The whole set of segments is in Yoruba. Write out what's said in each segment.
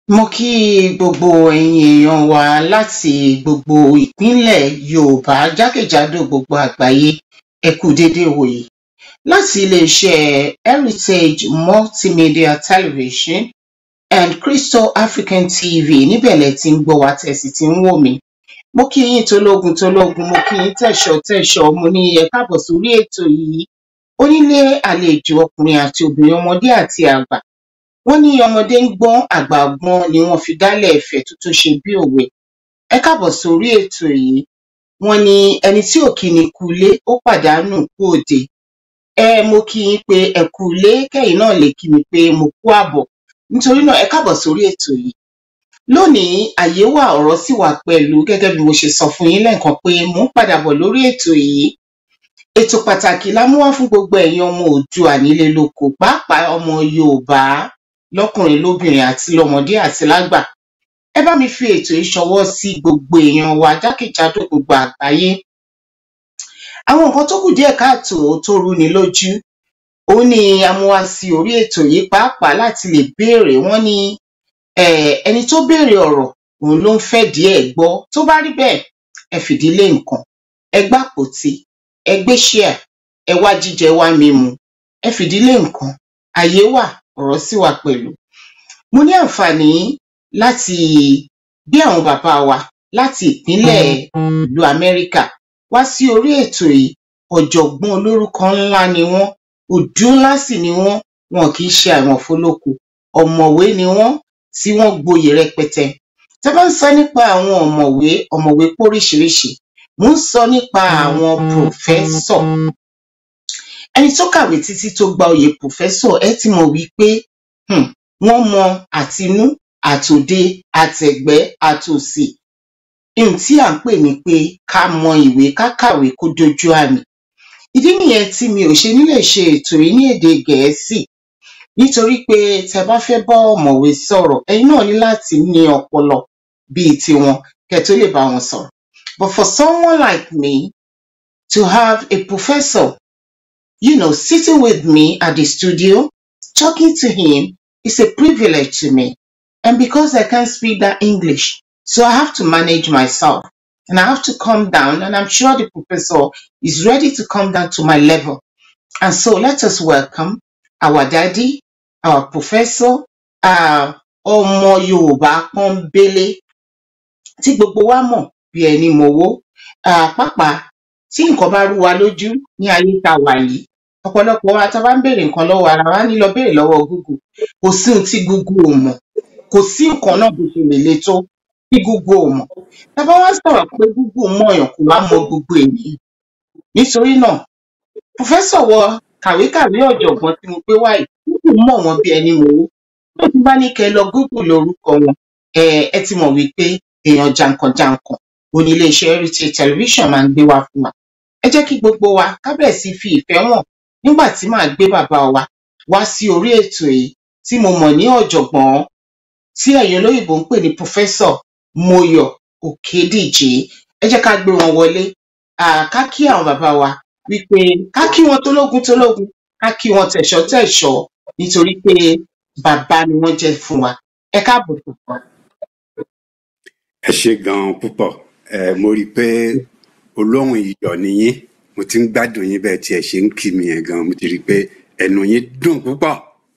mo kí gbogbo ẹ̀yin èèyàn wa láti gbogbo ìpínlẹ̀ yorùbá jákèjádò gbogbo àgbáyé ẹ kú déédé wòyí láti iléeṣẹ́ heritage multimedia television and crystal african tv níbẹ̀ lẹ ti ń gbọ́ wa tẹ̀sí ti ń wò mí mo kí yín tológun tológun mo kí yín tẹ̀ṣọ́ tẹ̀ṣọ́ mo ní ẹ káàbọ̀ sórí ètò yìí onílé àlejò ọkùnrin àti obìnrin ọmọdé àti àgbà wọn ní ọmọdé ń gbọn àgbà gbọn ni wọn fi dálẹ ẹfẹ tó tún ṣe bí òwe ẹ káàbọ̀ sórí ètò yìí wọn ní ẹni tí ò kí ni kú ilé ó pàdánù kú òde ẹ mo kí yín pé ẹ kú ilé kẹyìn náà lè kí mi pé mo kú àbọ̀ nítorí náà ẹ káàbọ̀ sórí ètò yìí lónìí àyè wà ọ̀rọ̀ sì wà pẹ̀lú gẹ́gẹ́ bí mo ṣe sọ fún yín lẹ́ẹ̀kan pé mò ń padà bọ̀ lórí ètò yìí ètò pàtàkì la mú wá fún gbogbo ẹ̀yin ọmọ òdua nílé lóko pàápàá ọmọ yorùbá lọkùnrin lóbìnrin àti lọmọdé àti lágbà ẹ bá mi fi ètò yìí ṣọwọ́ sí gbogbo èèyàn wa jákèjádò gbogbo àgbáyé àwọn nǹkan tó kù díẹ̀ káàtó tó rúni lójú òun ni a mú wá sí orí ètò yìí pàápàá láti lè béèrè wọn ní ẹni tó béèrè ọ̀rọ̀ òun ló ń fẹ́ díẹ̀ gbọ́ tó bá rí bẹ́ẹ̀ ẹ fìdílé nǹkan ẹ gbàpótí ẹ gbé ṣíà ẹ wá jíjẹ wá mímu ẹ fìdílé nǹkan àyè wà ọ̀rọ̀ sì wà pẹ̀lú. mo ní àǹfààní láti gbé àwọn bàbá wa láti ìpínlẹ̀ ìlú amẹ́ríkà wá sí orí ètò yìí ọ̀jọ̀gbọ́n olórúkọ ńlá ni wọ́n òdú ńlá sì ni wọ́n wọn kì í ṣe àwọn fọlọ́kù ọ̀mọ̀wé ni wọ́n tí wọ́n gboyè rẹpẹtẹ. tẹ́ bá ń sọ nípa àwọn ọ̀mọ̀wé ọ̀mọ̀wé póríṣiríṣi mo ń sọ nípa àwọn pòfẹ́sọ̀ ẹni tó kàwé títí tó gba oyè pòfẹ́sọ̀ ẹ ti mọ̀ wípé wọ́n mọ àtinú àtòde àtẹ̀gbẹ́ àtòsì ohun tí à ń pè ní pé ká mọ ìwé ká kàwé kó dojú àmì ìdí nìyẹn tí mi ò ṣe nílè ṣe ètò yìí ní èdè gẹ̀ẹ́sì nítorí pé tẹ́ bá fẹ́ bá ọ̀mọ̀wé sọ̀rọ̀ ẹ̀yin náà ní láti ní ọpọlọ bíi tiwọn kẹ́ tó lè bá wọn sọ̀rọ̀ but for someone like me to have a professor you know, sitting with me at the studio, talking to him is a privilege to me. And because I can't speak that English, so I have to manage myself and I have to come down. And I'm sure the professor is ready to come down to my level. And so let us welcome our daddy, our professor, uh, ọmọ Yorùbá pọ́nbélé tí gbogbo wa mọ̀ bí ẹni mọ̀wó pàápàá tí nǹkan bá rú wa lójú ní ayé tá a wà yìí ọ̀pọ̀lọpọ̀ wa tá a bá ń béèrè nǹkan lọ́wọ́ ara wa ní lọ béèrè lọ́wọ́ google kò sí ohun tí google ò mọ̀ kò sí nǹkan náà bó ṣe lè le tó tí google ò mọ̀ tá a bá wá sọ̀rọ̀ pé google mọ̀ èèyàn kò wá mọ gbogbo ènìyàn nítorí náà pòfẹ́sọ̀ wọ kàwékàwé ọ̀jọ̀gbọ́n tí mo gbé wáyé google mọ̀ wọ́n bí ẹni mọ̀wó tó ti bá ní kẹ́ lọ google lórúkọ wọn ẹ ti mọ̀ wípé èèyàn jàǹkànjàǹkàn òní iléeṣẹ́ heritage television máa ń gbé wá fún wa ẹ jẹ́ kí gbogbo wa kábẹ̀ sí fi ìfẹ́ hàn nígbà tí màá gbé bàbá wa wá sí orí ètò yìí tí mo mọ̀ ní ọ̀jọ̀gbọ́n tí ẹ̀yin olóyìnbó ń pè ní pòfẹ́sọ̀ Moyọ̀ Òkédìjí ẹ jẹ́ ká gbé wọn wọlé ká kí àwọn bàbá wa wípé ká kí wọn tológun tológun ká kí wọn tẹ̀ṣọ́ tẹ̀ṣọ́ nítorí pé bàbá ni wọ́n jẹ́ fún wa ẹ káàbọ̀ púpọ̀. ẹ ṣe ganan púpọ̀ ẹ mo rí i pé olóhùn iyọ̀ nìyín mo ti ń gbádùn yín bẹ́ẹ̀ tí ẹ ṣe ń kí mi yẹn gan mo ti rí i pé ẹnu yín dùn púpọ̀.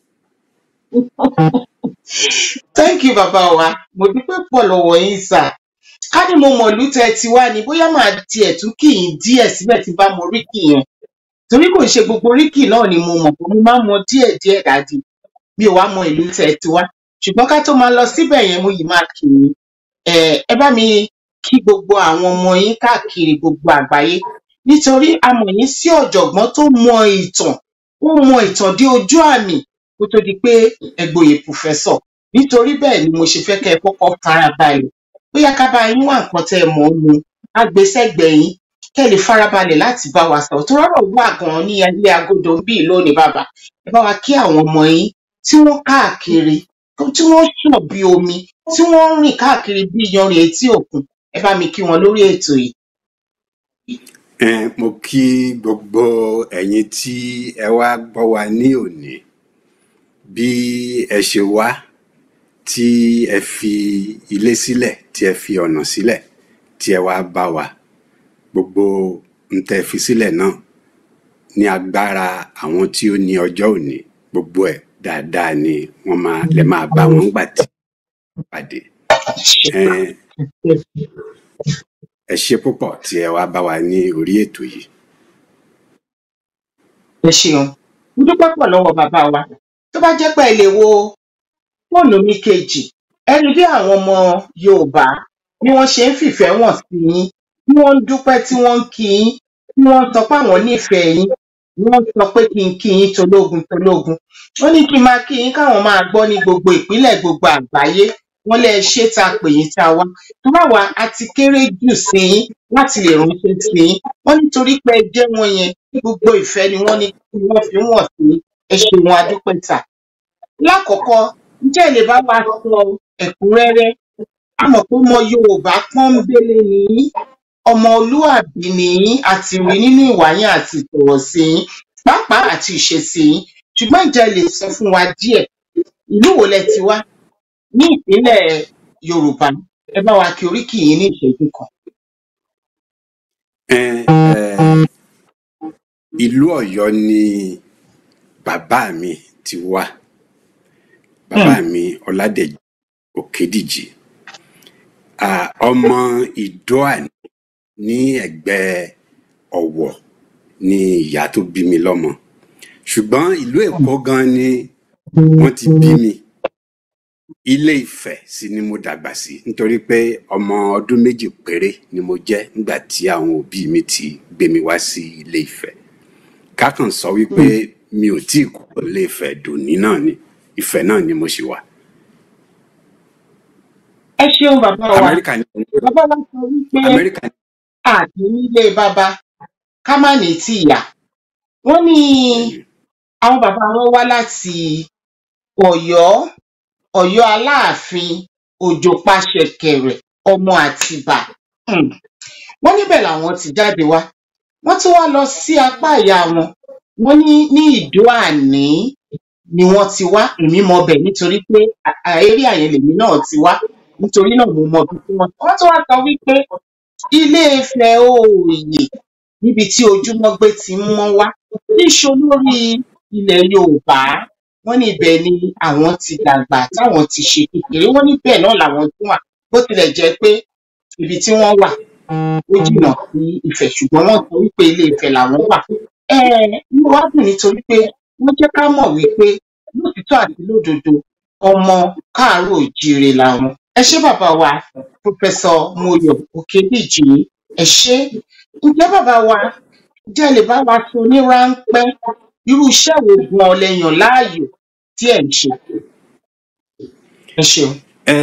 thank you bàbá wa mo dúpẹ́ pọ̀ lọ́wọ́ yín sà ká ní mo mọ̀ ìlú tẹ́ ti wá ni bóyá màá tiẹ̀ tún kì í díẹ̀ síbẹ̀ tí bá mọ oríkì yẹn torí kò ṣe gbogbo oríkì náà ni mo mọ̀ pé mo máa ń mọ díẹ̀ díẹ̀ dájú mi ò wá mọ ìlú tẹ́ ti wá ṣùgbọ́n ká tó máa lọ síbẹ̀ yẹn mo yìí máa kì í ẹ bá mi kí gbogbo àwọn ọmọ yín káàkiri gbogbo àgbáyé nítorí a mọ̀ yín sí ọ̀jọ̀gbọ́n tó mọ ìtàn ó mọ ìtàn dé ojú àmì kó tó di pé ẹgbòye pòfẹ́sọ̀ nítorí bẹ́ẹ̀ ni mo ṣe fẹ́ kẹ́ ẹ kọ́kọ́ farabalẹ̀ bóyá ká bá yín wá nǹkan tẹ́ ẹ mọ̀ ọ́ mu agbésẹ́gbẹ̀ẹ́ yín kẹ́ ẹ lè farabalẹ̀ láti bá wa sọ̀rọ̀ tó rọ́rọ̀ wà gan-an ní ilé agodo ń bì lónìí bàbá ẹ bá wa kí àwọn ọmọ yín tí wọ́n káàkiri tí wọ́n ṣàn bí omi tí wọ́n ń rìn káàkiri bí iyanrìn etí òkun ẹ bá mi kí wọn lórí ètò yìí. ẹ mo kí gbogbo ẹ̀yin tí ẹ wá gbọ́ wa ní òní bí ẹ ṣe wá tí ẹ fi ilé sílẹ̀ tí ẹ fi ọ̀nà sílẹ̀ tí ẹ wá bá wa gbogbo ń tẹ́ fi sílẹ̀ náà ní agbára àwọn tí ó ní ọjọ́ òní gbogbo ẹ̀ dáadáa ni wọ́n máa lè máa bá wọn gbà tí wọ́n pàdé Ẹn, ẹ ṣe púpọ̀ tí ẹ wá bá wa ní orí ètò yìí ẹ ṣeun mo dúpẹ́ pọ̀ lọ́wọ́ bàbá wa tó bá jẹ́ pé ẹ lè wo fóònù mi kejì ẹ rí bí àwọn ọmọ yorùbá bí wọ́n ṣe ń fìfẹ́ wọn sí yín bí wọ́n ń dúpẹ́ tí wọ́n ń kí yín bí wọ́n ń sọ pé àwọn nífẹ̀ẹ́ yín bí wọ́n sọ pé kí n kí yín tológun tológun wọ́n ní kí n máa kí yín káwọn máa gbọ́ ní gbogbo ìpínlẹ̀ gbogbo àgbáyé wọ́n lẹ ṣé tá a pè yín tá a wá tó bá wà á ti kéré jù sí yín láti lè ránṣẹ́ sí yín wọ́n nítorí pé ẹ jẹ́ wọn yẹn gbogbo ìfẹ́ ni wọ́n ní kí wọ́n fi wọ̀n sí ẹ ṣeun adúpẹ́ tà lákọ̀ọ́kọ́ ǹjẹ́ ẹ lè bá wa sọ ẹ̀kúnrẹ́rẹ́ a mọ̀ pé ọmọ yorùbá pọ́nbélé ni yín ọmọlúàbí ni yín àti rí nínú ìwà yín àti ìsọ̀rọ̀sí yín pàápàá àti ìṣesí yín ṣùgbọ́n ǹjẹ́ ẹ lè sọ fún wa díẹ̀ ìlú wo lẹ ti wá ní ìpínlẹ̀ yorùbá ẹ bá wa kí oríkì yín ní ìṣẹ́jú kan. Ẹn, ẹ, ìlú Ọ̀yọ́ ni bàbá mi ti wá bàbá mi Ọládèjì Òkédìjì Ah, ọmọ Ìdóàní ní ẹ̀gbẹ́ Ọ̀wọ̀ ni ìyá tó bí mi lọ́mọ ṣùgbọ́n ìlú Èkó gan ni wọ́n ti bí mi Ilé Ifẹ̀ sì ni mo dàgbà sí nítorí pé ọmọ ọdún méjì péré ni mo jẹ́ nígbà tí àwọn òbí mi ti gbé mi wá sí Ilé Ifẹ̀ kákan sọ wípé mi ò tí ì kúrò Ilé Ifẹ̀ dòní náà ni Ifẹ̀ náà ni mo ṣì wà ẹ ṣeun bàbá wa Amẹ́ríkà ni bàbá wa sọ wípé Amẹ́ríkà ni àti nílé bàbá ká má ní tìyà wọ́n ní àwọn bàbá wọn wá láti Ọ̀yọ́ Ọ̀yọ́ Aláàfin Òjò Paṣẹkẹrẹ ọmọ Àtìbà um wọ́n níbẹ̀ làwọn ti jáde wá wọ́n tún wá lọ sí apá ìyá wọn wọ́n ní ní Ìdó-àní ni wọ́n ti wá èmi mọ bẹ̀ nítorí pé eré àyẹn lèmi náà ti wá nítorí náà mo mọ ibi tí wọ́n wọ́n tún wá sọ wípé Ilé-Ifẹ̀ oòyè níbi tí ojúmọ́ gbé ti ń mọ́ wá níṣó lórí ilẹ̀ Yorùbá wọ́n ní ibẹ̀ ni àwọn ti dàgbà táwọn ti ṣe kékeré wọ́n ní bẹ́ẹ̀ náà làwọn tún wà bó tilẹ̀ jẹ́ pé ibi tí wọ́n wà ó jìnnà sí Ifẹ̀ ṣùgbọ́n wọ́n sọ wípé Ilé-Ifẹ̀ làwọn wà um inú wa dùn nítorí pé wọ́n jẹ́ ká mọ̀ wípé lótìítọ́ àti lódodo ọmọ káàárọ̀ oòjíire làwọn ẹ ṣé bàbá wa pòfẹsọ Moyọ̀ Òkédìjí ẹ ṣé ǹjẹ́ bàbá wa ǹjẹ́ ẹ lè bá wa sọ ní ráńpẹ́ irú iṣẹ́ wo gan lẹ yàn láàyò tí ẹ̀ ń ṣe ẹ ṣeun. ẹ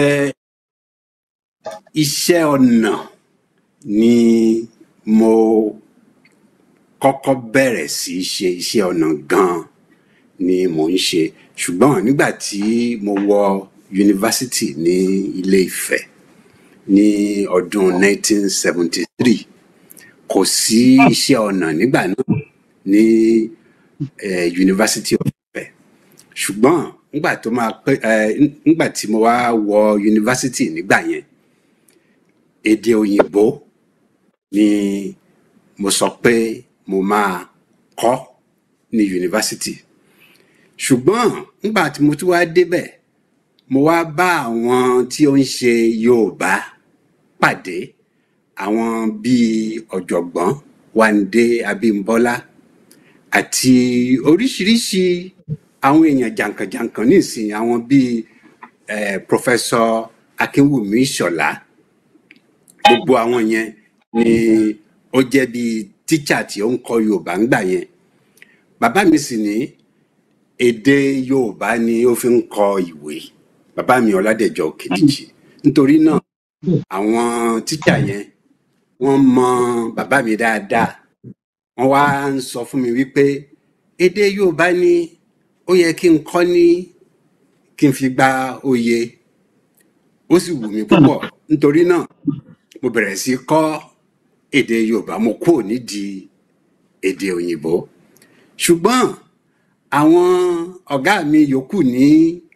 iṣẹ́ ọnà ni mo kọ́kọ́ bẹ̀rẹ̀ sí í ṣe iṣẹ́ ọnà gan-an ni mò ń ṣe ṣùgbọ́n nígbà tí mo wọ yunifásitì ní Ilé Ifẹ̀ ní ọdún 1973 kò sí iṣẹ́ ọnà nígbà náà ní eh, University of Ifẹ̀ ṣùgbọ́n nígbà tó máa pẹ́ eh, nígbà tí mo wá wọ yunifásitì nígbà yẹn èdè òyìnbó ni mo sọ pé mo máa kọ́ ní yunifásitì ṣùgbọ́n nígbà tí mo tún wá débẹ̀ mo wá bá àwọn tí ó ń ṣe Yorùbá pàdé àwọn bíi ọ̀jọ̀gbọ́n Wándé Abímbọ́lá àti oríṣiríṣi àwọn èèyàn jàǹkànjàǹkàn nísìnyí àwọn bíi eh, Professor Akínwùmí Ìṣọ̀lá gbogbo àwọn yẹn ni ó jẹ́ bíi tíṣà tí ó ń kọ́ Yorùbá ńgbà yẹn bàbá mi sì ní èdè Yorùbá ni ó fi ń kọ ìwé bàbá mi Ọládẹ̀jọ Òkédìjí nítorí náà àwọn tíṣà yẹn wọ́n mọ bàbá mi dáadáa wọ́n wá ń sọ fún mi wípé èdè Yorùbá ni ó yẹ kí n kọ́ ní kí n fi gba oyè ó sì wù mí púpọ̀ nítorí náà mo bẹ̀rẹ̀ sí kọ́ èdè Yorùbá mo kúrò nídìí èdè òyìnbó ṣùgbọ́n àwọn ọ̀gá mi yòókù ní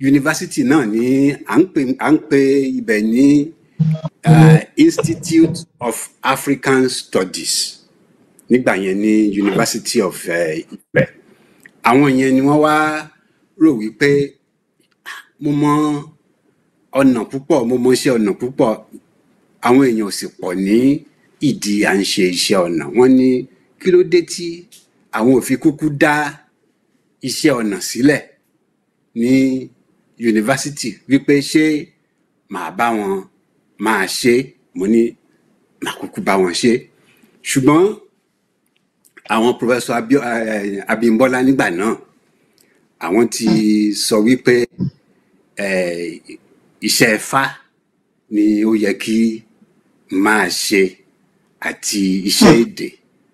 yunifásitì náà ní à ń pè à ń pè ibẹ̀ ní uh, Institute of African Studies nígbà yẹn ní University of uh, Ifẹ̀ àwọn yẹn ni wọ́n wá rò wípé mo mọ ọ̀nà púpọ̀ mo mọ iṣẹ́ ọ̀nà púpọ̀ àwọn èèyàn ò sì pọ̀ ní ìdí à ń ṣe iṣẹ́ ọ̀nà wọ́n ní kí ló dé tí àwọn ò fi kúkú dá iṣẹ́ ọ̀nà sílẹ̀ ní yunifásitì wípé ṣé màá bá wọn máa ṣe mo ní màá kúkú bá wọn ṣe ṣùgbọ́n àwọn pòfẹ́sọ̀ Abíọ́- eh, Abímbọ́lá nígbà náà àwọn ti sọ wípé eh, iṣẹ́ Ifá ni ó yẹ kí n máa ṣe àti iṣẹ́ èdè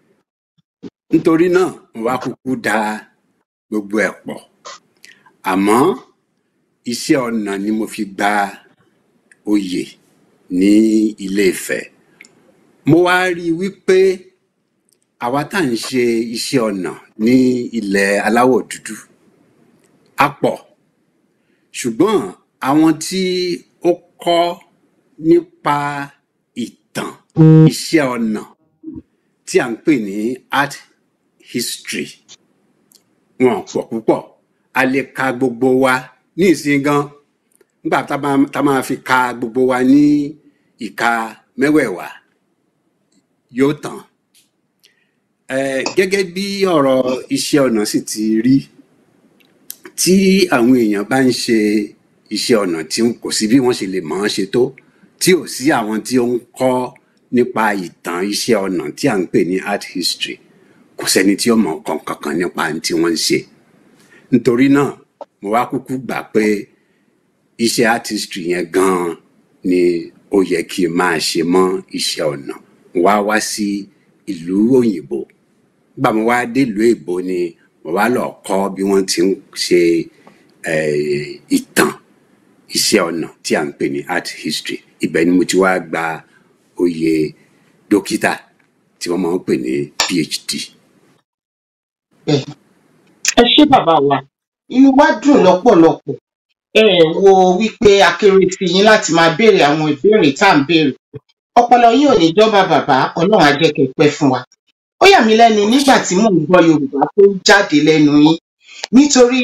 nítorí náà mo wá kúkú da gbogbo ẹ̀ pọ̀ àmọ́ iṣẹ́ ọnà ni mo fi gba oyè ní Ilé Ifẹ̀ mo wá rí i wípé àwa tá à ń ṣe iṣẹ́ ọnà ní ilẹ̀ aláwọ̀ dúdú a pọ̀ ṣùgbọ́n àwọn tí ó kọ́ nípa ìtàn iṣẹ́ ọnà tí à ń pè ní art history wọn pọ̀ púpọ̀ a lè ka gbogbo wa ní ìsìn gan nígbà tá a máa- tá a máa fi ka gbogbo wa ní ìka mẹ́wẹ̀ẹ̀wá yóò tán Eh, gẹ́gẹ́ bí ọ̀rọ̀ iṣẹ́ ọnà sì ti rí tí àwọn èèyàn bá ń ṣe iṣẹ́ ọnà tí kò sí bí wọ́n ṣe lè mọ̀ ọ́n ṣe tó tí ò sí àwọn tí ó ń kọ́ nípa ìtàn iṣẹ́ ọnà tí à ń pè ní art history kò sẹ́ni tí ó mọ̀ nǹkan kankan nípa ohun tí wọ́n ń ṣe nítorí náà mo wá kúkú gbà pé iṣẹ́ art history yẹn gan-an ni ó yẹ kí n máa ṣe mọ́ iṣẹ́ ọnà mo wá wá sí ìlú òyìnbó nígbà mo wá délùú èbó ni mo wá lọ kọ́ bí wọ́n ti ń ṣe eh, ìtàn iṣẹ́ ọnà tí à ń pè ní art history ibẹ̀ ni mo ti wá gba oyè dókítà tí wọ́n máa ń pè ní phd. bẹ́ẹ̀ ẹ ṣé bàbá wa inú wa dùn lọ́pọ̀lọpọ̀ ẹ wo wípé akéré sí yín láti máa béèrè àwọn ìbéèrè tá à ń béèrè ọpọlọ yín ò ní jọba bàbá Ọlọ́run á jẹ́ kẹ́ pẹ́ fún wa ó yà mí lẹ́nu nígbà tí mò ń gbọ́ Yorùbá tó ń jáde lẹ́nu yín nítorí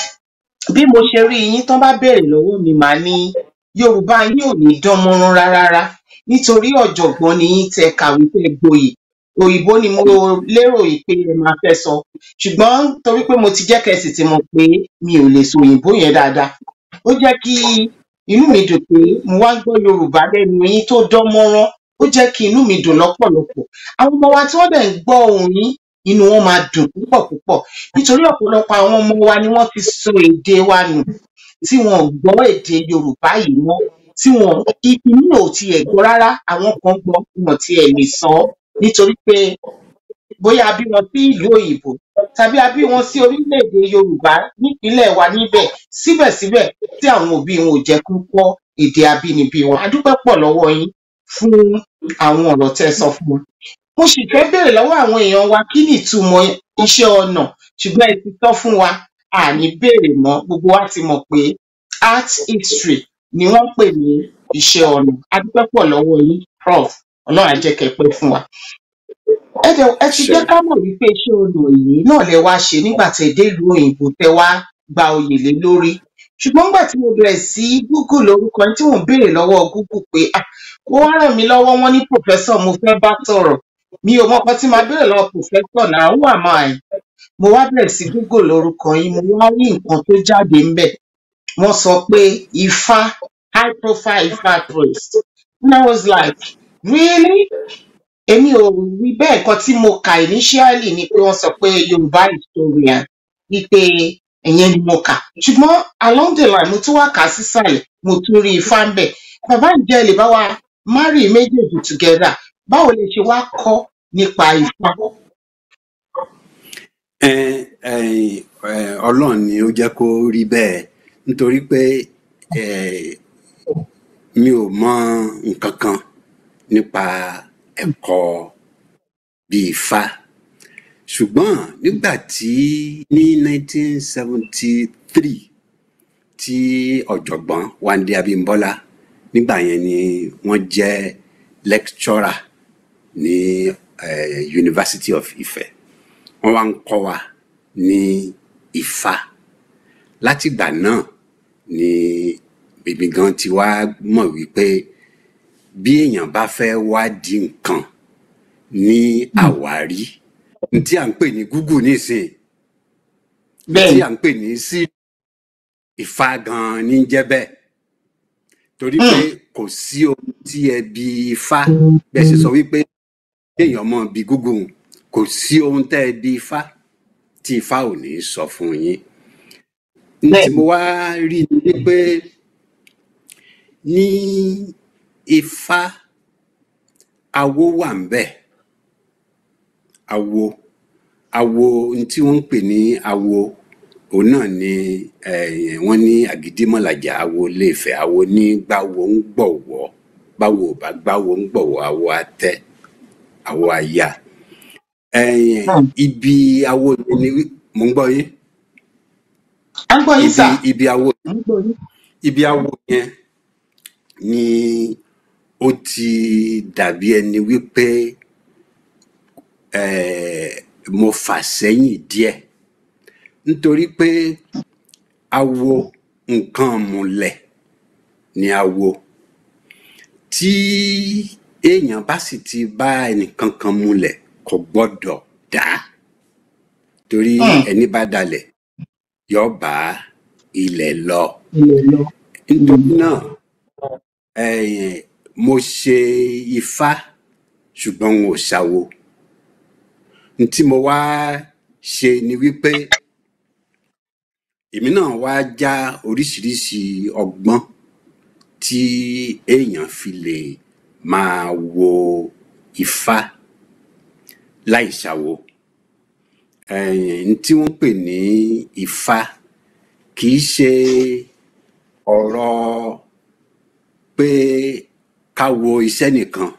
bí mo ṣe rí yín tán bá béèrè lọ́wọ́ mi màá ní Yorùbá yín ò ní dán mọ́rán rárá nítorí ọ̀jọ̀gbọ́n ni yín tẹ́ kàwé tẹ́ gboyè òyìnbó ni mo lérò yìí pé ẹ máa fẹ́ sọ ṣùgbọ́n torí pé mo ti jẹ́ kẹ́ sì ti mọ̀ pé mi ò lè sọ òyìnbó yẹn dáadáa ó jẹ́ kí inú mi dùn pé mo wá ń gbọ́ Yorùbá lẹ́nu yín tó dán mọ́rán ó jẹ́ kí inú mi dùn lọ́pọ̀lọpọ̀ àwọn ọmọ wa tí wọ́n dẹ̀ ń gbọ́ ohùn yín inú wọn máa dùn púpọ̀ púpọ̀ nítorí ọ̀pọ̀lọpọ̀ àwọn ọmọ wa ni wọ́n ti sọ èdè wa nù tí wọn ò gbọ́ èdè Yorùbá yìí mọ́ tí wọn inú ò tiẹ̀ gbọ́ rárá àwọn kan gbọ́ wọn tiẹ̀ lè sọ ọ́ nítorí pé bóyá a bí wọn sí ìlú òyìnbó tàbí a bí wọn sí orílẹ̀-èdè Yorùbá nípínlẹ̀ wa níbẹ̀ síbẹ̀síbẹ̀ tí àwọn òbí wọn ò jẹ́ kó kọ́ èdè abínibí wọn a dúpẹ́ pọ̀ lọ́wọ́ yín fún àwọn ọ̀rọ̀ tẹ́ ẹ sọ fún wọn mo sì fẹ́ béèrè lọ́wọ́ àwọn èèyàn wa kí ni ìtumọ̀ iṣẹ́ ọnà ṣùgbọ́n ẹ ti sọ fún wa àní béèrè mọ́ gbogbo wa ti mọ̀ pé art history ni wọ́n ń pè ní iṣẹ́ ọnà a dúpẹ́ pọ̀ lọ́wọ́ yín prof Ọlọ́run á jẹ́ kẹ́ pẹ́ fún wa ẹ dẹ̀ ẹ ti Ṣé jẹ́ ká mọ̀ wípé iṣẹ́ ọnà yìí náà lẹ wá ṣe nígbà tẹ́ dé ìlú òyìnbó tẹ́ wá gba oyè lé lórí ṣùgbọ́n nígbà tí mo bẹ̀rẹ̀ sí google lórúkọ yín tí mò ń béèrè lọ́wọ́ google pé ah ó wá ràn mí lọ́wọ́ wọ́n ní professor mo fẹ́ bá sọ̀rọ̀ mi ò mọ nǹkan tí màá béèrè lọ́wọ́ professor náà who am I mo wá bẹ̀rẹ̀ sí google lórúkọ yín mo wá rí nǹkan tó jáde ńbẹ̀ wọ́n sọ pé ifá high profile ifá priest and I was like really èmi ò rí bẹ́ẹ̀ nǹkan tí mo kà initially ni pé wọ́n sọ pé yorùbá historian wípé ìyẹn ni mo kà ṣùgbọ́n along the line mo tún wá kà á sísàlẹ̀ mo tún rí ifá ń bẹ̀ bàbá ǹjẹ́ ẹ lè bá wa marry méjèèjì together báwo lè ṣe wá kọ́ nípa ifá. ẹ ẹ ẹ Ọlọ́run ni ó jẹ́ kó rí bẹ́ẹ̀ nítorí pé ẹ mi ò mọ nǹkan kan nípa ẹ̀kọ́ bíi Ifá ṣùgbọ́n nígbà tí ní 1973 tí ọ̀jọ̀gbọ́n Wándé Abímbọ́lá nígbà yẹn ni wọ́n jẹ́ lecturer ní eh, University of Ife wọ́n wá ń kọ́ wa ní Ifá látìgbà náà ni bèbí gan ti wá mọ̀ wípé bí èèyàn bá fẹ́ wádìí nǹkan ní àwárí ní tí à ń pè ní Google nísìnyí tí bẹ́ẹ̀ni à ń pè ní sí Ifá gan ní jẹ́ bẹ́ẹ̀ torí pé kò sí ohun tí ẹ bi Ifá bẹ́ẹ̀ ṣe sọ wípé kéèyàn mọ̀ bí Google kò sí ohun tẹ́ ẹ bi Ifá tí Ifá ò ní sọ fún yín ní tí bẹ́ẹ̀ni mo wá rí ni wípé ní Ifá awo wà ń bẹ̀ awo awo ohun tí wọ́n ń pè ní awo òun náà ni eh, wọ́n ní àgídímọ̀làjà awo Ilé-Ifẹ̀ awo ní gbáwo ń gbọ̀wọ́ báwo ò bá gbáwo ń gbọ̀wọ́ awo atẹ́ awo aya Eh, Hmm. ibi awo yẹn ni wí- mò ń gbọ́ yín à ń gbọ́ yín ibi sà ibi awo à ń gbọ́ yín. ibi awo yẹn ni ó ti dàbí ẹni wípé eh, mo fà sẹ́yìn díẹ̀ nítorí pé awo nǹkan múlẹ̀ ni awo tí èèyàn bá sì ti bá ẹnìkan kan múlẹ̀ kò gbọ́dọ̀ dá torí Hmm. ẹni bá dalẹ̀ yóò bá ilẹ̀ lọ ilẹ̀ lọ. nítorí náà eh, mo ṣe ifá ṣùgbọ́n n ò ṣàwo n tí mo wá ṣe ni wípé èmi náà wá já oríṣiríṣi ọgbọ́n tí èèyàn fi lè máa wo ifá láì ṣàwo Eh, n tí wọ́n pè ní ifá kì í ṣe ọ̀rọ̀ pé ká wo iṣẹ́ nìkan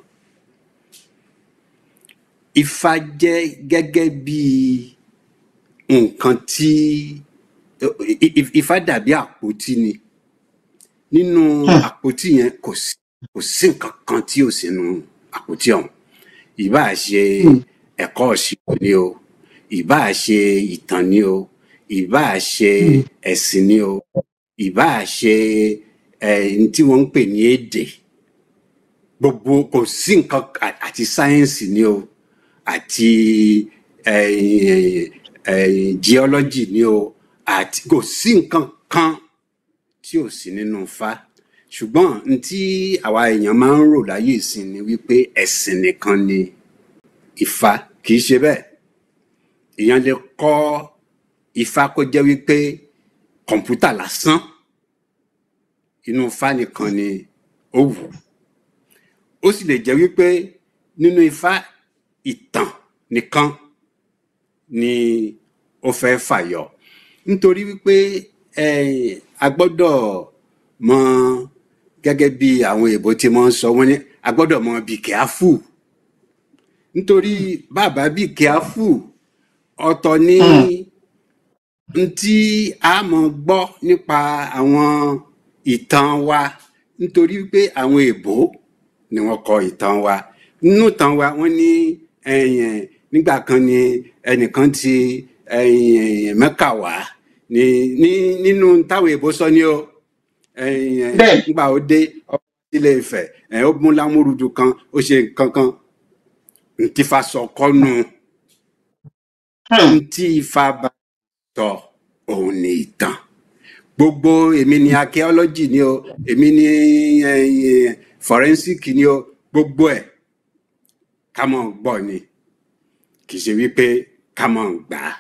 ifá jẹ́ gẹ́gẹ́ bí nǹkan tí i- i- ifá dàbí àpótí ni nínú Hmm. àpótí yẹn kò sí kò sí nǹkan kan tí ò sínú àpótí ọ̀hún ìbáà ṣe Hmm. ẹ̀kọ́ ìṣirò ni o ìbáà ṣe ìtàn ni o ìbáà ṣe Hmm. ẹ̀sìn ni o ìbáà ṣe ẹ̀ n tí wọ́n ń pè ní èdè gbogbo kò sí nǹkan à- àti sáyẹ́ǹsì ni o àti eh, eh, geology ni o àti kò sí nǹkan kan tí ò sí nínú Ifá ṣùgbọ́n n tí àwa èèyàn máa ń rò láyé ìsìn ni wípé ẹ̀sìn nìkan ni Ifá kì í ṣe bẹ́ẹ̀ èèyàn lè kọ́ Ifá kó jẹ́ wípé kọ̀ǹpútà lásán inú Ifá nìkan ni ó wù ó sì lè jẹ́ wípé nínú Ifá ìtàn nìkan ni ó fẹ́ fàyọ nítorí wípé eh, a gbọ́dọ̀ mọ gẹ́gẹ́ bí àwọn èèbó tí wọ́n ń sọ wọ́n ní a gbọ́dọ̀ mọ be careful nítorí bàbá be careful ọ̀tọ̀ ni Hmm. n tí a mọ̀ gbọ́ nípa àwọn ìtàn wa nítorí pé àwọn èèbó ni wọ́n kọ ìtàn wa nínú ìtàn wa wọ́n ní ẹ̀yìn nígbà kan ni ẹnìkan ti ẹ̀yìn Mẹ́kà wá ní ní nínú táwọn èèbó sọ ni o ẹ̀yìn bẹ́ẹ̀ nígbà ó dé ọba Ilé Ifẹ̀ ẹ̀ ó mú lámúrúdù kan ó ṣe nǹkan kan ntí Ifá sọ kọ́nu Hmm. ntí Ifá bá sọ òun ni ìtàn gbogbo èmi ni archaeology ni o èmi ni eh, forensic ni o gbogbo ẹ̀ ká mọ̀ gbọ́ ni kì í ṣe wípé ká mọ̀ gbà á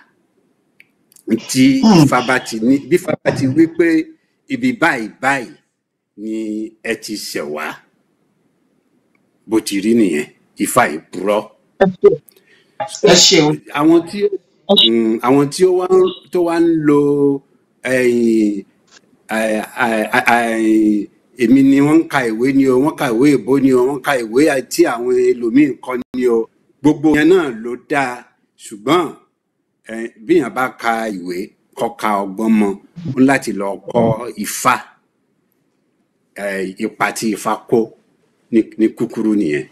tí Hmm. Ifá bá ti ní bí Ifá bá ti wí pé ibi báyìí báyìí ni ẹ ti ṣẹ̀ wá bó ti rí nìyẹn Ifá yìí purọ́ ẹ ṣeun ẹ ṣeun àwọn tí ẹ ṣeun. mm, àwọn tí ó wá ń tó wá ń lo ẹ̀yìn ẹ̀, ẹ̀, ẹ̀, èmi ni wọ́n ń ka ìwé ni o wọ́n ka ìwé èbó ni o wọ́n ka ìwé tí àwọn ẹlòmíín kọ ni o gbogbo yẹn náà ló dáa ṣùgbọ́n ẹ̀, bíyàn bá ka ìwé kọ́ka ọgbọ́n mọ́ ó ní láti lọ kọ́ ifá eh, ipa tí ifá kó ní ní kúkúrú nìyẹn.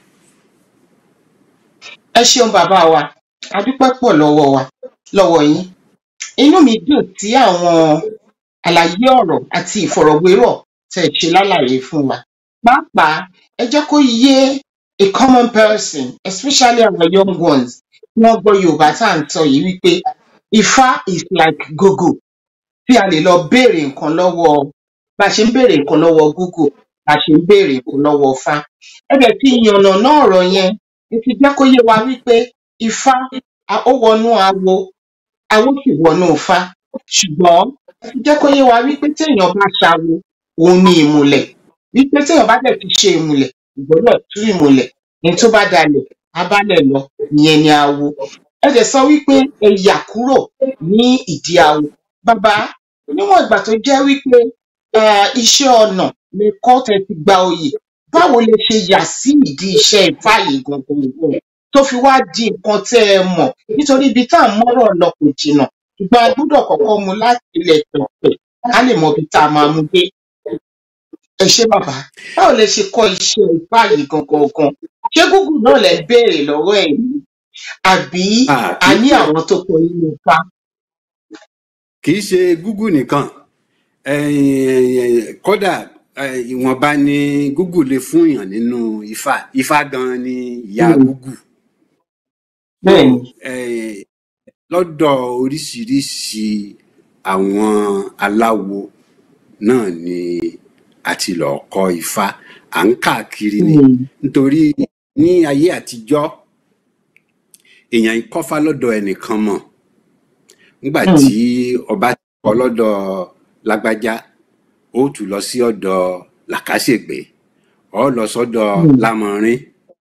ẹ ṣeun bàbá wa a dúpẹ́ pọ̀ lọ́wọ́ wa lọ́wọ́ yín inú mi dùn tí àwọn àlàyé ọ̀rọ̀ àti ìfọ̀rọ̀wérọ̀ tẹ̀ ṣe lálàyé fún wa pàápàá ẹ jẹ́ kó yé a common person especially our young ones tí wọ́n gbọ́ yorùbá tá à ń tọ́ yìí wípé ifá is like google tí a lè lọ béèrè nǹkan lọ́wọ́ bá a ṣe ń béèrè nǹkan lọ́wọ́ google bá a ṣe ń béèrè nǹkan lọ́wọ́ ifá ẹ bẹ̀ tí ìyànnà náà ọ̀rọ̀ yẹn ẹ ti jẹ́ kó yé wa wípé ifá a- ó wọnú awo awo sì wọnú ifá ṣùgbọ́n ẹ ti jẹ́ kó yé wa wípé téèyàn bá ṣawo òun ni ìmùlẹ̀ wípé téèyàn bá dẹ̀ ti ṣe ìmùlẹ̀ ìgbọ́dọ̀ tú ìmùlẹ̀ ní tó bá dalẹ̀ abálẹ̀ lọ ìyẹn ni awo ẹ dẹ̀ sọ wípé ẹ yà kúrò ní ìdí awo bàbá níwọ̀n ìgbà tó jẹ́ wípé eh, iṣẹ́ ọnà ni kọ́tẹ̀ ti gba oyè báwo lè ṣe yà sí ìdí iṣẹ́ ifá yìí gangan tó fi wá di nǹkan tẹ́ ẹ mọ̀ nítorí ibi tá à ń mọ́rọ̀ lọ kò jìnnà ṣùgbọ́n a gbọ́dọ̀ kọ́kọ́ mu láti ilẹ̀ pẹ̀pẹ̀ ká lè mọ ibi tá a máa mú dé ẹ ṣé bàbá báwo lè ṣe kọ́ iṣẹ́ ifá yìí gangan gan ṣé google náà lẹ ń béèrè lọ́wọ́ ẹ̀ ni àbí Ah, a kì í ní àwọn tó kọ nínú ifá kì í ṣe google nìkan Eh, kódà eh, ìwọ̀nba ni google lè fún èèyàn nínú ifá ifá gan ni ìyá Hmm, google so bẹ́ẹ̀ ni eh, lọ́dọ̀ oríṣiríṣi àwọn aláwo náà ni a ti lọ kọ́ ifá à ń káàkiri ni Hmm, nítorí ní ayé àtijọ́ èèyàn ń kọ́fá lọ́dọ̀ ẹnìkan mọ̀ nígbà hmm, tí ọba ti kọ́ lọ́dọ̀ lágbájá ó tún lọ sí ọ̀dọ̀ làkàṣègbè ọ lọ sọ́dọ̀ hmm, lámọrin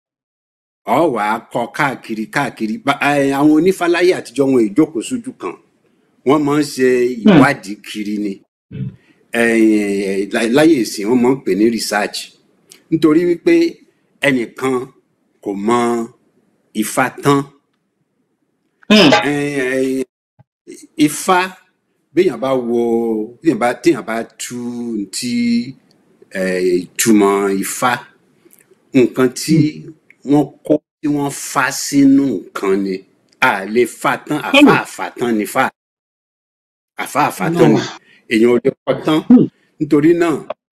ọ wà á kọ káàkiri káàkiri Ba- eh, àwọn onífáláyé àtijọ́ wọn ìjókòó sójú kan wọ́n máa ń ṣe hmm, ìwádìí kiri ni Eh, lá- láyé ìsìn wọ́n máa ń pè ní research nítorí wípé ẹnìkan kò mọ ifá tán hmm, Eh, eh, ifá béèyàn bá wo béèyàn bá téèyàn bá tú ti ìtumọ̀ ifá nǹkan tí hmm, wọ́n kó tí wọ́n fá sínú nǹkan ni a lè fá tán àfá hmm, àfá tán ni fá àfá àfá no, tán ni èèyàn ò lè kọ tán hmm, nítorí náà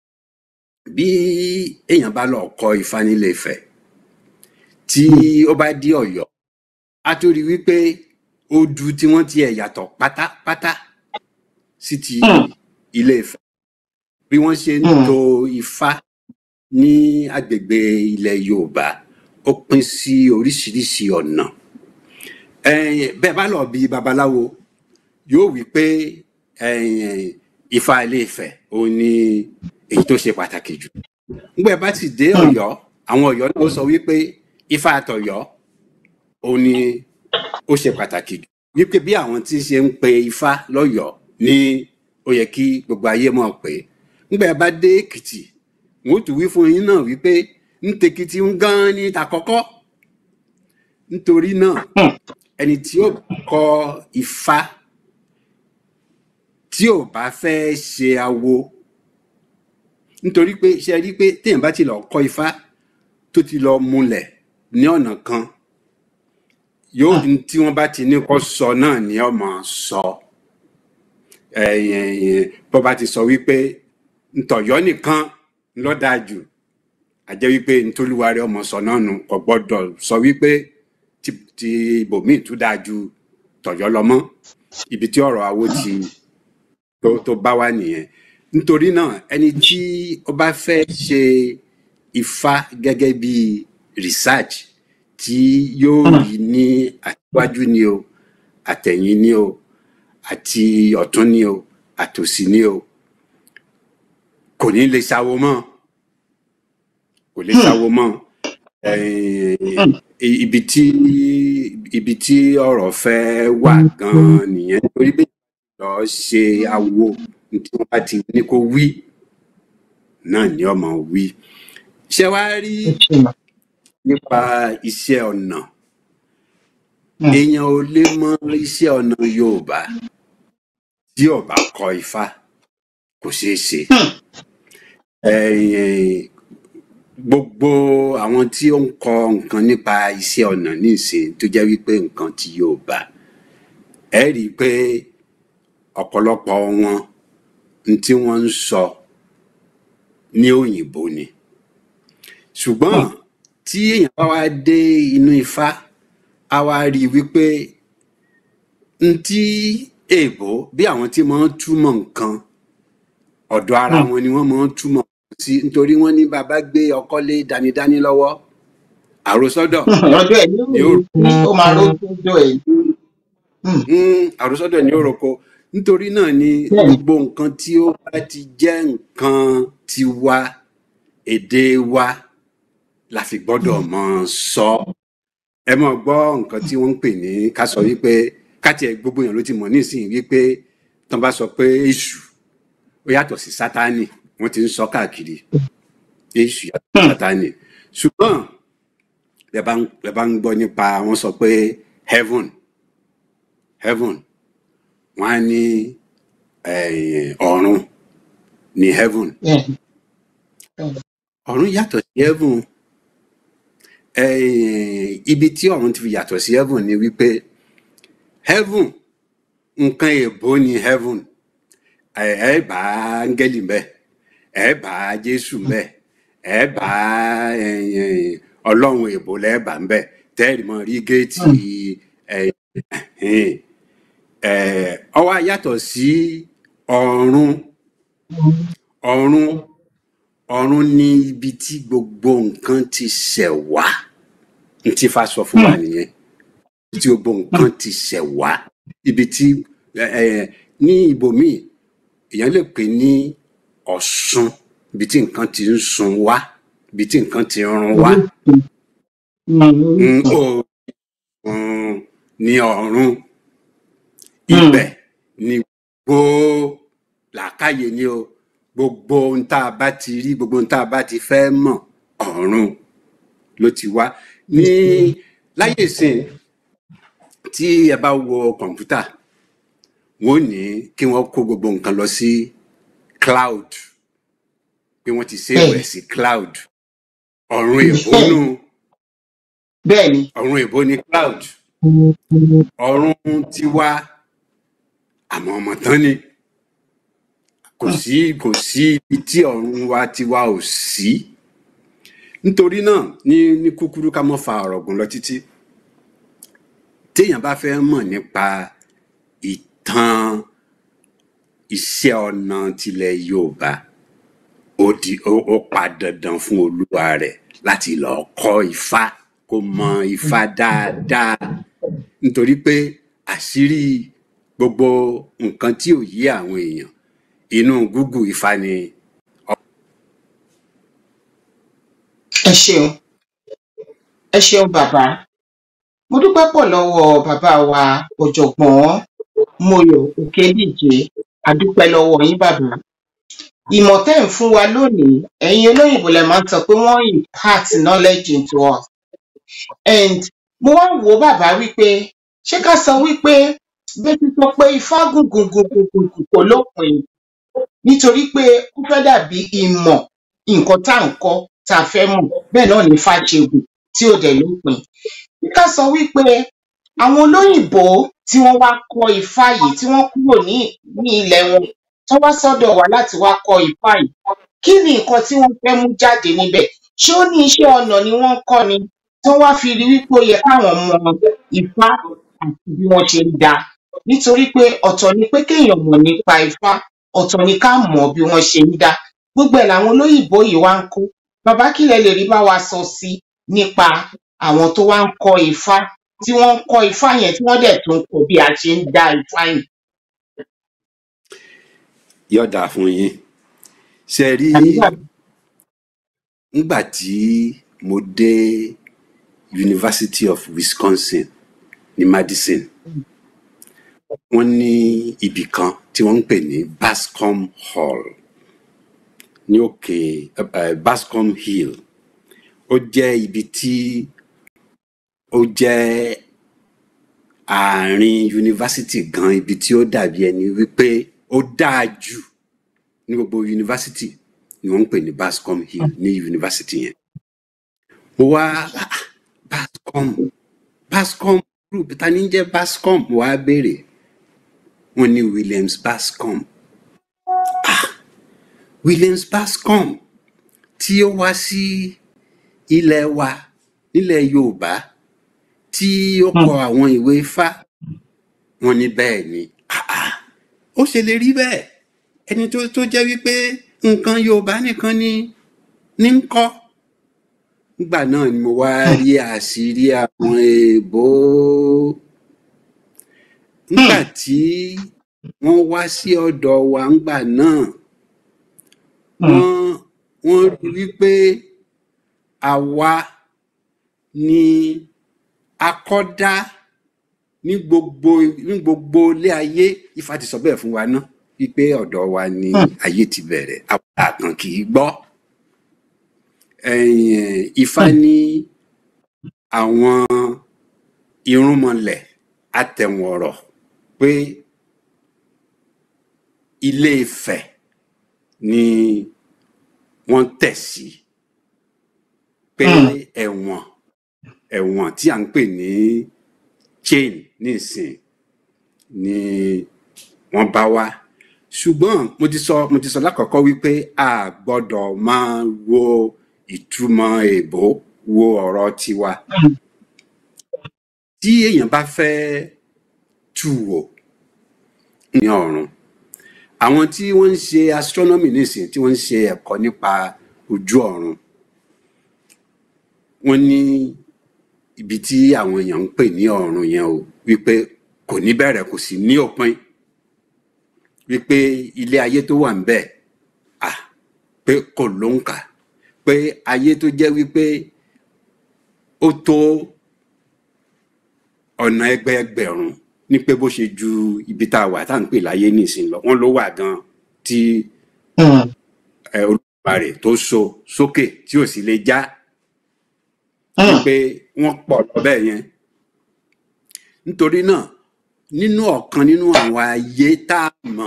bí èèyàn bá lọ kọ ifá nílé Ifẹ̀ tí hmm, ó bá dé Ọ̀yọ́ a tó rí wípé odu tí wọ́n ti ẹ̀ yàtọ̀ pátápátá sí ti hmm, ilé Ifẹ̀ bí wọ́n ṣe ń hmm, to ifá ní agbègbè ilẹ̀ Yorùbá ó pín sí oríṣiríṣi ọ̀nà Eh, bẹ́ẹ̀ bá lọ bí babaláwo yóò wí pé eh, ifá ilé Ifẹ̀ òun ni èyí tó ṣe pàtàkì jù nígbà bá ti dé hmm, Ọ̀yọ́ àwọn Ọ̀yọ́ náà ó sọ wípé ifá àtọ̀yọ́ òun ni ó ṣe pàtàkì jù wípé bí àwọn tí ṣe ń pe ifá lọ́yọ̀ọ́ ní ó yẹ kí gbogbo ayé mọ̀ pé nígbà bá dé Èkìtì wọn ó tún wí fún yín náà wípé ń tekìtì ń gan ní tàkọ́kọ́ nítorí náà hmm, ẹni tí ó kọ ifá tí ò bá fẹ́ ṣe awo nítorí pé ṣe rí pé téèyàn bá ti lọ kọ ifá tó ti lọ múlẹ̀ ní ọ̀nà kan yóò hmm, tí wọ́n bá ti ní kó sọ náà ni ó máa sọ ẹ̀yìn bó bá ti sọ wípé ntọ̀yọ́ nìkan ló dáa jù àjẹ́ wípé ntolúwarẹ ọmọ sọ náà nù kò gbọ́dọ̀ sọ wípé ti ti ibòmíì tún dáa ju tọ̀yọ́ lọ mọ́ ibi tí ọ̀rọ̀ awo ti tó tó bá wà nìyẹn nítorí náà ẹni tí ó bá fẹ́ ṣe ifá gẹ́gẹ́ bí research tí yóò hmm, rí ní àtiwájú ni o àtẹ̀yìn ni o àti ọ̀tún ni o àtòsí ni o kò ní lè ṣàwo mọ́ kò lè hmm, ṣàwo mọ́ Eh, hmm, i- ibi tí ibi tí ọ̀rọ̀ fẹ́ wà gan-an nìyẹn nítorí pé lọ ṣe awo ní tí wọ́n bá ti ní kó wí náà ni ọmọ wí ṣé wàá rí ẹ ṣé mà, nípa iṣẹ́ ọnà hmm, èèyàn ò lè mọ iṣẹ́ ọnà Yorùbá tí ò bá kọ ifá kò ṣeé ṣe Hmm. Ẹ̀yìn, gbogbo àwọn tí ó ń kọ nǹkan nípa iṣẹ́ ọnà nísìn tó jẹ́ wípé nǹkan tí yóò bá ẹ rí i pé ọ̀pọ̀lọpọ̀ wọn n tí wọ́n ń sọ ní òyìnbó ni ṣùgbọ́n Hmm. tí èèyàn bá wá dé inú ifá á wá rí i wípé n tí èèbó bí àwọn tí máa ń túmọ̀ nǹkan ọ̀dọ̀ ara Hmm. wọn ni wọ́n máa ń túmọ̀ sí nítorí wọ́n ní bàbá gbé ọkọ́ lé danidání lọ́wọ́ àròsọ́dọ̀ ọjọ́ ẹ̀ ní ni ó òòrùn ó máa rójú ọjọ́ ẹ̀ Hmm. Mm, àròsọ́dọ̀ ní òròkọ nítorí náà ni bẹ́ẹ̀ ni gbogbo nǹkan tí ó bá ti jẹ́ nǹkan tiwa èdè wa la fi gbọ́dọ̀ Hmm. mọ̀ sọ ẹ mọ̀ gbọ́ nǹkan tí wọ́n ń pè ní ká sọ wípé ká tiẹ̀ gbogbo èèyàn ló ti mọ̀ nísìnyí wípé tán bá sọ pé èṣù ó yàtọ̀ sí sátánì wọ́n ti ń sọ káàkiri èṣù yàtọ̀ sí Hmm. sátánì ṣùgbọ́n ẹ bá ń ẹ bá ń gbọ́ nípa wọ́n sọ pé heaven heaven wọ́n á ní eh, ọ̀run ní heaven bẹ́ẹ̀ ni bẹ́ẹ̀ ni. ọ̀run yàtọ̀ sí heaven Eh, ibi tí ọ̀run ti fi yàtọ̀ sí heaven ni wípé heaven nǹkan èèbó ni heaven ẹ ẹ bá áńgẹ́lì mbẹ ẹ bá jésù mbẹ ẹ bá eh, eh, ọlọ́run èèbó lẹ́ẹ̀bà mbẹ tẹ́ẹ̀rì mọ́ rí géètì Hmm. ẹ ẹ ó wá yàtọ̀ sí ọ̀run ọ̀run ọ̀run ní ibi tí gbogbo nǹkan ti ṣẹ̀ wá n tí fa sọ fún wa Hmm. nìyẹn ibi tí gbogbo Hmm. nǹkan ti ṣẹ̀ wá ibi tí ẹ ẹ ní ibòmíì èèyàn lè pè ní ọ̀ṣun ibi tí nǹkan ti ń sun wá ibi tí nǹkan ti ń run wá orísun Hmm. ń orísun ó um, ní ọ̀run Hmm. ibẹ̀ ni gbogbo làákàyè ni o gbogbo ohun tá a bá ti rí gbogbo ohun tá a bá ti fẹ́ mọ̀ ọ̀run ló ti wá ní láyé ìsìn tí ẹ bá wo kọ̀ǹpútà wọ́n ní kí wọ́n kó gbogbo nǹkan lọ sí cloud pé wọ́n ti save bẹ́ẹ̀ ẹ̀ ni sí cloud ọ̀run èbó bẹ́ẹ̀ nù ni bẹ́ẹ̀ ni ọ̀run èbó ní cloud ọ̀run tiwa àmọ́ ọmọ tán ni kò Hmm. sí kò sí ibi tí ọ̀run wa tiwa ò sí nítorí náà ní ní kúkúrú ká mọ́ fa ọ̀rọ̀ gùn lọ títí téèyàn bá fẹ́ mọ̀ nípa ìtàn iṣẹ́ ọnà tilẹ̀ yorùbá ó di ó ó pa dandan fún olúwa rẹ̀ láti lọ kọ́ ifá kó mọ ifá dáadáa nítorí pé àṣírí gbogbo nǹkan tí ò yé àwọn èèyàn inú gúgù ifá ni ẹ ṣeun ẹ ṣeun bàbá mo dúpẹ́ pọ̀ lọ́wọ́ bàbá wa ọ̀jọ̀gbọ́n Mọ́yọ̀ Òkèdíje a dúpẹ́ lọ́wọ́ yín bàbá ìmọ̀ tẹ́ ń fún wa lónìí ẹ̀yin olóyìnbó lẹ máa ń sọ pé wọ́n impart knowledge into us and mo wá wò ó bàbá wípé ṣé ká sọ wípé bẹ́ẹ̀ ti sọ pé ifá gùn gùn gùn gùn gùn gùn kò lópin nítorí pé ó fẹ́ dàbí ìmọ̀ nǹkan tá à ń kọ́ tá a fẹ́ mọ̀ bẹ́ẹ̀ náà ní fàṣẹgùn tí ò dẹ̀ lópin bí ká sọ wípé àwọn olóyìnbó tí wọ́n wá kọ́ ifá yìí tí wọ́n kúrò ní ní ilẹ̀ wọn tó wá sọ́dọ̀ wa láti wá kọ́ ifá yìí kí ni nǹkan tí wọ́n fẹ́ mú jáde níbẹ̀ ṣé ó ní iṣẹ́ ọnà ni wọ́n ń kọ́ ni tí wọ́n wá fi rí wípé ó yẹ káwọn mọ ifá àti bí wọ́n ṣe ń dá a nítorí pé ọ̀tọ̀ ni pé kéèyàn mọ̀ nípa ifá ọ̀tọ̀ ni ká mọ̀ bí wọ́n ṣe ń dá gbogbo ẹ̀ làwọn olóyìnbó yìí wá ń kó bàbá kí lẹ lè rí bá wa sọ sí nípa àwọn tó wá ń kọ́ ifá tí wọ́n ń kọ́ ifá yẹn tí wọ́n dẹ̀ tún kọ́ bí a ṣe ń dá ifá yẹn. yọ̀dà fún yín ṣe rí àdúrà nígbà tí mo dé University of Wisconsin ní Madison wọ́n ní ibì kan tí wọ́n ń pè ní Bascom Hall ní òkè uh, Bascom Hill ó jẹ́ ibi tí ó jẹ́ àárín yunifásitì gan ibi tí ó dàbí ẹni wípé ó dáa jù ní gbogbo yunifásitì ni wọ́n ń pè ní bascom hill ní yunifásitì yẹn mo wá ah, ah, bascom bascom group ta ni ń jẹ́ bascom mo wá béèrè wọ́n ní williams bascom williams bascom tí ó wá sí ilẹ̀ wa nílẹ̀ yorùbá tí ó kọ àwọn ìwé ifá wọ́n ní bẹ́ẹ̀ ni Ah, ah, ó ṣe lè rí bẹ́ẹ̀ ẹni tó tó jẹ́ wípé nǹkan yorùbá nìkan ni ní ń kọ́ nígbà náà ni mo wá rí àṣírí àwọn èèbó nígbà tí wọ́n wá sí ọ̀dọ̀ wa ńgbà náà wọ́n wọ́n rí wípé àwa ni akọ́dá ní gbogbo ní gbogbo ilé ayé ifá ti sọ bẹ́ẹ̀ fún wa ná wípé ọ̀dọ̀ wa ni ayé ti bẹ̀rẹ̀ àwọn àkàn kì í gbọ́ ẹ̀yìn ifá ní àwọn irúnmọlẹ̀ atẹ̀wọ̀rọ̀ pé ilé Ifẹ̀ ni wọ́n tẹ̀ sí pé ẹ̀wọ̀n ẹ̀wọ̀n tí à ń pè ní chain nísìn ni wọ́n bá wá ṣùgbọ́n mo ti sọ mo ti sọ lákọ̀ọ́kọ́ wípé a gbọ́dọ̀ máa wo ìtumọ̀ èèbó wo ọ̀rọ̀ tiwa tí èèyàn bá fẹ́ tù wò ní ọ̀run àwọn tí wọ́n ń ṣe astronomy nísìn tí wọ́n ń ṣe ẹ̀kọ́ nípa ojú ọ̀run wọ́n ní ibi tí àwọn èèyàn ń pè ní ọ̀run yẹn o wípé kò ní bẹ̀rẹ̀ kò sì ní òpin wípé ilé ayé tó wà ńbẹ̀ à pé kò lóǹkà pé ayé tó jẹ́ wípé ó tó ọ̀nà ẹgbẹẹgbẹ̀rún ní pé bó ṣe ju ibi tá a wà tá à ń pè láyé nísìnyí lọ wọ́n ló wà gan tí ẹ, Olódùmarè tó so sókè tí ò sì lè já wípé wọ́n pọ̀ lọ bẹ́ẹ̀ yẹn nítorí náà nínú ọ̀kan nínú àwọn ayé tá a mọ̀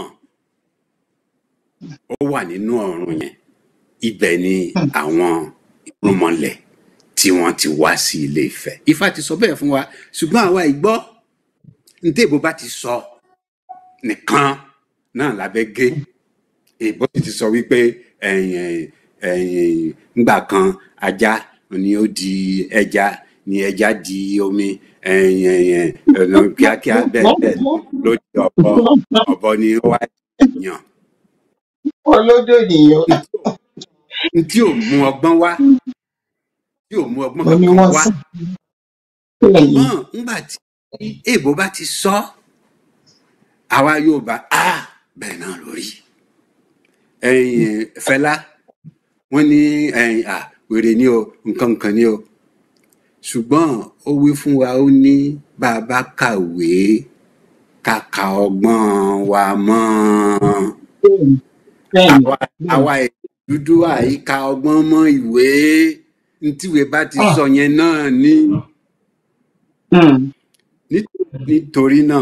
ó wà nínú ọ̀run yẹn ibẹ̀ ni àwọn irúnmọlẹ̀ tí wọ́n ti wá sí ilé Ifẹ̀ Ifá ti sọ bẹ́ẹ̀ fún wa ṣùgbọ́n àwa ìgbọ́ ntẹ́ ìbò bá ti sọ nìkan náà lábẹ́ gé èbó sì ti sọ wípé ẹ̀yìn ẹ̀yìn ńgbà kan ajá ni ó di ẹja ni ẹja di omi ẹ̀yìn ẹ̀yìn ọ̀nà kíákíá bẹ́ẹ̀ bẹ́ẹ̀ ló di ọ̀bọ ọ̀bọ ni ó wá yàn olódò nìyẹn ntí ò mú ọgbọ́n wá tí ò mú ọgbọ́n ó ní kankan wọ́n wá sùn sílẹ̀ yìí ṣùgbọ́n ńgbà tí èbó bá ti sọ àwa Yorùbá a bẹ́ẹ̀ náà lórí ẹ̀yìn Fẹlá wọ́n ní ẹ̀yìn à wèrè ni o nǹkan nǹkan ni o ṣùgbọ́n ó wí fún wa ó ní bá a bá kàwé kàkà ọgbọ́n wa mọ́ bẹ́ẹ̀ ni àwa àwa èèyàn dúdú àyíká ọgbọ́n mọ́ ìwé ntíwèé bá ti Ah. sọ yẹn náà ní Hmm. Ní- nítorí náà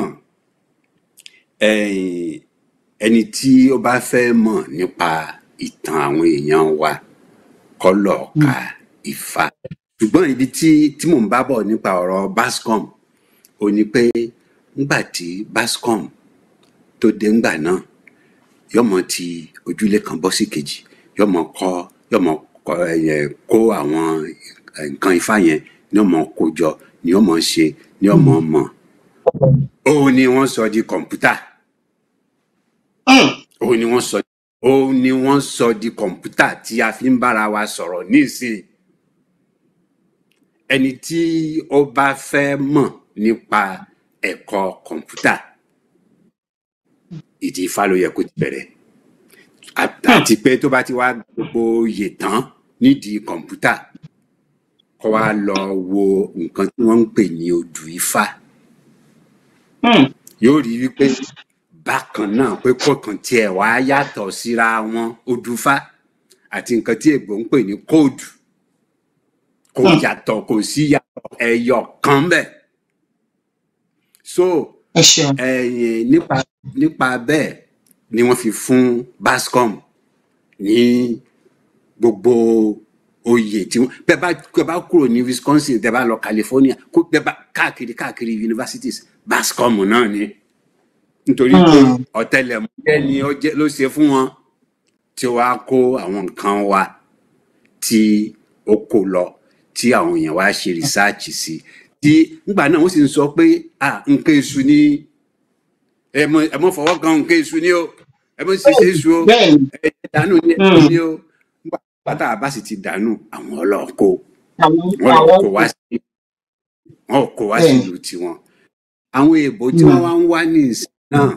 ẹ̀yìn ẹni tí ó bá fẹ́ mọ̀ nípa ìtàn àwọn èèyàn wa kó lọ ka Ifá ṣùgbọ́n ibi tí tí mò ń bá bọ̀ nípa ọ̀rọ̀ Bascom ò ní pé ńgbà tí Bascom tó dé ńgbà náà yọmọ ti ojúlé kan bọ́ sí kejì yọmọ kọ́ yọmọ kọ́ ẹ̀yẹ kó àwọn ẹ̀, nǹkan Ifá yẹn ní ọmọ kó jọ ní ọmọ ṣe ní ọmọ mọ̀ òun ni wọ́n sọ di kọ̀ǹpútà Hmm. òun ni wọ́n sọ òun ni wọ́n sọ di kọ̀ǹpútà tí a fi ń bára wa sọ̀rọ̀ nísìnyí ẹni tí ó bá fẹ́ mọ̀ nípa ẹ̀kọ́ kọ̀ǹpútà ìdí Ifá ló yẹ kó ti bẹ̀rẹ̀ À- àti pé tó bá ti wá gbogbo oyè tán nídìí kọ̀ǹpútà kó wá lọ wo nǹkan tí wọ́n ń pè ní odù Ifá Hmm. yóò rí wípé bákan náà pé kọ̀ọ̀kan tiẹ̀ wá yàtọ̀ síra wọn odùfá àti nǹkan tí ègbò ń pè ní kóòdù kò Hmm. yàtọ̀ kò sí yàtọ̀ ẹyọ kan bẹ́ẹ̀ so ẹ ṣeun ẹ̀yìn nípa nípa bẹ́ẹ̀ ni wọ́n fi fún bascom ní gbogbo oyè tí wọ́n bẹ́ẹ̀ bá bẹ́ẹ̀ bá kúrò ní wisconsin bẹ́ẹ̀ bá lọ california kó bẹ́ẹ̀ bá káàkiri káàkiri universities bascom náà ni nítorí pé Hmm. ọ̀tẹlẹ̀múyẹ́ ni ó jẹ́ ló ṣe fún wọn tí wàá kó àwọn nǹkan wa tí ó kó lọ tí àwọn èèyàn wá ṣe rìsáàchì sí tí nígbà náà wọ́n sì ń sọ pé à nǹkan èṣù ni ẹ mọ ẹ mọ fọwọ́ kan nǹkan èṣù ni o ẹ mọ ṣiṣẹ́ èṣù o bẹ́ẹ̀ ni ẹ dànù ni Hmm. èṣù ni o nígbà pátá bá sì ti dànù àwọn ọlọ́ọ̀kọ́ àwọn wọn lọ àwọn kó wá sí wọn ò kó wá bẹ́ẹ̀ ni sílùú tiwọn àwọn èèbò tí wọn Hmm. wá ń wá ní ìsìn náà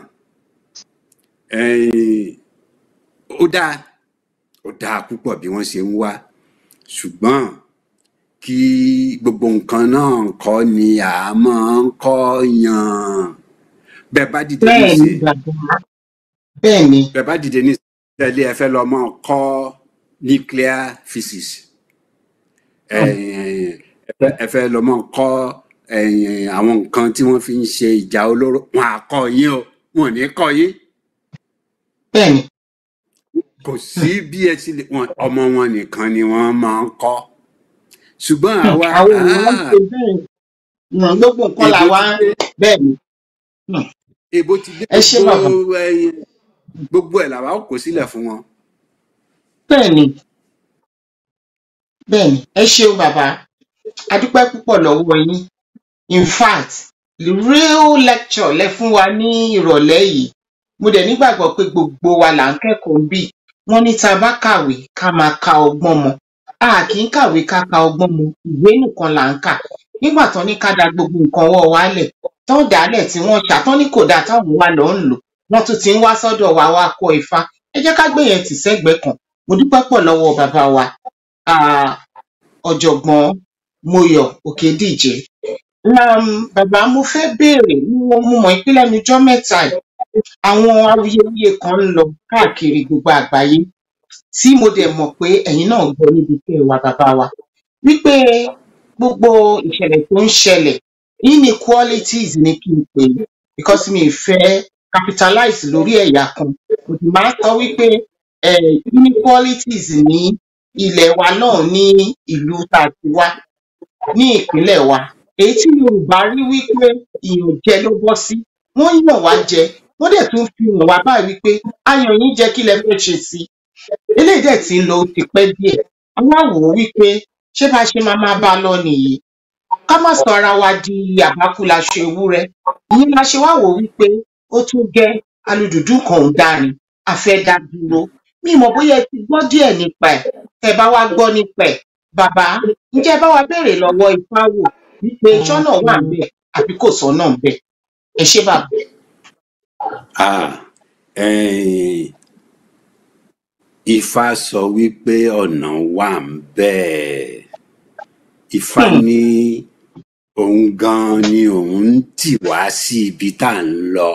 ẹ̀yìn, ó dáa ó dáa púpọ̀ bí wọ́n ṣe ń wá ṣùgbọ́n kí gbogbo nǹkan náà kọ́ ni à á máa ń kọ́ yàn bẹ́ẹ̀ bá dìde bẹ́ẹ̀ ni nísìn bàbá bẹ́ẹ̀ ni bẹ́ẹ̀ bá dìde nísìn tẹ́lẹ̀ ẹ fẹ́ lọ máa kọ́ nuclear physics Hmm. ẹ̀yìn, ẹ fẹ́ ẹ fẹ́ lọ máa kọ́ ẹ̀yìn, àwọn nǹkan tí wọ́n fi ń ṣe ìjà olóró wọn à kọ́ yín o wọn ò ní kọ́ yín bẹ́ẹ̀ ni kò sí bí ẹ ti lè wọn ọmọ wọn nìkan ni wọ́n máa ń kọ́ ṣùgbọ́n Hmm. àwa àwọn èèyàn ń ah, ṣe bẹ́ẹ̀ Hmm. gbogbo nǹkan èbó làwa ti dé bẹ́ẹ̀ ni Hmm. èbó ti dé ẹ ṣé bàbá gbogbo ẹ̀yìn, gbogbo ẹ̀ làwa ó kó sílẹ̀ fún wọn. bẹ́ẹ̀ ni bẹ́ẹ̀ ni ẹ ṣeun bàbá a dúpẹ́ púpọ̀ lọ́wọ́ yín in fact the real lecture lẹ fún wa ní ìrọ̀lẹ́ yìí mo dẹ̀ nígbàgbọ́ pé gbogbo wa là ń kẹ́kọ̀ọ́ bí wọ́n ní tá a bá kàwé ká máa ka ọgbọ́n mọ́ a kì í kàwé ká ka ọgbọ́n mọ́ ìwé nìkan là ń kà nígbà tán ní ká da gbogbo nǹkan ọwọ́ wa lẹ̀ tán dálẹ̀ tí wọ́n ṣà tán ní kò dáa táwọn wa lọ ń lò wọ́n tún ti ń wá sọ́dọ̀ wa wá kọ́ ifá ẹ jẹ́ ká gbé yẹn tì sẹ́gbẹ̀ẹ́ kan mo dúpẹ́ pọ̀ lọ́wọ́ bàbá wa ah, ọ̀jọ̀gbọ́n Mọ́yọ̀ Òkèdíje um, bàbá mo fẹ́ béèrè mo mo mọ̀ pé lẹ́nu ijọ́ mẹ́ta yìí àwọn awuyewuye kan ń lọ káàkiri gbogbo àgbáyé tí mo dẹ̀ mọ̀ pé ẹ̀yin náà gbọ́ níbi tẹ́ ẹ wà bàbá wa wípé gbogbo ìṣẹ̀lẹ̀ tó ń ṣẹlẹ̀ inequalities ni kí n pè é because mi ì fẹ́ capitalize lórí ẹ̀yà kan mo sì máa ń sọ wípé eh, inequalities ní ilẹ̀ wa náà ní ìlú tá a ti wá ní ìpínlẹ̀ wa èyí tí yorùbá rí wípé ìyànjẹ ló bọ́ sí wọ́n yàn wá jẹ wọ́n dẹ̀ tún fi hàn wá báyìí wípé ayàn yín jẹ kí lẹ fẹ́ ṣe sí i eléyìí dẹ̀ ti ń lọ ó ti pẹ́ díẹ̀ wọ́n á wò ó wípé ṣé bá a ṣe máa máa bá a lọ nìyí ká má sọ ara wa di àbákú laṣọ ewúrẹ́ ìyẹn la ṣe wá wò ó wípé ó tún gẹ́ alùdùdú kan ò dáa ni a fẹ́ dá dúró mi mọ̀ bóyá ẹ ti gbọ́ díẹ̀ nípa ẹ̀ tẹ́ bá wá gbọ́ nípa ẹ̀ bàbá ǹjẹ́ ẹ bá wa béèrè lọ́wọ́ ifá wò wípé sọ́nà wà ń bẹ̀ àbí kò sọ́nà ń bẹ̀ ẹ ṣé bàbá. Ah, ẹ̀yìn, Ifá sọ wípé ọ̀nà wà ń bẹ́ẹ̀. Ifá Hmm. ní òun gan ni òun ń tì wá sí ibi tá à ń lọ.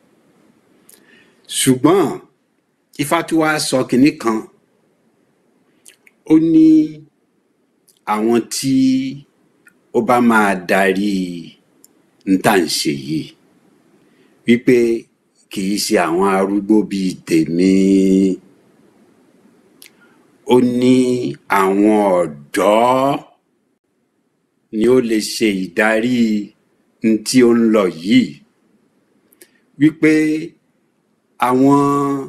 Ṣùgbọ́n Ifá tí wàá sọ kinní kan, ó ní àwọn tí ó bá máa darí ń tà ń ṣe yìí wípé kì í ṣe àwọn arúgbó bíi tèmi ó ní àwọn ọ̀dọ́ ni ó lè ṣe ìdarí n tí ó ń lọ yìí wípé àwọn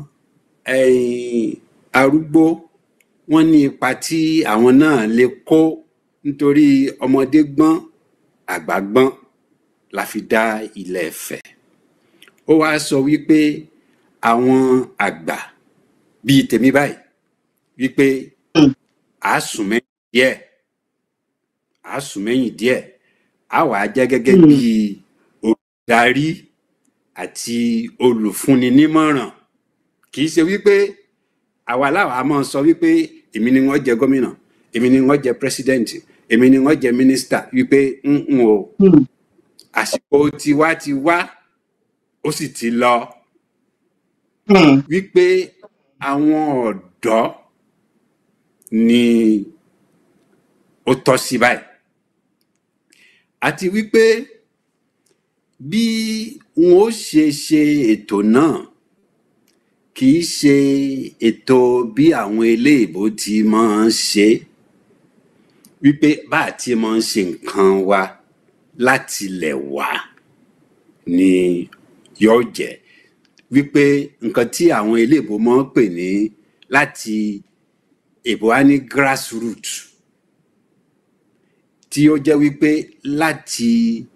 ẹ̀yìn arúgbó wọ́n ní ipa tí àwọn náà lè kó nítorí ọmọdé gbọ́n àgbà gbọ́n la fi dá ilẹ̀ Ifẹ̀ ó wáá sọ wípé àwọn àgbà bíi tèmi báyìí wípé Hmm. à á sùn mẹ́yìn díẹ̀ à á sùn mẹ́yìn díẹ̀ á wàá jẹ́ gẹ́gẹ́ Hmm. bí olùdarí àti olùfúnni nímọ̀ràn kì í ṣe wípé àwa láwa máa sọ wípé èmi ni wọ́n jẹ gómìnà èmi ni wọ́n jẹ pírẹsidẹ́ǹtì èmi ni wọ́n jẹ mínísítà wípé ń ń o Hmm. àsìkò tiwa ti wá ó sì ti lọ Hmm. wípé àwọn ọ̀dọ́ ni ó tọ́ sí báyìí àti wípé bí wọn ó ṣe ṣe ètò náà kì í ṣe ètò bí àwọn eléèbó ti máa ń ṣe wípé bá a ti máa ń ṣe nǹkan wa láti ilẹ̀ wá ni yóò jẹ́ wípé nǹkan tí àwọn eléèbó máa ń pè ní láti èbó á ní grassroot tí ó jẹ́ wípé láti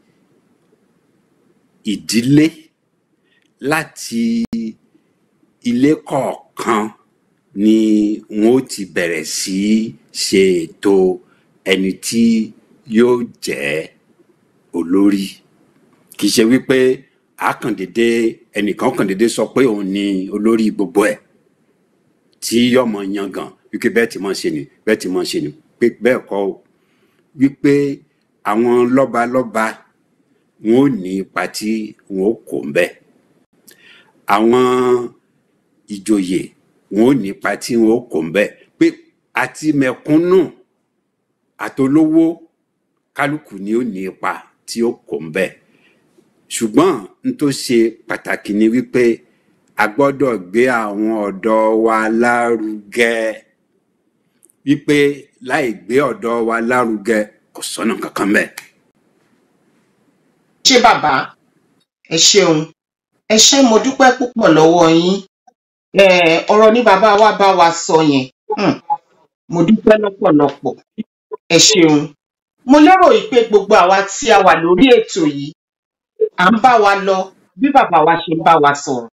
ìdílé láti ilé kọ̀ọ̀kan ni wọn ó ti bẹ̀rẹ̀ sí í ṣe ètò ẹni tí yóò jẹ́ olórí kì í ṣe wípé àkàndédé ẹnìkan kàndédé sọ pé òun ni olórí gbogbo ẹ̀ tí yọmọ yangàn wípé bẹ́ẹ̀ tí máa ṣe ni bẹ́ẹ̀ tí máa ṣe ni pé bẹ́ẹ̀ kọ́ o wípé àwọn lọ́balọ́ba wọn ò ní ipa tí wọn ò kó ń bẹ̀ àwọn ìjòyè wọn ò ní ipa tí wọn ò kó ń bẹ̀ pé àti mẹ̀kúnnù àtolówó kálukú ni ó ní ipa tí ó kó ń bẹ̀ ṣùgbọ́n n tó ṣe pàtàkì ni wípé a gbọ́dọ̀ gbé àwọn ọ̀dọ́ wa lárugẹ wípé láì gbé ọ̀dọ́ wa lárugẹ kò sọ́nà kankan bẹ́ẹ̀. ṣé bàbá ẹ ṣeun ẹ ṣé mo dúpẹ́ púpọ̀ lọ́wọ́ yín Eh, ọ̀rọ̀ ní bàbá wa bá wa sọ yẹn Hmm, mo dúpẹ́ lọ́pọ̀lọpọ̀ ẹ ṣeun mo lérò yìí pé gbogbo àwa tí a wà lórí ètò yìí à ń bá wa lọ bí bàbá wa ṣe ń bá wa sọ̀rọ̀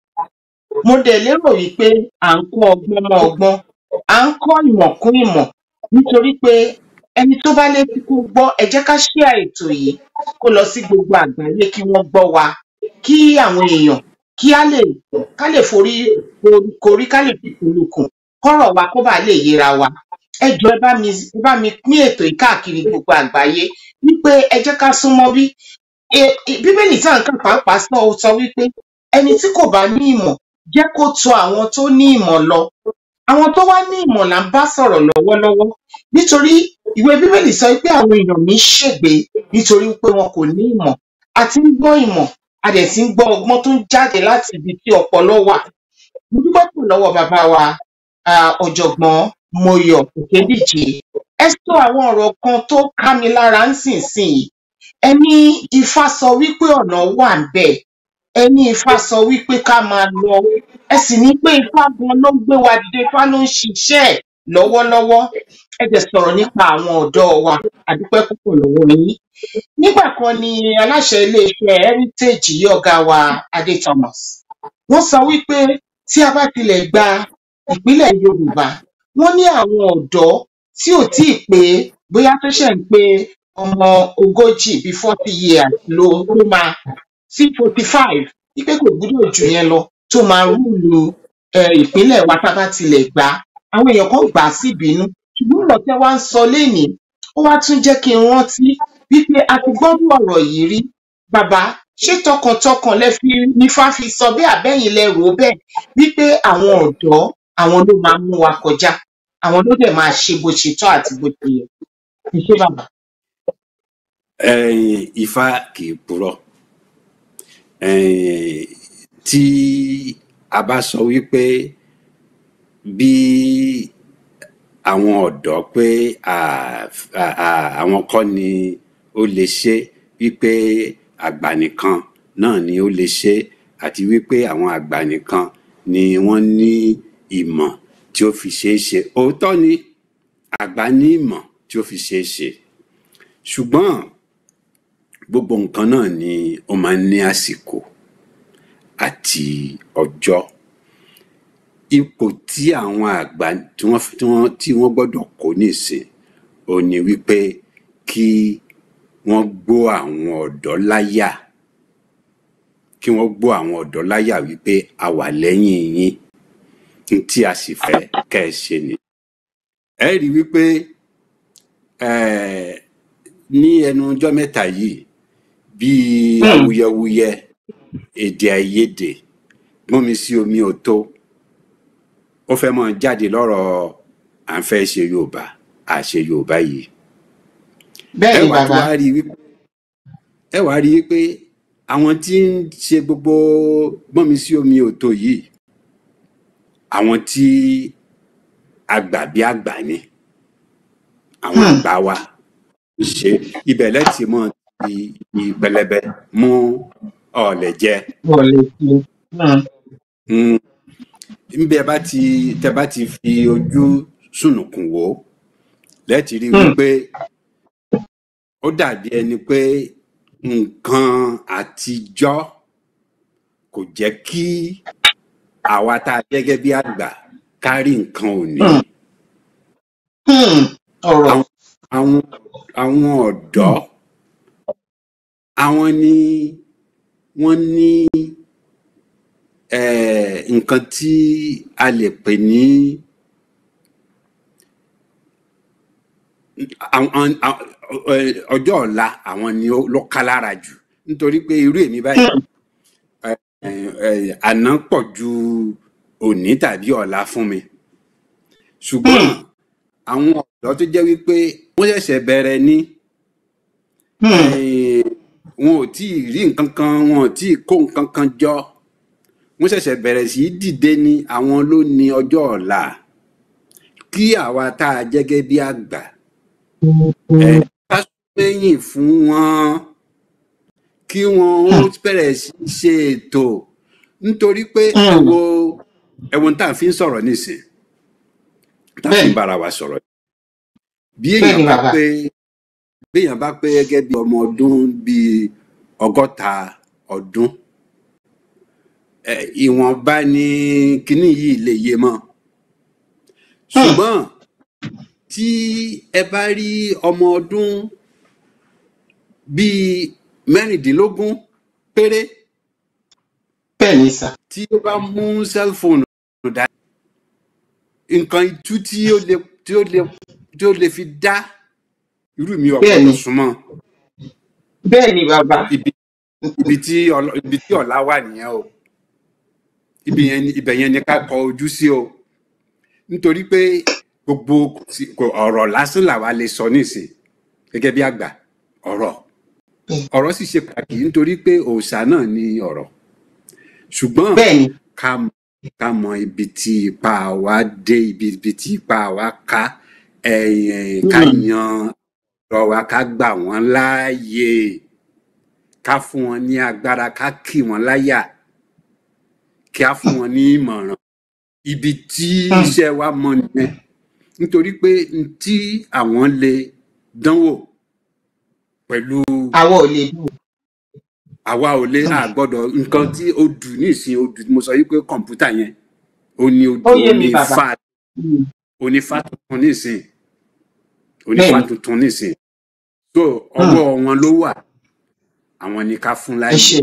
mo dẹ̀ lérò yìí pé à ń kọ́ ọgbọ́n mọ́ ọgbọ́n à ń kọ́ ìmọ̀ kún ìmọ̀ nítorí pé ẹni tó bá létí kó gbọ́ ẹ jẹ́ ká share ètò yìí kó lọ sí gbogbo àgbáyé kí wọ́n gbọ́ wa kí àwọn èèyàn kí á lè ká lè forí korí ká lè fi kùlùkùn kọ́rọ̀ wa kó bàa lè yéra wa ẹ jọ̀ọ́ ẹ bá mi ẹ bá mi pín ètò yìí káàkiri gbogbo àgbáyé wípé ẹ jẹ́ ká súnmọ́ bí E- e- bíbélì tá à ń kà pàápàá sọ ó sọ wípé ẹni tí kò bá ní ìmọ̀ jẹ́ kó tọ̀ àwọn tó ní ìmọ̀ lọ àwọn tó wá ní ìmọ̀ là ń bá sọ̀rọ̀ lọ́wọ́lọ́wọ́ nítorí ìwé bíbélì sọ pé àwọn èèyàn mi ṣègbé nítorí pé wọn kò ní ìmọ̀ a ti ń gbọ́ ìmọ̀ a dẹ̀ ti ń gbọ́ ọgbọ́n tó ń jáde láti ibi tí ọpọlọ wà mo dúpẹ́ pọ̀ lọ́wọ́ bàbá wa ah, ọ̀jọ̀gbọ́n Moyọ̀ Òkèdíje ẹ sọ àwọn ọ̀rọ̀ kan tó ká mi lára ń sìn sìn yìí ẹni ifá sọ wípé ọ̀nà wà ń bẹ̀ ẹni ifá sọ wípé ká máa lọ ẹ sì ní pé ifá gan ló ń gbé wa dìde ifá ló ń ṣiṣẹ́ ẹ̀ lọ́wọ́lọ́wọ́ ẹ dẹ̀ sọ̀rọ̀ nípa àwọn ọ̀dọ́ wa àdúpẹ́ púpọ̀ lọ́wọ́ yín nígbà kan ni aláṣẹ iléeṣẹ́ heritage yìí ọ̀gá wa Adé Thomas wọ́n sọ wípé tí a bá tilẹ̀ gba ìpínlẹ̀ Yorùbá wọ́n ní àwọn ọ̀dọ́ tí ò tíì pé bóyá tó ṣẹ̀ ń pé ọmọ ogójì bíi forty years ló ló máa sí forty five wípé kò gbúdọ̀ jù yẹn lọ tó máa rúùlù eh, ìpínlẹ̀ wa tá a bá tilẹ̀ gbà á àwọn èèyàn kan gbà á sí ìbínú ṣùgbọ́n ọ̀rọ̀ tẹ́ wá ń sọ lénìí ó wá tún jẹ́ kí n rántí wípé a ti gbọ́dọ̀ ọ̀rọ̀ yìí rí bàbá ṣé tọkàntọkàn lẹ fi nífà fi sọ bẹ́ẹ̀ àbẹ́yìn lẹ rò ó bẹ́ẹ̀ wípé àwọn ọ̀dọ́ àwọn ló máa mú wa kọjá àwọn ló dẹ̀ máa ṣe bó ṣe tọ́ àti bó ṣe yẹ ẹ ṣé bàbá. ẹ̀yin ifá kì í purọ́ ẹ̀yin tí a bá sọ wípé bí àwọn ọ̀dọ́ pé à- à- à- àwọn kọ́ ni ó lè ṣe wípé àgbà nìkan náà ni ó lè ṣe àti wípé àwọn àgbà nìkan ni wọ́n ní ìmọ̀ tí ó fi ṣeé ṣe òótọ́ ni àgbà ní ìmọ̀ tí ó fi ṣeé ṣe ṣùgbọ́n gbogbo nǹkan náà ni ó máa ń ní àsìkò àti ọjọ́ ipò tí àwọn àgbà tí wọ́n tí wọ́n tí wọ́n gbọ́dọ̀ kó nísìn ò ní wípé kí wọ́n gbó àwọn ọ̀dọ́ láyà kí wọ́n gbó àwọn ọ̀dọ́ láyà wípé a wà lẹ́yìn yín n tí a sì fẹ́ kẹ́ ẹ ṣe ni. ẹ rí i wípé eh, ní ẹnu ọjọ́ mẹ́ta yìí bíi Hmm. awuyewuye èdè àìyedè gbọ́n mi sí omi ò tó ó fẹ́ mọ́ jáde lọ́rọ̀ à ń fẹ́ ṣe yorùbá à ṣe yorùbá yìí bẹ́ẹ̀ ẹ ni wàá tún bàbá wá rí i wípé ẹ wàá rí i pé àwọn tí ń ṣe gbogbo gbọ́nmi sí omi òtó yìí àwọn tí àgbà bí àgbà ni àwọn Hmm. àgbà wa ń ṣe ibẹ̀ lẹ́tì mọ́ ti pẹlẹbẹ mú ọ̀lẹ̀ jẹ wọlé sí Hmm. Mm. níbi ẹ bá ti tẹ bá ti fi ojú sùnùkùn wò ó lẹ́tì rí Hmm. wípé ó dàbí ẹni pé nǹkan àtijọ́ kò jẹ́ kí àwa tá a gẹ́gẹ́ bí àgbà kárí nǹkan òní. Hmm. Hmm. ọ̀rọ̀ Àwọn àwọn àwọn ọ̀dọ́ àwọn ni wọ́n ní eh, nǹkan tí a lè pè ní àwọn- àwọn- eh, ọjọ́ ọ̀la àwọn ni ó ló ká lára jù nítorí pé irú èmi báyìí Hmm. eh, eh, àná pọ̀ ju òní tàbí ọ̀la fún mi ṣùgbọ́n Hmm. àwọn ọ̀dọ́ tó jẹ́ wípé wọ́n ṣẹ̀ṣẹ̀ bẹ̀rẹ̀ ní Hmm. eh, wọn ò tí ì rí nǹkan kan wọn ò tí ì kó nǹkan kan jọ wọ́n ṣẹ̀ṣẹ̀ bẹ̀rẹ̀ sí í dìde ní àwọn ló ní ọjọ́ ọ̀la kí àwa tá a jẹ́ gẹ́gẹ́ bí àgbà ẹ ká sẹ́yìn fún wọn kí wọn ó bẹ̀rẹ̀ sí í ṣe ètò nítorí pé ẹ Hmm. wo ẹ wo tá à ń fi ń sọ̀rọ̀ nísìn tá à ń fi ń bẹ́ẹ̀ni bára wa sọ̀rọ̀ bí bẹ́ẹ̀ni èèyàn bá bàbá pé bí èèyàn bá pé gẹ́gẹ́ bí ọmọ ọdún bíi ọgọ́ta ọdún ẹ, ìwọ̀nba ni kinní yìí lè yé mọ́ Hmm. ṣùgbọ́n tí ẹ bá rí ọmọ ọdún bíi mẹ́rìndínlógún péré bẹ́ẹ̀ni sà tí ó bá mú sẹ́lfóònù dání nǹkan itú tí ó lè tí ó lè tí ó lè fi dá irú mi ò bẹ́ẹ̀ni gbọ́dọ̀ súnmọ́ bẹ́ẹ̀ni bàbá ibi ibi tí ọlọ- ibi tí ọ̀la wà nìyẹn o ibi yẹn ni- ibẹ̀ yẹn ni ká kọ ojú sí o nítorí pé gbogbo kò sí- kò- ọ̀rọ̀ lásán làwa lè sọ nísìn gẹ́gẹ́ bí àgbà ọ̀rọ̀ Bẹ́ẹ̀- ọ̀rọ̀ sì ṣe pàtàkì nítorí pé òòṣà náà ní ọ̀rọ̀ ṣùgbọ́n bẹ́ẹ̀ni ká mọ ká mọ ibi tí ipa wa dé ibi ibi tí ipa wa ká ẹ̀yìn ká Hmm. yan ọ̀rọ̀ wa ká gbà wọ́n láàyè ká fún wọn ní agbára ká kì wọ́n láyà kí á fún wọn ní ìmọ̀ràn ibi tí Hmm. iṣẹ́ wa mọ nìyẹn nítorí pé n tí àwọn lè dánwò pẹ̀lú àwa ò lè dùn àwa ò lè àgbọ́dọ̀ nǹkan tí ó dù nísìn ó dù mo sọ yìí pé kọ̀ǹpútà yẹn ó ní ó ojú yé ó mi ní bàbá fa Hmm. onífá tuntun nísìn onífá bẹ́ẹ̀ni tuntun nísìn so Hmm. ọwọ́ wọn ló wà àwọn ni ká fún ẹ láàyè ṣe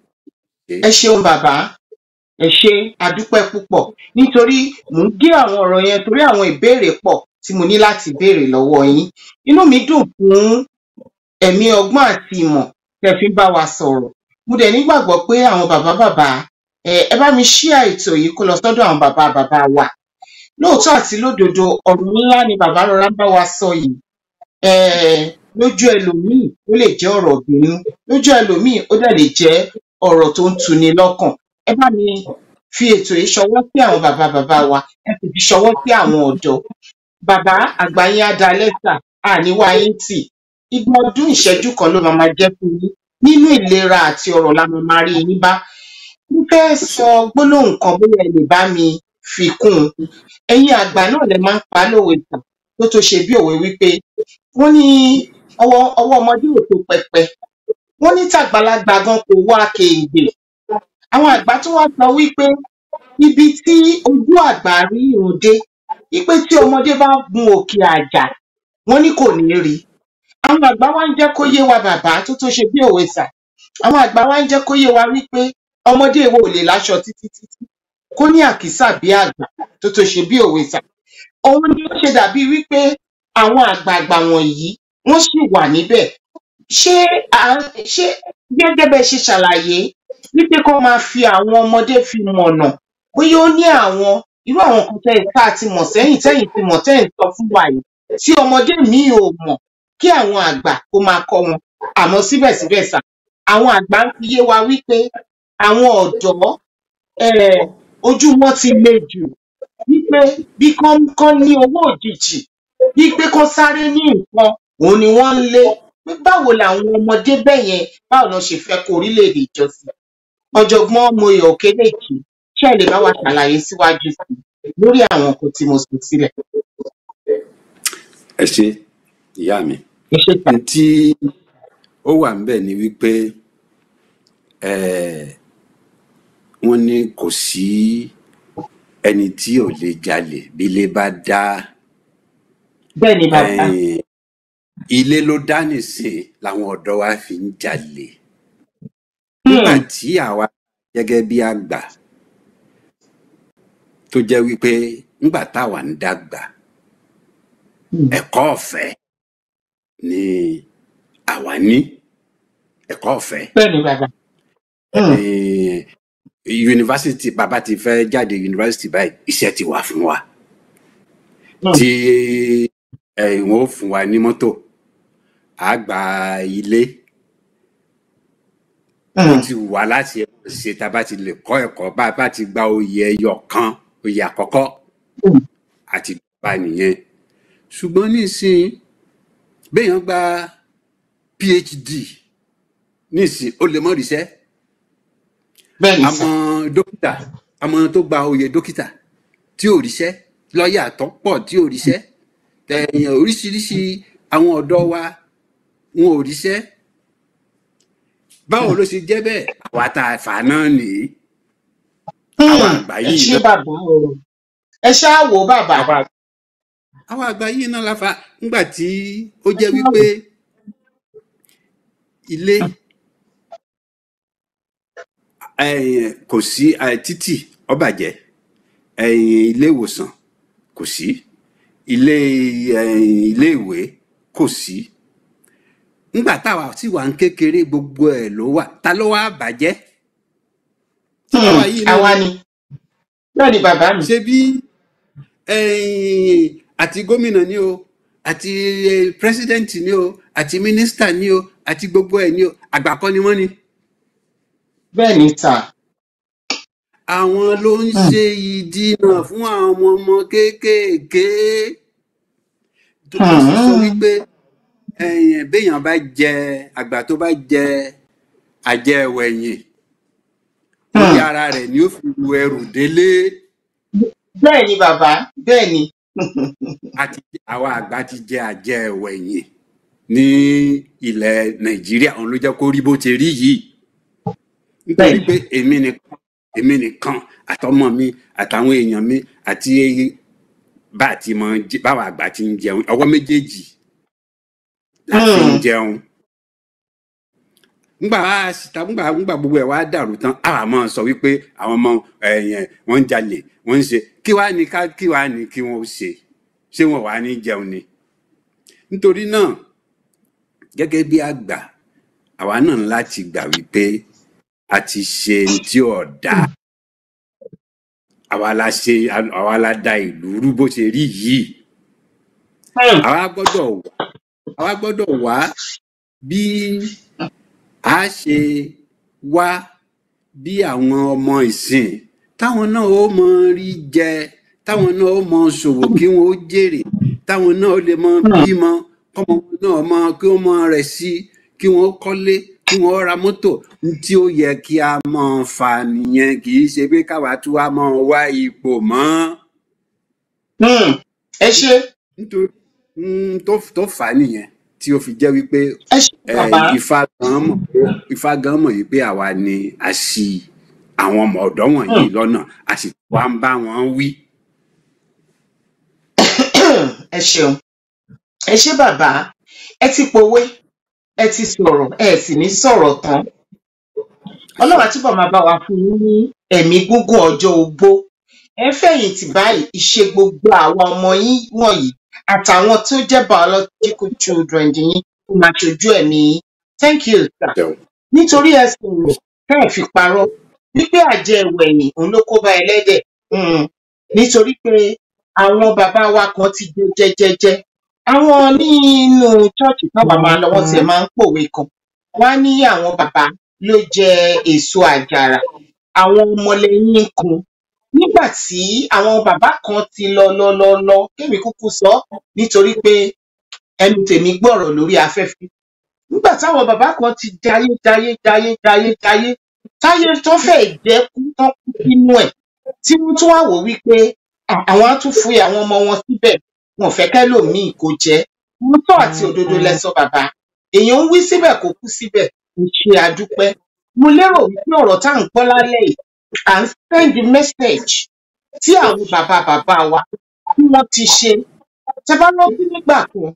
ẹ ṣeun bàbá ẹ ṣe àdúpẹ́ púpọ̀ nítorí mò ń gé àwọn ọ̀rọ̀ yẹn torí àwọn ìbéèrè pọ̀ tí mo ní láti béèrè lọ́wọ́ yín inú mi dùn fún ẹ̀mí ọgbọ́n àti ìmọ̀ tẹ́ fi ń bá wa sọ̀rọ̀ mo dẹ̀ nígbàgbọ́ pé àwọn bàbá bàbá ẹ ẹ bá mi ṣíà ètò yìí kó lọ sọ́dọ̀ àwọn bàbá bàbá wa lóòótọ́ àti lódodo ọ̀rọ̀ ńlá ni bàbá rọra ń bá wa sọ yìí um lójú ẹlòmíì ó lè jẹ́ ọ̀rọ̀ ìbínú lójú ẹlòmíì ó dẹ̀ lè jẹ́ ọ̀rọ̀ tó ń tuni lọ́kàn ẹ bá mi fi ètò yìí ṣọwọ́ sí àwọn bàbá bàbá wa ẹ sì fi ṣọwọ́ sí àwọn ọ̀dọ́ bàbá àgbà yín á da lẹ́tà àníwá yín tì igba ọdún ìṣẹ́jú kan ló máa máa jẹ́ fún yín nínú ìlera àti ọ̀rọ̀ la máa máa rí yín bá mo fẹ́ sọ gbólóhùn kan bóyá ẹ lè bá mi fi kún un ẹ̀yin àgbà náà lè máa ń pa á lówe tàn tó tó ṣe bí òwe wípé wọ́n ní ọwọ́ ọwọ́ ọmọdé ò tó pẹpẹ wọ́n ní tàgbàlagbà gan kò wá kéǹgbè àwọn àgbà tún wá sọ wípé ibi tí ojú àgbà rí irun dé wípé tí ọmọdé bá gun òkè àjà wọ́n ní kò ní rí àwọn àgbà wa ń jẹ́ kó yé wa bàbá tó tó ṣe bí òwe sà àwọn àgbà wa ń jẹ́ kó yé wa wípé ọmọdé wo ò lè láṣọ títí títí kó ní àkísà bí àgbà tó tó ṣe bí òwe sà òun ni ó ṣe dàbí wípé àwọn àgbààgbà wọ̀nyí wọ́n sì wà níbẹ̀ ṣé à ń- ṣé gẹ́gẹ́ bẹ́ẹ̀ ṣe ṣàlàyé wípé kó máa fi àwọn ọmọdé fi mọ̀nà bóyá ó ní àwọn irú àwọn kan tẹ́ ẹ tá a ti mọ̀ sẹ́yìn tẹ́yìn ti mọ̀ tẹ́yìn sọ fún wa yìí tí ọmọdé míì ò mọ̀ kí àwọn àgbà kó máa kọ́ wọn àmọ́ síbẹ̀síbẹ̀ sà àwọn àgbà ń fi yé wa wípé àwọn ọ̀dọ́ eh, ojú wọn ti le jù wípé bí kán kán ní owó òjijì wípé kán sáré ní nǹkan òun ni wọ́n ń lé pé báwo làwọn ọmọdé bẹ́ẹ̀ yẹn báwo lọ ṣe fẹ́ kó orílẹ̀-èdè ìjọsìn ọ̀jọ̀gbọ́n Moyè Òkédèjì ṣé ẹ lè bá wa ṣàlàyé síwájú sí i lórí àwọn nǹkan tí mo sọ sílẹ̀ ẹ ṣe ìyá mi ẹ ṣe tà n tí ó wà ń bẹ̀ ni wípé eh, wọ́n ní kò sí ẹni tí ò lè jalè bí ilé bá dá bẹ́ẹ̀ ni bàbá eh, ilé ló dá nìsín làwọn ọ̀dọ́ wa fi ń jalè nígbà Hmm, tí àwa gẹ́gẹ́ bí àgbà tó jẹ́ wípé nígbà táwa ń dàgbà hmm, ẹ̀kọ́ ọ̀fẹ́ ni àwa ní ẹ̀kọ́ ọ̀fẹ́ bẹ́ẹ̀ ni bàbá Hmm, Eh, yunifásitì bàbá ti fẹ́ jáde yunifásitì báyìí iṣẹ́ ti wà fún wa hmm, tí eh, wọ́n ó fún wa ní mọ́tò á gba ilé ó hmm, ti wà láti ṣe tá a bá ti lè kọ́ ẹ̀kọ́ bá a bá ti gba oyè ẹyọ kan oyè àkọ́kọ́ hmm, àti bá nìyẹn ṣùgbọ́n nísìnyí béèyàn gba phd nísìnyí ó lè mọ́ ríṣẹ́ bẹ́ẹ̀ ni sà àmọ́ dókítà àmọ́ tó gba oyè dókítà tí ò ríṣẹ́ lọ́ọ̀yà tó pọ̀ tí ò ríṣẹ́ ẹ̀yìn oríṣiríṣi àwọn ọ̀dọ́ wa wọn ò ríṣẹ́ báwo ló ṣe jẹ́ bẹ́ẹ̀ àwa tá a fà náà nìyí àwa Hmm, àgbà ẹ yìí ṣé náà bàbá o ẹ ṣáà wò ó bàbá àwa àwa àgbà yìí náà la fa ńgbà tí ó ẹ jẹ́ ṣáà wò wípé ilé ẹ̀yìn kò sí eh, títì ó bàjẹ́ ẹ̀yìn ilé ìwòsàn kò sí ilé ẹ̀yìn ilé ìwé kò sí ńgbà táwa sì wà ń kékeré gbogbo ẹ̀ ló wà ta ló wá bàjẹ́ Hmm, àwa yìí náà àwa ni bẹ́ẹ̀ ni bàbá mi ṣe bí ẹ̀yìn àti gómìnà ni o àti eh, president ni o àti minister ni o àti gbogbo ẹ̀ ni o àgbà kọ́ ni wọ́n ni bẹ́ẹ̀ ni sà àwọn ló ń Hmm, ṣe ìdínà fún àwọn ọmọ ọmọ kéékèèké tó mo sì sọ hmm, wípé ẹ̀yìn béèyàn bá jẹ àgbà tó bá jẹ àjẹwẹ̀yìn orí hmm. ara rẹ̀ ni ó fi ru ẹrù délé bẹ́ẹ̀ ni bàbá bẹ́ẹ̀ ni àti àwa àgbà ti jẹ àjẹwẹ̀yìn ní ilẹ̀ nàìjíríà òun ló jẹ́ kó rí bó ti rí yìí bẹ́ẹ̀ nítorí ni pé èmi nìkan èmi nìkan àtọmọ mi àtàwọn èèyàn mi àti bá a ti mọ jẹ- báwa àgbà ti ń jẹun ọwọ́ méjèèjì la fi ń Hmm, jẹun ngbà wá síta ngbà ngbà gbogbo ẹ wá dàrú tán àwa máa sọ wípé àwọn ọmọ ẹyìn wọn ń jalè wọn ń ṣe kí wàá ní ká kí wàá ní kí wọn ó ṣe ṣé wọn wàá ní jẹun ni nítorí náà gẹ́gẹ́ bí àgbà àwa náà ní láti gbà wípé a ti ṣe ní tí ò dáa àwa la ṣe àwa la da ìlú rú bó ṣe rí yìí hmm, àwa gbọ́dọ̀ wá àwa gbọ́dọ̀ wá bí a ṣe wá bí àwọn ọmọ ìsìn táwọn náà ó mọ rí jẹ táwọn náà ó mọ ṣòwò kí wọn ó jèrè táwọn náà ó lè mọ hmm, bímọ kọmọ wọn náà mọ kí wọn mọ rẹ̀ sí kí wọn ó kọ́lé kí wọn ó ra mọ́tò ní tí ó yẹ kí a mọ fà nìyẹn kì í ṣe pé káwa tún wá mọ wá ipò mọ́ hmm. ẹ ṣé nítorí mm, tó tó fà á nìyẹn tí ó fi jẹ́ wípé ẹ ṣé eh, bàbá ifá gan mọ̀ ifá gan mọ̀ yìí pé àwa ni a ṣì àwọn ọmọ ọ̀dọ́ wọ̀nyí Hmm, lọ́nà a sì wá ń bá wọn wí. ẹ ṣeun ẹ ṣé bàbá ẹ ti pòwe ẹ ti sọ̀rọ̀ ẹ sì ní sọ̀rọ̀ tán àṣẹ ọlọ́run á túbọ̀ máa bá wa fún yín ní ẹ̀mí gígùn ọjọ́ ogbó ẹ ń fẹ̀yìntì báyìí ìṣe gbogbo àwọn ọmọ yín wọ̀nyí àtàwọn tó jẹ́ biological children yín kó máa ṣojú ẹ̀mí yín thank you sir jẹun nítorí ẹ sọ̀rọ̀ tẹ́ ẹ̀ fi parọ́ wípé àjẹ ẹ̀wẹ̀yìn òun ló kó bá ẹlẹ́dẹ̀ um, nítorí pé àwọn bàbá wa kan ti jẹ jẹjẹjẹ àwọn nínú ṣọ́ọ̀ṣì táwa máa lọ wọ́n tiẹ̀ máa ń pòwe kan wọ́n á ní àwọn bàbá ló jẹ èso àjàrà àwọn ọmọlẹ́yìn kan nígbà tí àwọn bàbá kan ti lọ lọ lọ lọ kémi kúkú sọ nítorí pé ẹnu tèmi gbọ́rọ̀ lórí afẹ́fẹ́ nígbà táwọn bàbá kan ti jayé jayé jayé jayé jayé táyé tó fẹ́ jẹ́ kú tán kú sínú ẹ̀ tí wọ́n tún wá wò wípé à- àwọn á tún fi àwọn ọmọ wọn síbẹ̀ wọn ò fẹ́ kẹ́lòmíì kó jẹ́ òótọ́ àti òdodo lẹ́sọ bàbá èèyàn ń wí síbẹ̀ kó kú síbẹ̀ kò ṣe àdúpẹ́ mo lérò wípé ọ̀rọ̀ tá à ń gbọ́ lálẹ́ yìí à ń send message tí àwọn bàbá bàbá wa tí wọ́n ti ṣe tẹ bá rántí nígbà kan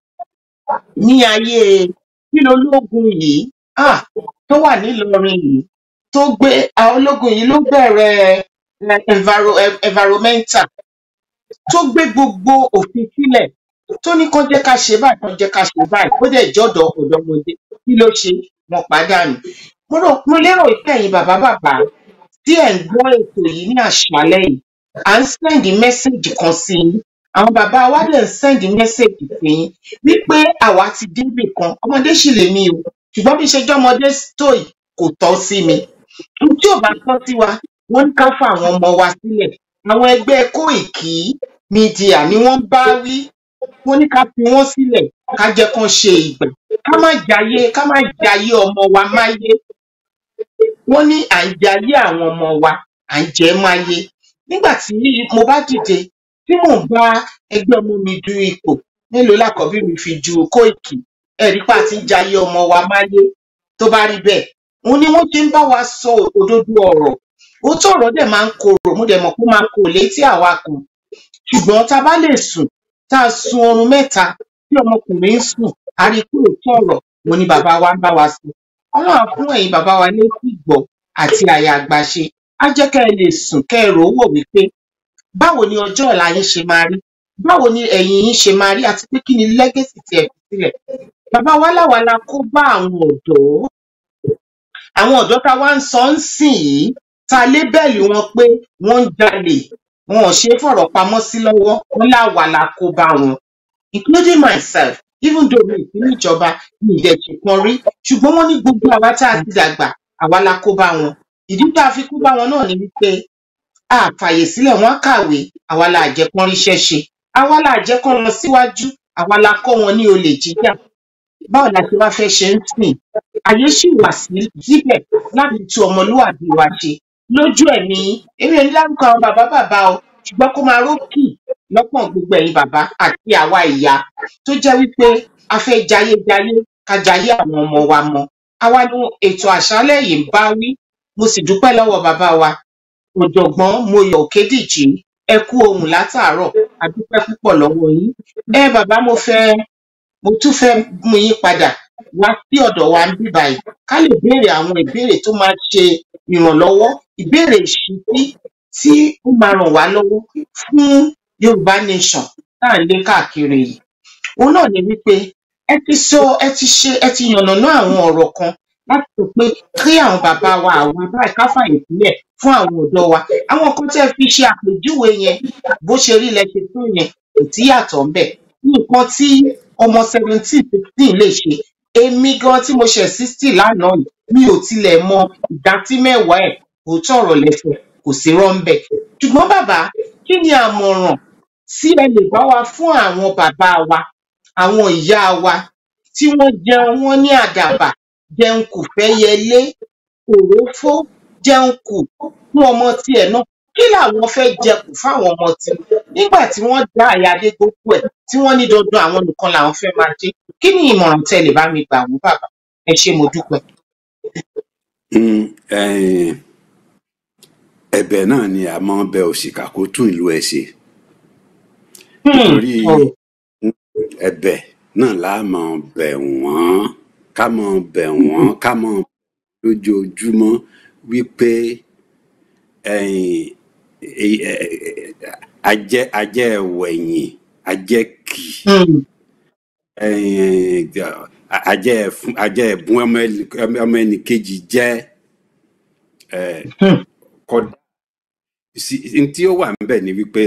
ní ayé kílólógún yìí ah, tó wà nílọrin yìí tó gbé àwọn ológun yìí ló bẹ̀rẹ̀ eh, enviro- eh, environmental tó gbé gbogbo òfin sílẹ̀ tó ní kán jẹ́ ká ṣe báyìí kán jẹ́ ká ṣe báyìí ó dẹ̀ jọ́dọ̀ ọ̀dọ́mọdé kí ló ṣe wọn pàdánù mo rò mo lérò pé ẹ̀yin bàbá bàbá tí ẹ̀ ń gbọ́ ètò yìí ní àṣálẹ́ yìí à ń sẹ́ndì mẹ́sẹ̀gì kan sí yín àwọn bàbá wa dẹ̀ ń sẹ́ndì mẹ́sẹ̀gì sí yín wípé àwa ti débì kan ọmọdé sì lè mí o ṣùgbọ́n bí ṣe jẹ́ ọmọdé tó yìí kò tọ́ sí mi ohun tí ò bá tọ́ sí wa wọ́n ní ká fún àwọn ọmọ wa sílẹ̀ àwọn ẹgbẹ́ Kóìkí mídíà ni wọ́n ń bá wí wọ́n ní ká fi wọ́n sílẹ̀ ká jẹ́ kán ṣe ìgbà ká má jayé ká má jayé ọmọ wa máyé wọ́n ní à ń jayé àwọn ọmọ wa à ń jẹ máyé nígbà tí mo bá dìde tí mò ń bá ẹgbẹ́ ọmọ mi du ipò mélòó làkọ́bí mi fi ju Kóìkí ẹ̀rí pa ti ń jayé ọmọ wa máyé tó bá rí bẹ́ẹ̀ òun ni wọ́n ti ń bá wa sọ òdodo ọ̀rọ̀ òótọ́ ọ̀rọ̀ dẹ̀ máa ń korò mo dẹ̀ mọ̀ pé ó máa korò létí àwa kan ṣùgbọ́n tá a bá lè sùn tá a sun oorun mẹ́ta tí ọmọkùnrin ń sùn a rí i pé òótọ́ ọ̀rọ̀ mo ní bàbá wa ń bá wa sọ ọlọ́run á fún ẹ̀yin bàbá wa létí ìgbọ́ àti àyà àgbàṣe á jẹ́ kẹ́ ẹ lè sùn kẹ́ ẹ rò ó wò wípé báwo ni ọjọ́ ọ̀la yín ṣe máa rí báwo ni ẹ̀yìn yín ṣe máa rí àti pé kí ni lẹ́gẹ̀sì tí ẹ fi sílẹ̀ bàbá wa láwa la kó bá àwọn ọ̀dọ́ àwọn ọ̀dọ́ tá a wá ń sọ ń sìn yìí tá a lébẹ́ẹ̀lì wọn pé wọ́n ń jalè wọn ò ṣe é fọ̀rọ̀ pamọ́ sí lọ́wọ́ wọn láwa la kó bá wọn including myself even though mi ìpín níjọba mi ìdẹ̀jẹ̀ kan rí ṣùgbọ́n wọ́n ní gbogbo àwa tá a ti dàgbà àwa la kó bá wọn ìdí tá a fi kó bá wọn náà ni wípé a fàyè sílẹ̀ wọ́n kàwé àwa la jẹ́ kán ríṣẹ́ ṣe àwa la jẹ́ kán lọ síwájú àwa la kọ́ wọn ní olè jíjà báwo la ṣe wá fẹ́ ṣe ń sìn àyè ṣì wà sí síbẹ̀ láti tú ọmọlúwàbí wa ṣe lójú ẹ̀mí èmi ò ní dárúkọ àwọn bàbá bàbá o ṣùgbọ́n kó máa rókì lọ́pọ̀ gbogbo ẹ̀yin bàbá àti àwa ìyá tó jẹ́ wípé a fẹ́ jayé jayé ká jayé àwọn ọmọ wa mọ́ àwa ni ètò àṣálẹ́ yìí ń bá wí mo sì dúpẹ́ lọ́wọ́ bàbá wa ọ̀jọ̀gbọ́n Moyọ̀ Òkédìjí ẹ kú ohùn látàárọ̀ a dúpẹ́ púpọ̀ lọ́wọ́ yín ẹ bàbá mo fẹ́ mo tún fẹ́ mú yín padà wá sí ọ̀dọ̀ wa ń bí báyìí ká lè béèrè àwọn ìbéèrè tó máa ṣe ìrànlọ́wọ́ ìbéèrè ìṣítí tí ó máa ràn wá lọ́wọ́ fún Yorùbá nation tá à ń lé káàkiri yìí òun náà ni wípé ẹ ti sọ ẹ ti ṣe ẹ ti yànnàná àwọn ọ̀rọ̀ kan láti sọ pé kí àwọn bàbá wa àwọn báyìí ká fàyè sílẹ̀ fún àwọn ọ̀dọ́ wa àwọn kan tẹ́ fi ṣe àpèjúwe yẹn bó ṣe rí lẹ ṣe tó yẹn kò sí yàtọ̀ ńbẹ̀ nǹkan tí ọmọ seventeen sixteen lè ṣe èmi gan tí mo ṣe sixty lánàá yìí mi ò tilẹ̀ mọ ìdá tí mẹ́wàá ẹ̀ òótọ́ ọ̀rọ̀ lẹ́sẹ̀ kò sí rọ́ńbẹ̀ ṣùgbọ́n bàbá kí ni àmọ̀ràn tí ẹ lè bá wa fún àwọn bàbá wa àwọn ìyá wa tí wọ́n jẹun wọ́n ní àdàbà jẹun kù fẹ́ yẹlé òrófó jẹun kù fún ọmọ tiẹ̀ náà kí làwọn fẹ́ jẹ kù fáwọn ọmọ tiwọn nígbà tí wọ́n dá àyàdé gbogbo ẹ̀ tí wọ́n ní dandan àwọn nìkan làwọn fẹ́ máa jẹ kí ni ìmọ̀ràn tẹ́ lè bá mi gbà wọ́n bàbá ẹ ṣé mo dúpẹ́. Mm, eh, ẹ̀bẹ̀ náà ni a máa ń bẹ òṣìkà kó tún ìlú ẹ̀ ṣe Hmm, nítorí ọ̀rọ̀ ẹ̀bẹ̀ náà la máa bẹ̀ wọ́n ká máa bẹ̀ wọ́n ká máa lójoojúmọ́ wípé ẹ̀yìn ẹ̀- ẹ̀- ajẹ́ ajẹ́ ẹ̀wẹ̀yìn ajẹ́ kì Hmm, ẹ̀yìn ajẹ́ ẹ̀fún- ajẹ́ ẹ̀bùn ọmọ ẹnì- ọmọ ẹnì kejì jẹ́ ẹ̀, hmm, kódà sí- n tí ó wà níbẹ̀ ni wípé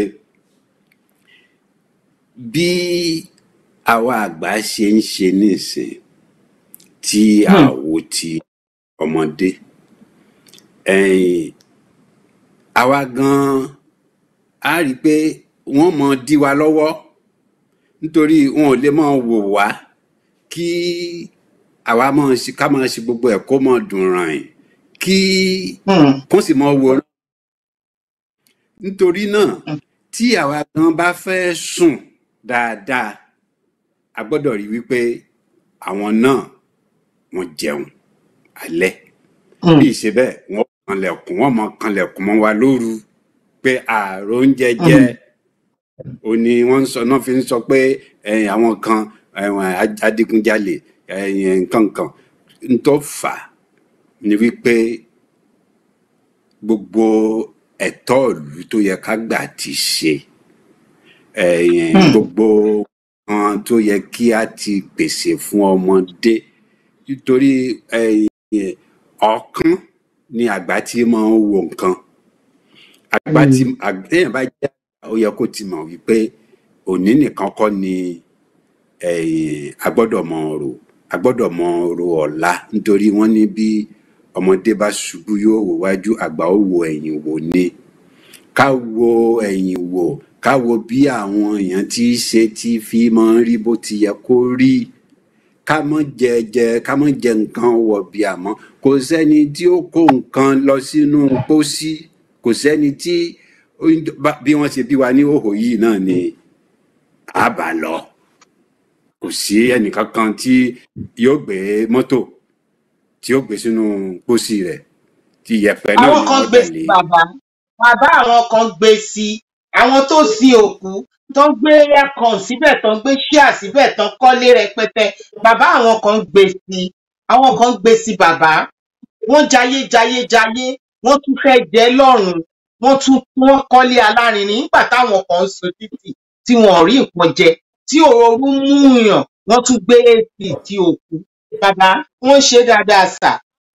bí àwa àgbà ṣe ń ṣe nísìn tí tí a wo ti ọmọdé ẹ̀yìn àwa gan a rí i pé wọ́n mọ dí wa lọ́wọ́ nítorí wọn ò lè mọ wò wá kí àwa mọ ṣe ká mọ ṣe gbogbo ẹ̀ kó mọ dùn ràn yín kí kó sì mọ wò nítorí náà tí àwa gan bá fẹ́ sùn dáadáa a gbọ́dọ̀ rí wípé àwọn náà wọ́n jẹun alẹ́ bí ìṣe bẹ́ẹ̀ wọ́n kanlẹ̀kùn wọ́n mọ kanlẹ̀kùn mọ́ wa lóru pé ààrò oúnjẹ jẹ ò ní wọ́n ń sọ náà fi ń sọ pé ẹ̀yìn àwọn kan ẹ̀wọ̀n adigunjalè ẹ̀yìn nǹkan kan ń tó fà á ni wípé gbogbo ẹ̀tọ́ ìlú tó yẹ ká gbà ti ṣe ẹ̀yìn gbogbo nǹkan tó yẹ kí a ti pèsè fún ọmọdé nítorí ẹ̀yìn ọ̀kan ni àgbà tí máa ń wo nǹkan àgbà tí téèyàn bá jẹ́ àgbà ó yẹ kó ti mọ̀ wípé òní nìkan kọ́ ni ẹ̀yìn a gbọ́dọ̀ mọ rò a gbọ́dọ̀ mọ rò ọ̀la nítorí wọ́n ní bí ọmọdé bá ṣubú yóò wò wájú àgbà ó wo ẹ̀yìn wò ni ká wo ẹ̀yìn wò ká wo bí àwọn èèyàn tí í ṣe tí fi máa ń rí bó ti yẹ kó rí ká mọ jẹ jẹ ká mọ jẹ nǹkan wọ̀bì àmọ́ kò sẹ́ni tí ó kó nǹkan lọ sínú pósí kò sẹ́ni tí bí wọ́n ṣe bí wa ní òhò yìí náà ni a bá lọ kò sí ẹnìkankan tí yóò gbé mọ́tò tí yóò gbé sínú pósí rẹ̀ tí yẹ̀pẹ̀ náà àwọn ni kan wọ́n gbé tẹ̀lé. sí bàbá bàbá àwọn kan gbé sí àwọn tó sin òkú tó ń gbé aircon síbẹ̀ tó ń gbé ṣíà síbẹ̀ tó ń kọ́lé rẹpẹtẹ bàbá àwọn kan gbé sí àwọn kan gbé sí bàbá wọ́n jayé jayé jayé wọ́n tún fẹ́ jẹ lọ́rùn wọ́n tún wọ́n kọ́lé alárinrin nígbà táwọn kan ń sun títì tí wọn ò rí nǹkan jẹ tí ooru mú yàn wọ́n tún gbé ac tí òkú bàbá wọ́n ṣe dáadáa sà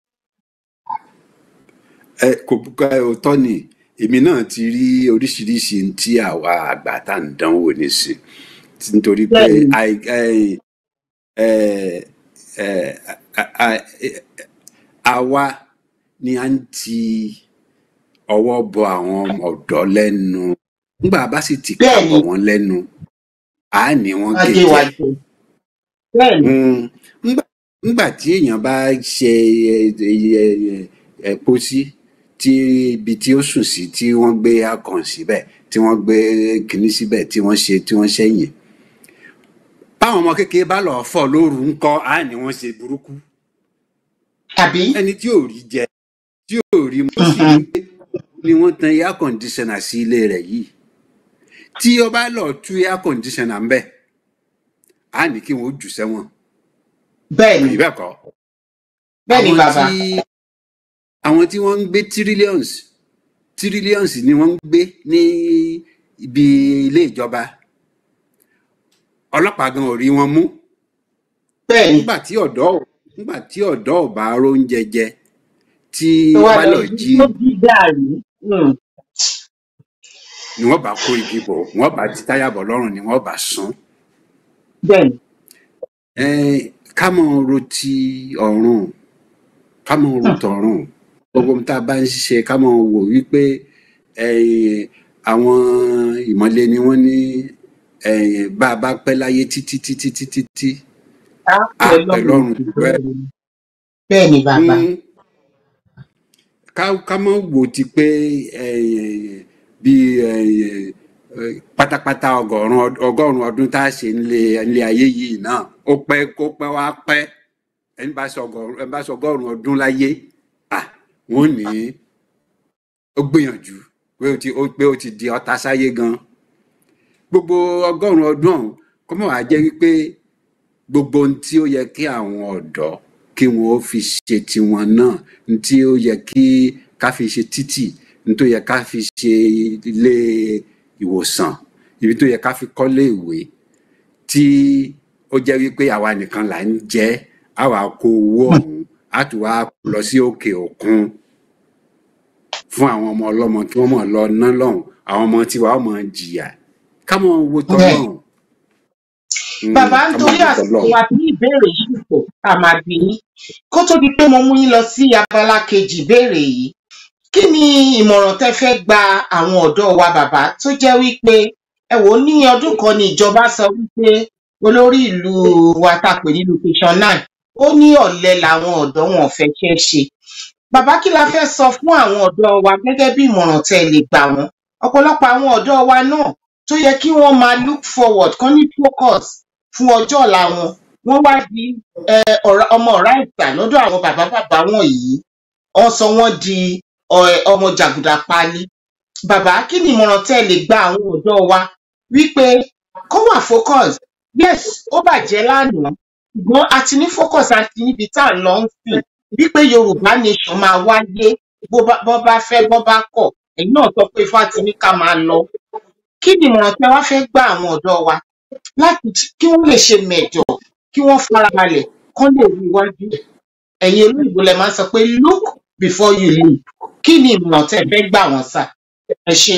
ẹ kò bùkà òótọ́ ni èmi náà ti rí oríṣiríṣi ohun tí àwa àgbà tá à ń dánwò nísìn nítorí pé bẹ́ẹ̀ni àì- ẹ- ẹ- ẹ- a- a- ẹ- àwa ni à ń ti ọwọ́ bọ àwọn ọ̀dọ́ lẹ́nu nígbà bá sì ti kà bẹ́ẹ̀ni bọ̀ wọ́n lẹ́nu àá ní wọ́n gé adé jẹ wa jẹ bẹ́ẹ̀ni Mm, ńgbà ńgbà tí èèyàn bá ṣe ẹ- ẹ- ẹ- ẹ pósí tí ibi tí ó sùn sí tí wọ́n gbé akàn síbẹ̀ tí wọ́n gbé kinní síbẹ̀ tí wọ́n ṣe tí wọ́n ṣẹ̀yìn báwọn ọmọ kékeré bá lọ fọ́ lóru ńkọ́ á ní wọ́n ṣe burúkú àbí ẹni tí ò rí jẹ tí ò rí mu sí Mhm. ní ni wọ́n tan air conditioner sí ilé rẹ̀ yìí tí ó bá lọ tú air conditioner ńbẹ̀ á ní kí wọ́n ó jù sẹ́wọ̀n bẹ́ẹ̀ni àbí bẹ́ẹ̀ kọ́ bẹ́ẹ̀ni àwọn bàbá tí àwọn tí wọ́n ń gbé trillions trillions ni wọ́n ń gbé ní ibi ilé ìjọba ọlọ́pàá gan ò rí wọn mú bẹ́ẹ̀ni nígbà tí ọ̀dọ́ ò- nígbà tí ọ̀dọ́ ò bá róúnjẹ jẹ tí tó ó wá bá lọ lọ jí jí tó jí gàrí Mm, ni wọ́n bá kó igi bọ̀ wọ́n bá ti táyà bọ̀ lọ́rùn ni wọ́n bá sún bẹ́ẹ̀ni Ẹn, ká mọ̀ ro ti ọ̀run ká mọ̀ ro Hmm, tọ̀run gbogbo ohun tá a bá ń ṣe ká mọ̀ wò wípé ẹ̀yìn, àwọn ìmọ̀le ni wọ́n ní ẹ̀yìn, bá a bá pẹ́ láyé títí títí títí tí á á pẹ́ pẹ́ lọ́rùn lọ́rùn jù jù bẹ́ẹ̀ bẹ́ẹ̀ lọ. bẹ́ẹ̀ni bàbá Mm, ká ká mọ̀ wò ti pé ẹ̀yìn, bí ẹ̀yìn, eh, pátápátá ọgọ́rùn ọgọ́rùn ọdún tá a ṣe nílé nílé ayé yìí náà ó pẹ́ kó pẹ́ wá pẹ́ ẹni bá sọ ọgọ́rùn ẹni bá sọ ọgọ́rùn ọdún láyé à wọ́n ní ó gbìyànjú pé ó ti ó pé ó ti di ọ̀tá sáyé gan gbogbo ọgọ́rùn ọdún ọ̀hún kó mọ̀ wá jẹ́ wípé gbogbo ohun tí ó yẹ kí àwọn ọ̀dọ́ kí wọn ó fi ṣe tiwọn náà ohun tí ó yẹ kí ká fi ṣe títì ohun tó yẹ ká fi ṣe ilé ìwòsàn ibi tó yẹ ká fi kọ́lé ìwé tí ó jẹ́ wípé àwa nìkan là ń jẹ́ àwa kó owó ọ̀hún á tún wá lọ sí òkè òkun fún àwọn ọmọ ọlọ́mọ kí wọ́n mọ̀ lọ ná lọ́hùn àwọn ọmọ tiwa ọmọ jìyà ká mọ̀ wo bẹ́ẹ̀ tọ́lọ́hùn Mm, bàbá ká máa nítorí dúpẹ́ àsìkò lọ́hùn. wa bí ìbéèrè yìí pọ̀ ká máa bí yín kó tó di pé mo mú yín lọ sí abala kejì ìbéèrè yìí kí ni ìmọ̀ràn tẹ́ fẹ́ gba àwọn ọ̀dọ́ wa bàbá tó jẹ́ wípé ẹ wò ó ní ọdún kan ní ìjọba sọ wípé olórí ìlú wa tá a pè ní location nine ó ní ọ̀lẹ làwọn ọ̀dọ́ wọn ò fẹ́ ṣe é ṣe bàbá kí la fẹ́ sọ fún àwọn ọ̀dọ́ wa gẹ́gẹ́ bí ìmọ̀ràn tẹ́ ẹ lè gbà wọ́n ọ̀pọ̀lọpọ̀ àwọn ọ̀dọ́ wa náà tó yẹ kí wọ́n máa look forward kán ní focus fún ọjọ́ ọ̀la wọn wọ́n wá di eh, ọ̀rá- ọmọ ọ̀rá ìgbà lọ́dọ̀ àwọn bàbá bàbá wọn yìí wọ́n sọ wọ́n di ọ- ọmọ jàgùdà páálí bàbá kí ni ìmọ̀ràn tẹ́ ẹ lè gba àwọn ọ̀dọ́ wa wípé kó wà focus yes ó bàjẹ́ lánàá ṣùgbọ́n a ti ní focus àti níbi tá à ń lọ ń sìn wípé yorùbá nation máa wáyé bó bá bọ́ bá fẹ́ bọ́ bá kọ̀ ẹ̀yin náà sọ pé ifá ti ní ká máa lọ kí ni ìmọ̀ràn tí wá fẹ́ gbà àwọn ọ̀dọ́ wa láti j- kí wọ́n lè ṣe mẹ̀jọ kí wọ́n farabalẹ̀ kán lè rí iwájú ẹ̀yin olóyìnbó lẹ máa ń sọ pé look before you leap kí ni ìmọ̀ràn tẹ́ ẹ fẹ́ gbà wọ́n sà ẹ ṣe.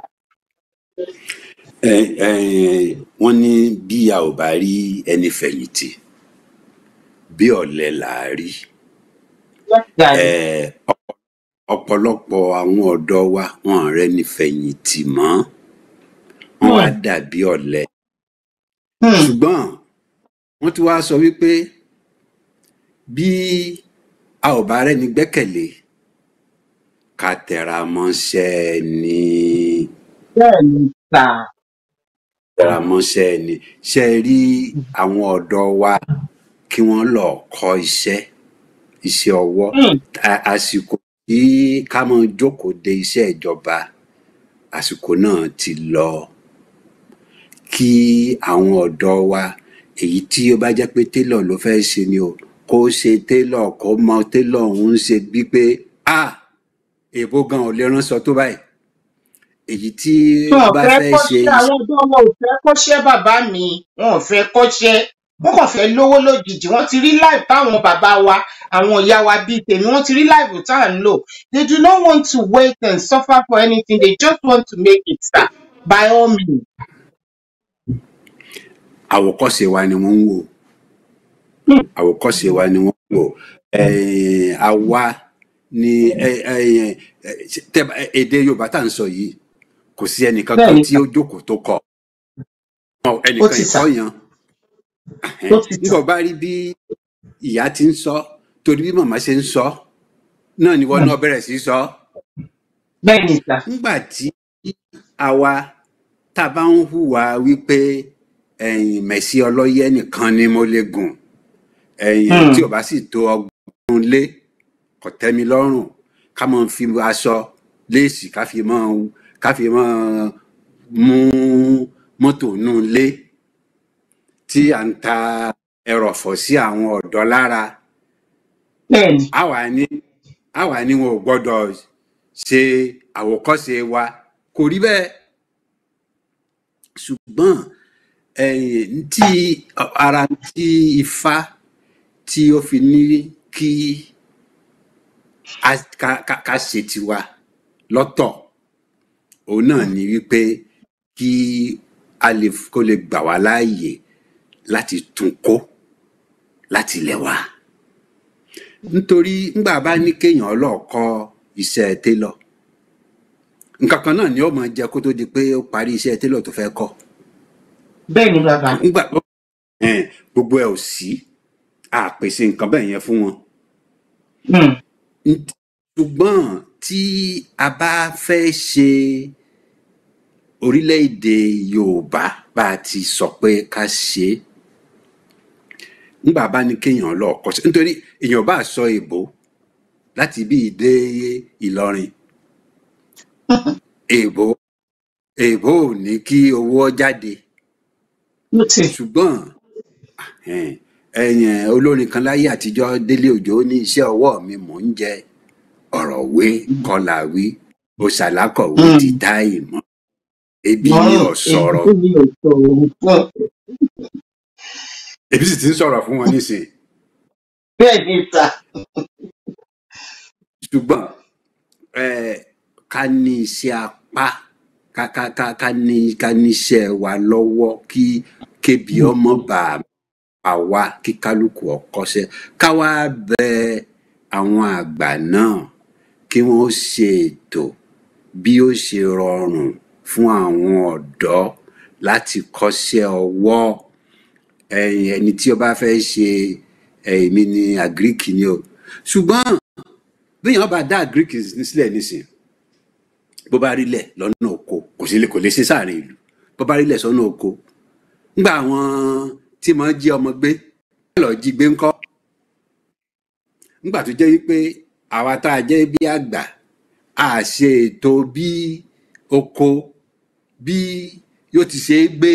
ẹ ẹ wọ́n ní bí a ò bá rí ẹni fẹ̀yìntì bí ọ̀lẹ là á rí ẹ ọ̀pọ̀- ọ̀pọ̀lọpọ̀ àwọn ọ̀dọ́ wa wọn ò rẹ́ni fẹ̀yìntì mọ́ wọ́n wá dàbí ọ̀lẹ ṣùgbọ́n wọ́n ti wá sọ wípé bí a ò bá rẹ́ni gbẹ́kẹ̀lé ká tẹra mọ́ṣẹ́ ni bẹ́ẹ̀ ni sà tẹra mọ́ṣẹ́ ni ṣe rí àwọn ọ̀dọ́ wa kí wọ́n lọ kọ́ iṣẹ́ iṣẹ́ ọwọ́ Hmm, A- àsìkò tí ká mọ jókòó de iṣẹ́ ìjọba àsìkò náà ti lọ kí àwọn ọ̀dọ́ wa èyí tí ó bá jẹ́ pé télọ̀ ló fẹ́ ṣe ni o kó ṣe télọ̀ kó mọ télọ̀ ń ṣe bí pé a èbó gan ò lè ránṣọ tó báyìí èyí tí wọn ó ò bá fẹ́ fẹ́ ṣe kọ́ṣẹ́ àwọn ọ̀dọ́ wọn ò fẹ́ kọ́ṣẹ́ bàbá mi wọn ò fẹ́ kọ́ṣẹ́ wọn kàn fẹ́ lówó lójijì wọ́n ti rí life táwọn bàbá wa àwọn ìyá wa bíi tèmi wọ́n ti rí life tá à ń lò they do not want to wait and suffer for anything they just want to make it sir by all means. àwòkọ́ṣe wa ni wọ́n ń wò Hmm, àwòkọ́ṣe wa ni wọ́n ń wò Eh, àwa ni eh, eh, eh, tẹ́ bá- èdè yorùbá tá à ń sọ yìí kò sí ẹnìkan bẹ́ẹ̀ kan ni tí sà ó jókòó tó kọ Ọ, ó ẹnìkan ti sà ìkọ́ yan ó ti sà nígbà bá rí bí ìyá ti ń sọ torí bí màmá ṣe ń sọ náà ni wọn Hmm, náà bẹ̀rẹ̀ sí í sọ bẹ́ẹ̀ ni sà nígbà tí àwa tá a bá ń hùwà wípé ẹ̀yìn mẹ̀sí ọlọ́yẹ nìkan ni mo lè gùn ẹ̀yìn Hmm, tí ò bá sì tó ọgbọ̀n lé kò tẹ́ mi lọ́rùn ká máa fi aṣọ léèsì ká fi máa ká fi máa mú mọ́tò nù lé tí à ń ta ẹrọ̀fọ̀ sí àwọn ọ̀dọ́ lára bẹ́ẹ̀ ni àwa ní àwa ní wọn ò gbọ́dọ̀ ṣe àwòkọ́ṣe wa kò rí bẹ́ẹ̀ ṣùgbọ́n ẹ̀yìn tí ara tí ifá tí ó fi ní kí a- ká ká- ká ṣe tiwa lọ́tọ̀ òun náà ni wípé kí a lè kó lè gbà wá láàyè láti tún kó láti ilẹ̀ wa nítorí ńgbà bá ní kéèyàn lọ́ọ̀kọ́ iṣẹ́ télọ̀ nǹkan kan náà ni ó máa jẹ kó tó di pé ó parí iṣẹ́ télọ̀ tó fẹ́ kọ́ bẹ́ẹ̀ ni bàbá ńgbà ẹn, gbogbo ẹ̀ ò sí àpèsè nǹkan bẹ́ẹ̀ yẹn fún wọn Hmm, N- ṣùgbọ́n tí a bá fẹ́ ṣe orílẹ̀-èdè yorùbá bá a ti sọ pé ká ṣe é ńgbà bá ní kéèyàn lọ kọ́ sí nítorí èèyàn bá sọ èbó láti bí dé ìlọrin èbó èbó ò ní kí owó jáde ó ti ṣùgbọ́n ẹn, ẹ̀yìn olórin kan láyé àtijọ́ délé òjò ní iṣẹ́ ọwọ́ mi mò ń jẹ ọ̀rọ̀ wé kọlà wí òṣàlákọ̀wé Hmm, ti dá ìmọ̀ ebi ni mọ́rùn ò èyí sọ̀rọ̀ tó ní ètò òun fún ebi sì ti ń sọ̀rọ̀ fún wọn nísìnyí bẹ́ẹ̀ ni sà ṣùgbọ́n eh, ká ní iṣẹ́ apá ká ká ká ká ní ká ní iṣẹ́ wa lọ́wọ́ kí kébi ọmọ bá a wá kí kálukú ọkọṣẹ́ ká wá bẹ àwọn àgbà náà kí wọ́n ṣe ètò bí ó ṣe rọrùn fún àwọn ọ̀dọ́ láti kọ́ṣẹ́ ọwọ́ ẹ̀yìn ẹni tí ó bá fẹ́ ṣe èmi ní àgíríkì ni o ṣùgbọ́n béèyàn bá dá àgíríkì sílẹ̀ nísìn bó bá rí lẹ̀ lọ́nà oko kò sí lè kò lè ṣe sáàrin ìlú bó bá rí lẹ̀ sọ́nà oko ńgbà àwọn tí mo jí ọmọ gbé lọ jí gbé ńkọ́ ńgbà tó jẹ́ wípé àwa tá a jẹ́ bí àgbà a ṣe ètò bí oko bí yóò ti ṣe é gbé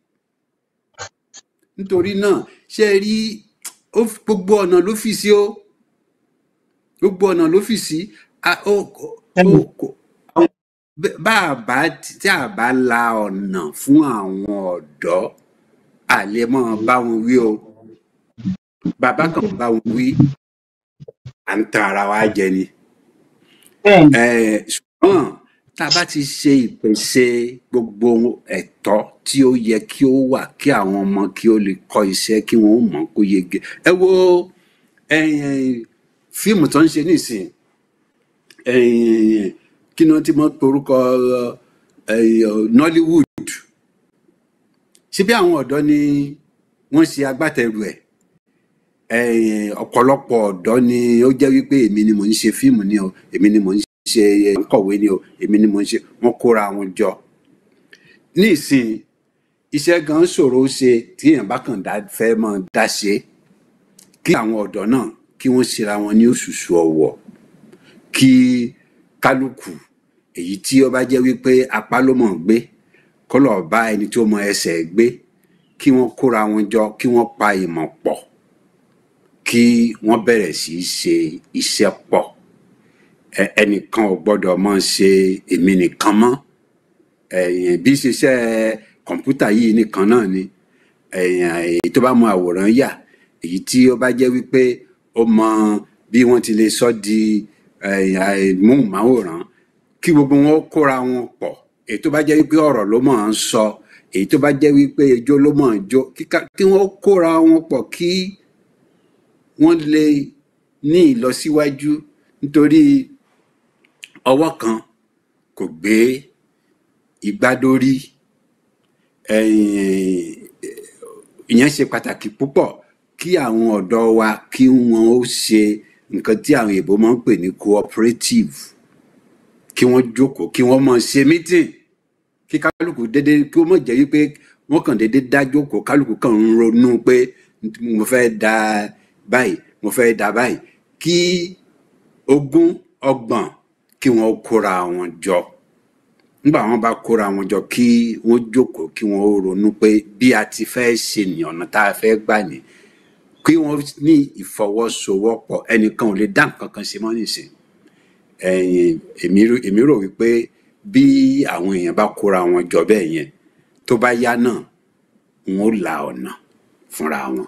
nítorí náà ṣe rí ó f- gbogbo ọ̀nà ló fi sí ó gbogbo ọ̀nà ló fi sí a- ó- ó- ó- kò- àwọn- bẹ́- bá a bá tí tí a bá la ọ̀nà fún àwọn ọ̀dọ́ a lè mọ́ bá wọn wí o bàbá kan bá wọn wí à ń tan ara wa jẹ ni bẹ́ẹ̀ni Eh, ṣùgbọ́n tá a bá ti ṣe ìpèsè gbogbo ẹ̀tọ́ tí ó yẹ kí ó wà kí àwọn ọmọ kí ó lè kọ́ iṣẹ́ kí wọ́n ó mọ̀ kó yege ẹ wo eh, fíìmù tó ń ṣe nísìn eh, kí ni wọ́n ti mọ̀ pé orúkọ eh, Nollywood ṣé bí àwọn ọ̀dọ́ ni wọ́n ṣe agbátẹrù ẹ̀ eh, ọ̀pọ̀lọpọ̀ ọ̀dọ́ ni ó jẹ́ wípé èmi ni mò ń ṣe fíìmù ni o èmi ni mò ń ṣe eh, kọ̀wé ni o èmi ni mò ń ṣe wọ́n kóra wọn jọ ní ìsìn iṣẹ́ gan ṣòro ṣe tí èèyàn bá kàn dá fẹ́ mọ́ dá ṣe kí àwọn ọ̀dọ́ náà kí wọ́n ṣera wọn ní òṣùṣù ọwọ̀ kí kálukú èyí tí ó bá jẹ́ wípé apá ló mọ̀ gbé kó lọ́ọ́ bá ẹni tí ó mọ ẹsẹ̀ gbé kí wọ́n kóra wọn jọ kí wọ́n pa ìmọ̀ pọ̀ kí wọ́n bẹ̀rẹ̀ sí í ṣe iṣẹ́ pọ̀ Ẹ- ẹnìkan ò gbọ́dọ̀ mọ́ ṣe èmi nìkan mọ́ ẹ̀yìn bí ṣiṣẹ́ kọ̀ǹpútà yìí nìkan náà ni ẹ̀yìn èyí tó bá mọ àwòrán yà èyí tí ó bá jẹ́ wípé ó mọ bí wọ́n ti lè sọ di ẹ̀yìn móhùnmáwòrán kí gbogbo wọn kóra wọn pọ̀ èyí tó bá jẹ́ wípé ọ̀rọ̀ ló mọ̀ ń sọ èyí tó bá jẹ́ wípé ijó ló mọ̀ ń jó kí ká- kí wọ́n kóra wọn pọ̀ kí wọ́n lè ní ìlọsíwájú nítorí ọwọ́ kan kò gbé igbá dórí ẹ̀yìn ìyẹn ṣe pàtàkì púpọ̀ kí àwọn ọ̀dọ́ wa kí wọ́n ó ṣe nǹkan tí àwọn èèbó máa ń pè ní cooperative kí wọ́n jókòó kí wọ́n máa ṣe meeting kí kálukú dédé kí ó mọ̀ jẹ́ wípé wọ́n kàn dédé dá jókòó kálukú kàn ń ronú pé mo fẹ́ da báyìí mo fẹ́ da báyìí kí ogún ọgbọ̀n kí wọ́n kóra wọn jọ nígbà wọn bá kóra wọn jọ kí wọ́n jókòó kí wọ́n ó ronú pé bí a ti fẹ́ ṣe ní ọ̀nà tá a fẹ́ gbà ní kí wọ́n ní ìfọwọ́sowọ́pọ̀ ẹnìkan ò lè dá nǹkan kan ṣe mọ́ nìsín ẹ̀yìn èmi rò èmi rò wípé bí àwọn èèyàn bá kóra wọn jọ bẹ́ẹ̀ yẹn tó bá yá náà wọn ó la ọ̀nà fúnra wọn.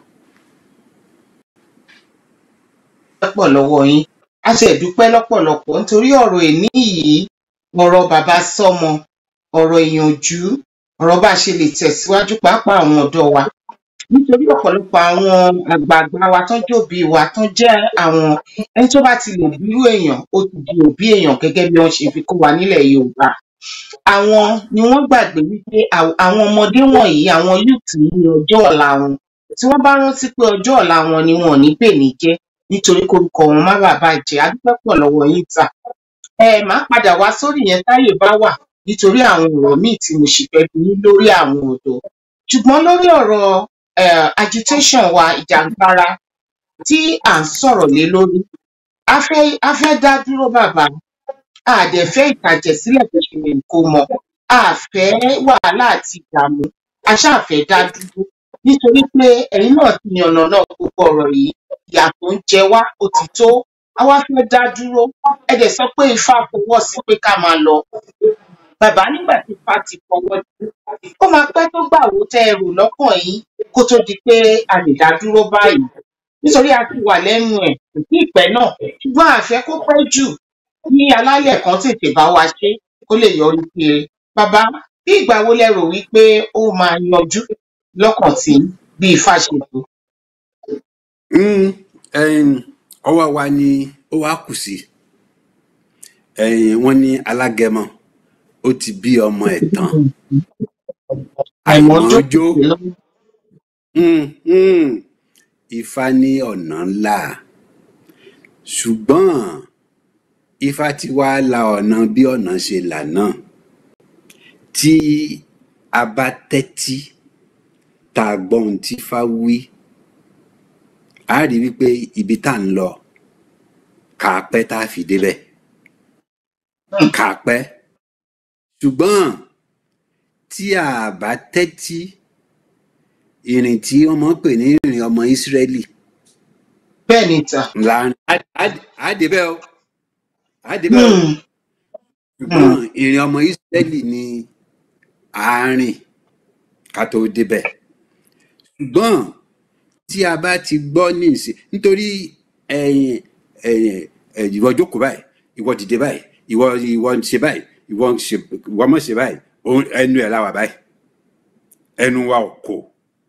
pọ̀ lọ́wọ́ yín a ti ẹ̀dúpẹ́ lọ́pọ̀lọpọ̀ nítorí ọ̀rọ̀ èní yìí ọ̀rọ̀ bàbá sọ́mọ ọ̀rọ̀ ìyànjú ọ̀rọ̀ bá a ṣe lè tẹ̀síwájú pàápàá àwọn ọ̀dọ́ wa nítorí ọ̀pọ̀lọpọ̀ àwọn àgbààgbà wa tán jòbí wa tán jẹ́ àwọn ẹni tó bá ti lè bírú èèyàn ó ti di òbí èèyàn gẹ́gẹ́ bí wọ́n ṣe fi kó wa nílẹ̀ Yorùbá àwọn ni wọ́n gbàgbé wípé àw- àwọn ọmọdé wọ̀nyí àwọn youth yìí ni ọjọ́ ọ̀la wọn tí wọ́n bá rántí pé ọjọ́ ọ̀la wọn ni wọn ò ní pè ní jẹ́ nítorí korúkọ wọn má bàa bàjẹ́ a dúpẹ́ pọ̀ lọ́wọ́ yín ta ẹ máa padà wá sórí yẹn táyè bá wà nítorí àwọn ọ̀rọ̀ míì tí mo sì fẹ́ bi yín lórí àwọn ọ̀dọ́ ṣùgbọ́n lórí ọ̀rọ̀ eh, agitation wa ìjàngbara tí à ń sọ̀rọ̀ lé lórí a fẹ́ a fẹ́ dá dúró bàbá a dẹ̀ fẹ́ ìtàjẹ̀sílẹ̀ tó ṣe lè kó mọ a fẹ́ wàhálà àti ìdààmú a ṣáà fẹ́ dá dúró nítorí pé ẹ̀yin náà ti yànnà náà gbogbo ọ̀rọ̀ yìí ìyà tó ń jẹ wá ó ti tó a wá fẹ́ dá dúró ẹ dẹ̀ sọ pé ifá fọwọ́ sí pé ká máa lọ bàbá nígbà tí ifá ti fọwọ́ sí ó máa pẹ́ tó gbà wó tẹ́ ẹ rò lọ́kàn yín kó tó di pé a lè dá dúró báyìí nítorí a ti wà lẹ́nu ẹ̀ kò sí ìpẹ́ náà ṣùgbọ́n àfẹ́ kó pẹ́ jù kí alálẹ̀ kan tètè bá wa ṣe kó lè yọrí kiri bàbá bí ìgbà wo lẹ rò wípé ó máa yanjú lọ́kàn tí bí ifá ṣe tó. Mm, ẹm, ọwọ́ wa ni ó wá kù sí ẹ̀yìn wọ́n ní alágẹmọ ó ti bí ọmọ ẹ̀ tán àìmọ́jó àìmọ́jó mm, mm, ifá ní ọ̀nà ńlá ṣùgbọ́n ifá ti wá la ọ̀nà bí ọ̀nà ṣe là náà tí a bá tẹ́tí tá a gbọ́ ohun tí ifá wí a rí wípé ibi tá à ń lọ kà á pẹ́ tá a fi débẹ̀ kà á pẹ́ ṣùgbọ́n tí a bá tẹ́tí ìrìn tí ọmọ pè ní ìrìn ọmọ Ísírẹ́lì bẹ́ẹ̀ ni tà. ńlá á débẹ̀ o á débẹ̀ o Hmm, ṣùgbọ́n ìrìn ọmọ Ísírẹ́lì ni àárín ká tó débẹ̀ ṣùgbọ́n tí a bá ti gbọ́ ní ìsìn nítorí ẹ̀yìn ẹ̀yìn ẹ̀yìn ìwọ jókòó báyìí ìwọ dìde báyìí ìwọ ìwọ ń ṣe báyìí ìwọ ń ṣe ìwọ mọ̀ ṣe báyìí òun- ẹnu ẹ̀ láwà báyìí ẹnu wa ò kò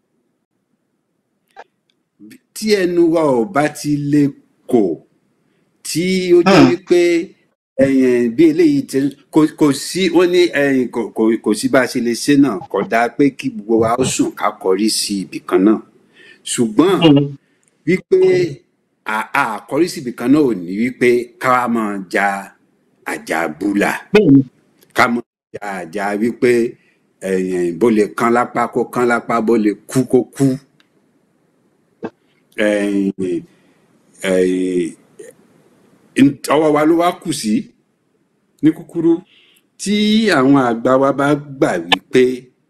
tí ẹnu wa ò bá ti lè kò tí ó jẹ́ hmm, wípé ẹ̀yìn bí eléyìí ti kò kò sí wọ́n ní ẹ̀yìn kò kò kò sí bá a ṣe lè ṣe náà kò dáa pé kí gbogbo wa ó sùn ká kọrí sí ibì kan náà ṣùgbọ́n hmm, wípé à- àkọrí sí ibì kan náà ò ní wípé ká wá máa ja àjàbúlà bẹ́ẹ̀ ni. ká máa ja àjà wípé ẹ̀yìn bó lè kán lápá kó kán lápá bó lè kú kó kú ẹ̀yìn ẹ̀yìn ọwọ́ wa ló wá kù sí ní kúkúrú tí àwọn àgbà wa bá gbà wípé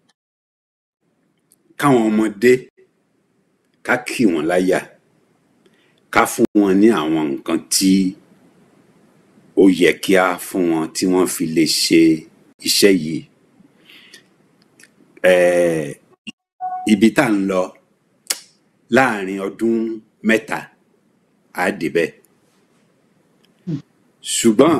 káwọn ọmọdé ká kì wọ́n láyà ká fún wọn ní àwọn nǹkan tí ó yẹ kí á fún wọn tí wọ́n fi lè ṣe iṣẹ́ yìí Eh, ibi tá à ń lọ láàrin ọdún mẹ́ta á débẹ̀ ṣùgbọ́n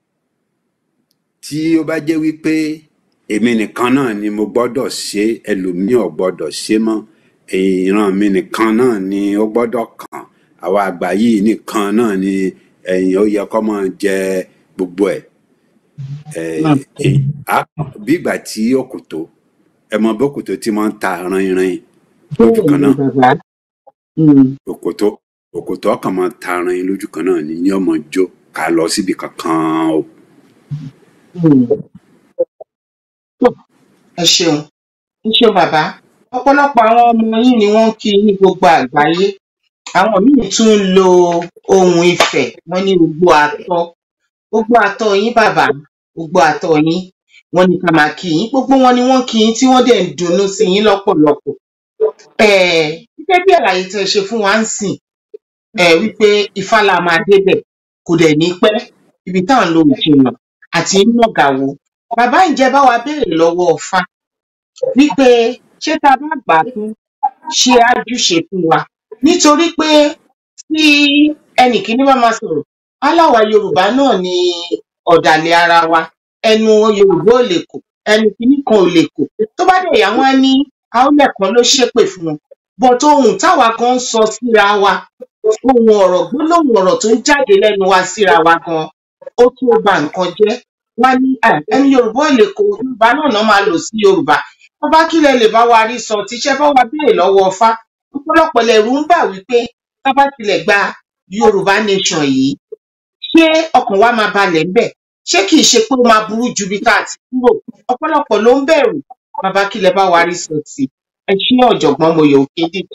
tí ó bá jẹ́ wípé èmi nìkan náà ni mo gbọ́dọ̀ ṣe ẹlòmíì ò gbọ́dọ̀ ṣe mọ́ ìran mi nìkan náà ni ó gbọ́dọ̀ kàn àwa àgbà yìí nìkan náà ni ẹ̀yìn ó yẹ kó máa jẹ gbogbo ẹ̀ Eh, Hmm, eh, á- bí ìgbà tí òkòtó ẹ mọ bí òkòtó tí wọ́n ń ta rin-in lójú bẹ́ẹ̀ kan ni náà bàbá. Hmm, òkòtó òkòtó ọkàn máa ta rin lójú kan náà ni ní ọmọ jó ká lọ síbi kankan o. hmm. Tó, ẹ ṣeun ẹ ṣeun bàbá ọ̀pọ̀lọpọ̀ àwọn ọmọ yín ni wọ́n ń kí ní gbogbo àgbáyé àwọn míì tún ń lo ohun ìfẹ́ wọ́n ní gbogbo àtọ gbogbo àtọ yín bàbá gbogbo àtọ yín wọ́n ní ká máa kí yín gbogbo wọn ni wọ́n kí yín tí wọ́n dẹ̀ ń dunnú sí yín lọ́pọ̀lọpọ̀ um gẹ́gẹ́ bí àlàyé tẹ́ ẹ ṣe fún wa ń sìn um wípé ifá la máa débẹ̀ kò dẹ̀ ní pẹ́ ibi tá à ń lo ìjìnà àti nàgàwò bàbá ǹjẹ́ bá wa béèrè lọ́wọ́ ọfá wípé ṣé tá a bá gbà á tán ṣe ájúṣe fún wa nítorí pé tí ẹnì kíní bá máa sọ̀rọ̀ aláwa yorùbá náà ni ọ̀dàlẹ̀ ara wa ẹnu yorùbá ò lè kò ẹnu kíní kan ò lè kò tó bá dẹ̀ yá wọn á ní àólẹ̀ kan ló ṣépè fún wọn bọ̀t ohun táwa gan ń sọ síra wa ohun ọ̀rọ̀ gbólóhùn ọ̀rọ̀ tó ń jáde lẹ́nu wa síra wa gan ó tó ba nǹkan jẹ́ wá ní "Ah, ẹnu yorùbá ò lè kò yorùbá náà náà máa lò sí yorùbá bàbá kílẹ̀ lè bá wa rí sọ tíṣẹ́ bá wa béèrè lọ́wọ́ ọfá ọ̀pọ̀lọpọ̀ lẹ̀rù ń bà wípé tá bá tilẹ̀ gba yorùbá nation yìí ṣé ọkàn wa máa balẹ̀ ń bẹ̀ ṣé kìí ṣe pé ó máa burú ju bí tá a ti kúrò ọ̀pọ̀lọpọ̀ ló ń bẹ̀rù bàbá kílẹ̀ bá wa rí sọ sí ẹ ṣé ọ̀jọ̀gbọ́n Moyọ̀ Òkèdè.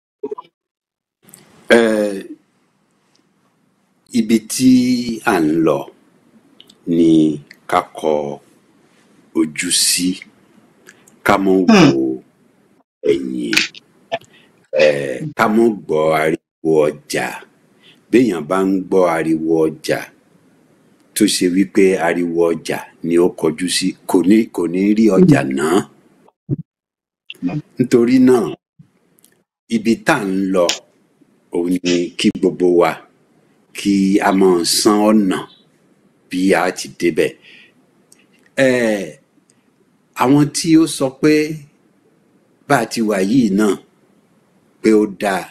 Eh, ibi tí à ń lọ ni ká kọ ojú sí ká mọ́ Hmm, wo ẹ̀yìn eh, ká mọ́ gbọ́ ariwo ọjà béèyàn bá ń gbọ́ ariwo ọjà tó ṣe wípé ariwo ọjà ni ó kọjú sí kò ní kò ní rí ọjà náà nítorí náà ibi tá à ń lọ òun ni kí gbogbo wa kí a máa san ọ̀nà bí a ti débẹ̀ Eh, àwọn tí ó sọ pé bá a ti wà yìí náà pé ó dáa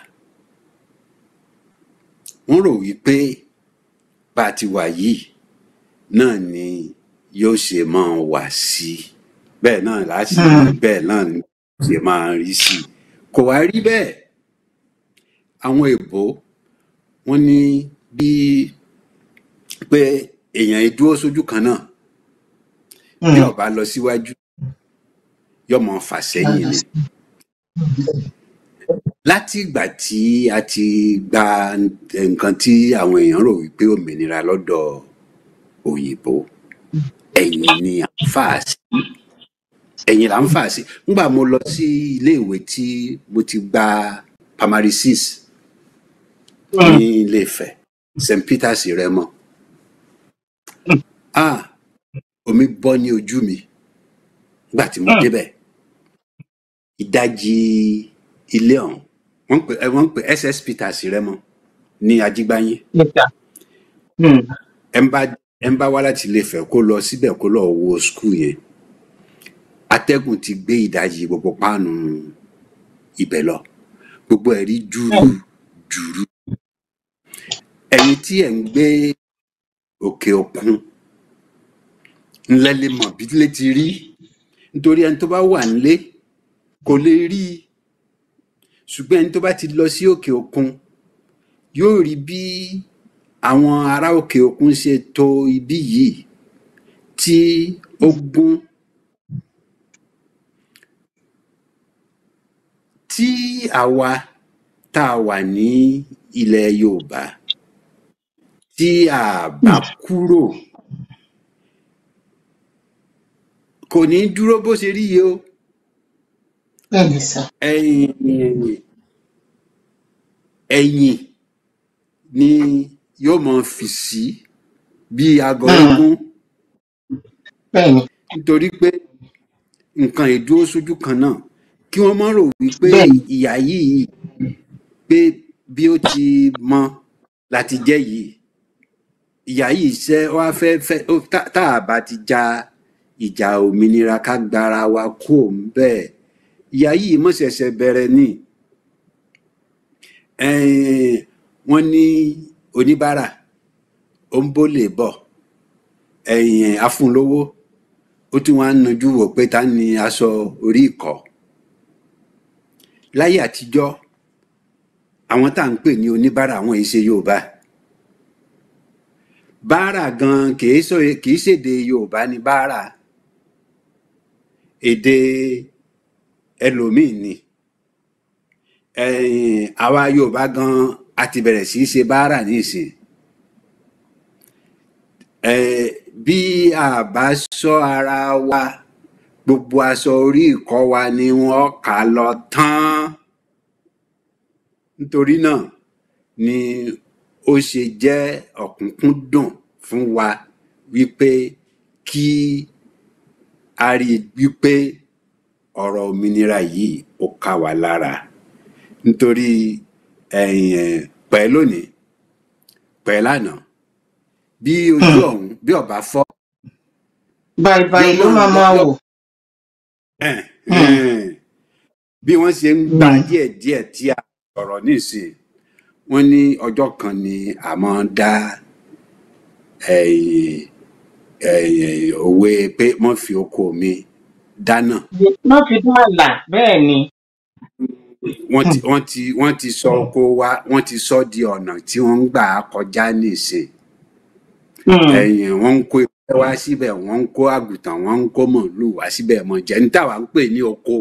wọ́n rò wípé bá a ti wà yìí náà ni yóò ṣe máa wà sí bẹ́ẹ̀ náà láti bẹ́ẹ̀ náà ni ṣe máa rí sí kò wá rí bẹ́ẹ̀ àwọn èèbó wọ́n ní bí pé èèyàn ìdúró sójú kan náà bí ó bá lọ síwájú yóò máa fà sẹ́yìn ni láti ìgbà tí a ti gba nǹkan tí àwọn èèyàn rò wípé òmìnira lọ́dọ̀ òyìnbó ẹ̀yìn ni à ń fà sí ẹ̀yìn là ń fà sí nígbà mo lọ sí iléèwé tí mo ti gba primary six ní Ilé-Ifẹ̀ St Peters Rẹ́mọ ah omi bọ́ ní ojú mi nígbà tí mo débẹ̀ ìdajì ilé ọ̀hún wọ́n pè wọ́n pè SS Peters Rẹ́mọ ní Ajígbáyé ẹ̀ ń bá ẹ̀ ń bá wá láti Ilé-Ifẹ̀ kó lọ síbẹ̀ kó lọ wo skul yẹn atẹ́gùn ti gbé ìdajì gbogbo páànù ibẹ̀ lọ gbogbo ẹ̀ rí júrú jùrú ẹ̀yin tí ẹ̀ ń gbé òkè òkun ńlẹ́ lè mọ̀ bí lè ti rí nítorí ẹni tó bá wà nílé kò lè rí i ṣùgbọ́n ẹni tó bá ti lọ sí òkè òkun yóò rí bí àwọn ará òkè òkun ṣe tò ibí yìí tí ó gún tí àwa tá a wà ní ilẹ̀ Yorùbá tí a bá kúrò kò ní dúró bó ṣe rí yìí o bẹ́ẹ̀ni sà ẹ̀yìn ẹ̀yìn ni yóò máa fì sí bí agọ eégún bẹ́ẹ̀ni nítorí pé nǹkan ìdúró sójú kan náà kí wọ́n má rò wípé bẹ́ẹ̀ni ìyà yìí pé bí ó ti mọ láti jẹ́ yìí ìyà yìí ṣe wá fẹ́ fẹ́ ó tá tá a bá ti ja ìjà òmìnira ká gbára wa kú òun bẹ́ẹ̀ ìyà yìí mọ̀ ṣẹ̀ṣẹ̀ bẹ̀rẹ̀ ni Ẹ̀n, wọ́n ní oníbàárà ó ń bólè bọ̀ ẹ̀yìn afúnlówó ó tún wá ń najú wò pé ta ni aṣọ orí ìkọ́ láyé àtijọ́ àwọn tá à ń pè ní oníbàárà àwọn èyí ṣe Yorùbá báárà gan kìí sọ kìí ṣèdè Yorùbá ní báárà èdè ẹlòmíì ni ẹ̀yìn àwa Yorùbá gan a ti bẹ̀rẹ̀ sí í ṣe báárà nísìn ẹ̀ bí a bá ṣọ́ ara wa gbogbo aṣọ orí ìkọ́ wa ni wọ́n kà lọ tán nítorí náà ni ó ṣe jẹ́ ọ̀kúnkúndùn fún wa wípé kí a rí i wípé ọ̀rọ̀ òmìnira yìí ó ká wa lára nítorí ẹ̀yìn pẹ́ lónìí pẹ́ lánàá bí ojú ọ̀hún bí ọ̀bá fọ́ báyìí yóò ló máa máa lọ máa yọ wò ẹ̀n, Hmm, ẹ̀n. bí wọ́n ṣe ń gbà hmm, díẹ̀díẹ̀ tí a sọ̀rọ̀ nísìn wọ́n ní ọjọ́ kan ni a máa ń dá ẹ̀yìn ẹ̀yìn òwe pé wọ́n fi oko mi dáná má fi dá àlà bẹ́ẹ̀ ni wọ́n ti Hmm, wọ́n ti wọ́n ti sọ oko wa wọ́n ti sọ di ọ̀nà tí wọ́n ń gbà kọjá nísìn hmm, ẹ̀yìn wọ́n ń kó ewúrẹ́ wá síbẹ̀ wọ́n ń kó àgùntàn wọ́n ń kó màálùú wá síbẹ̀ mọ̀ jẹ́ ní táwa ń pè ní oko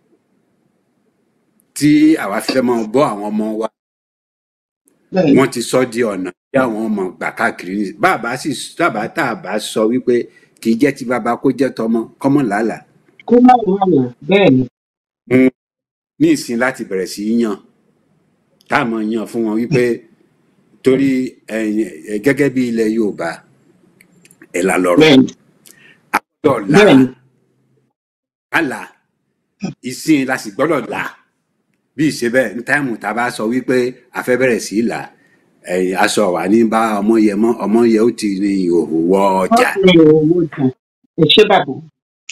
tí àwa fẹ́ máa bọ́ àwọn ọmọ wa bẹ́ẹ̀ ni wọ́n ti sọ di ọ̀nà tí àwọn ọmọ gbà káàkiri ní bàbá sì bàbá tá a bá sọ wípé kì í jẹ́ ti bàbá kó jẹ́ tọmọ kọ́mọ làálàá kó má wà là bẹ́ẹ̀ ni Mm, ní ìsìn láti bẹ̀rẹ̀ sí í yàn tá a mọ̀ yàn fún wọn wípé torí ẹ̀yin ẹ̀, gẹ́gẹ́ bí ilẹ̀ Yorùbá ẹ̀là lọ̀rọ̀ bẹ́ẹ̀ ni a gbọ́dọ̀ là bẹ́ẹ̀ ni á là ìsìn la sì gbọ́dọ̀ là bí ìṣe bẹ́ẹ̀ ní táìmù tá a bá sọ wípé a fẹ́ bẹ̀rẹ̀ sí í là ẹ̀yìn aṣọ wà ní bá ọmọ yẹ mọ́ ọmọ yẹ ó ti ní ìhòòhò wọ wọ́n ọjà fi owó jà ẹ ṣé bàbá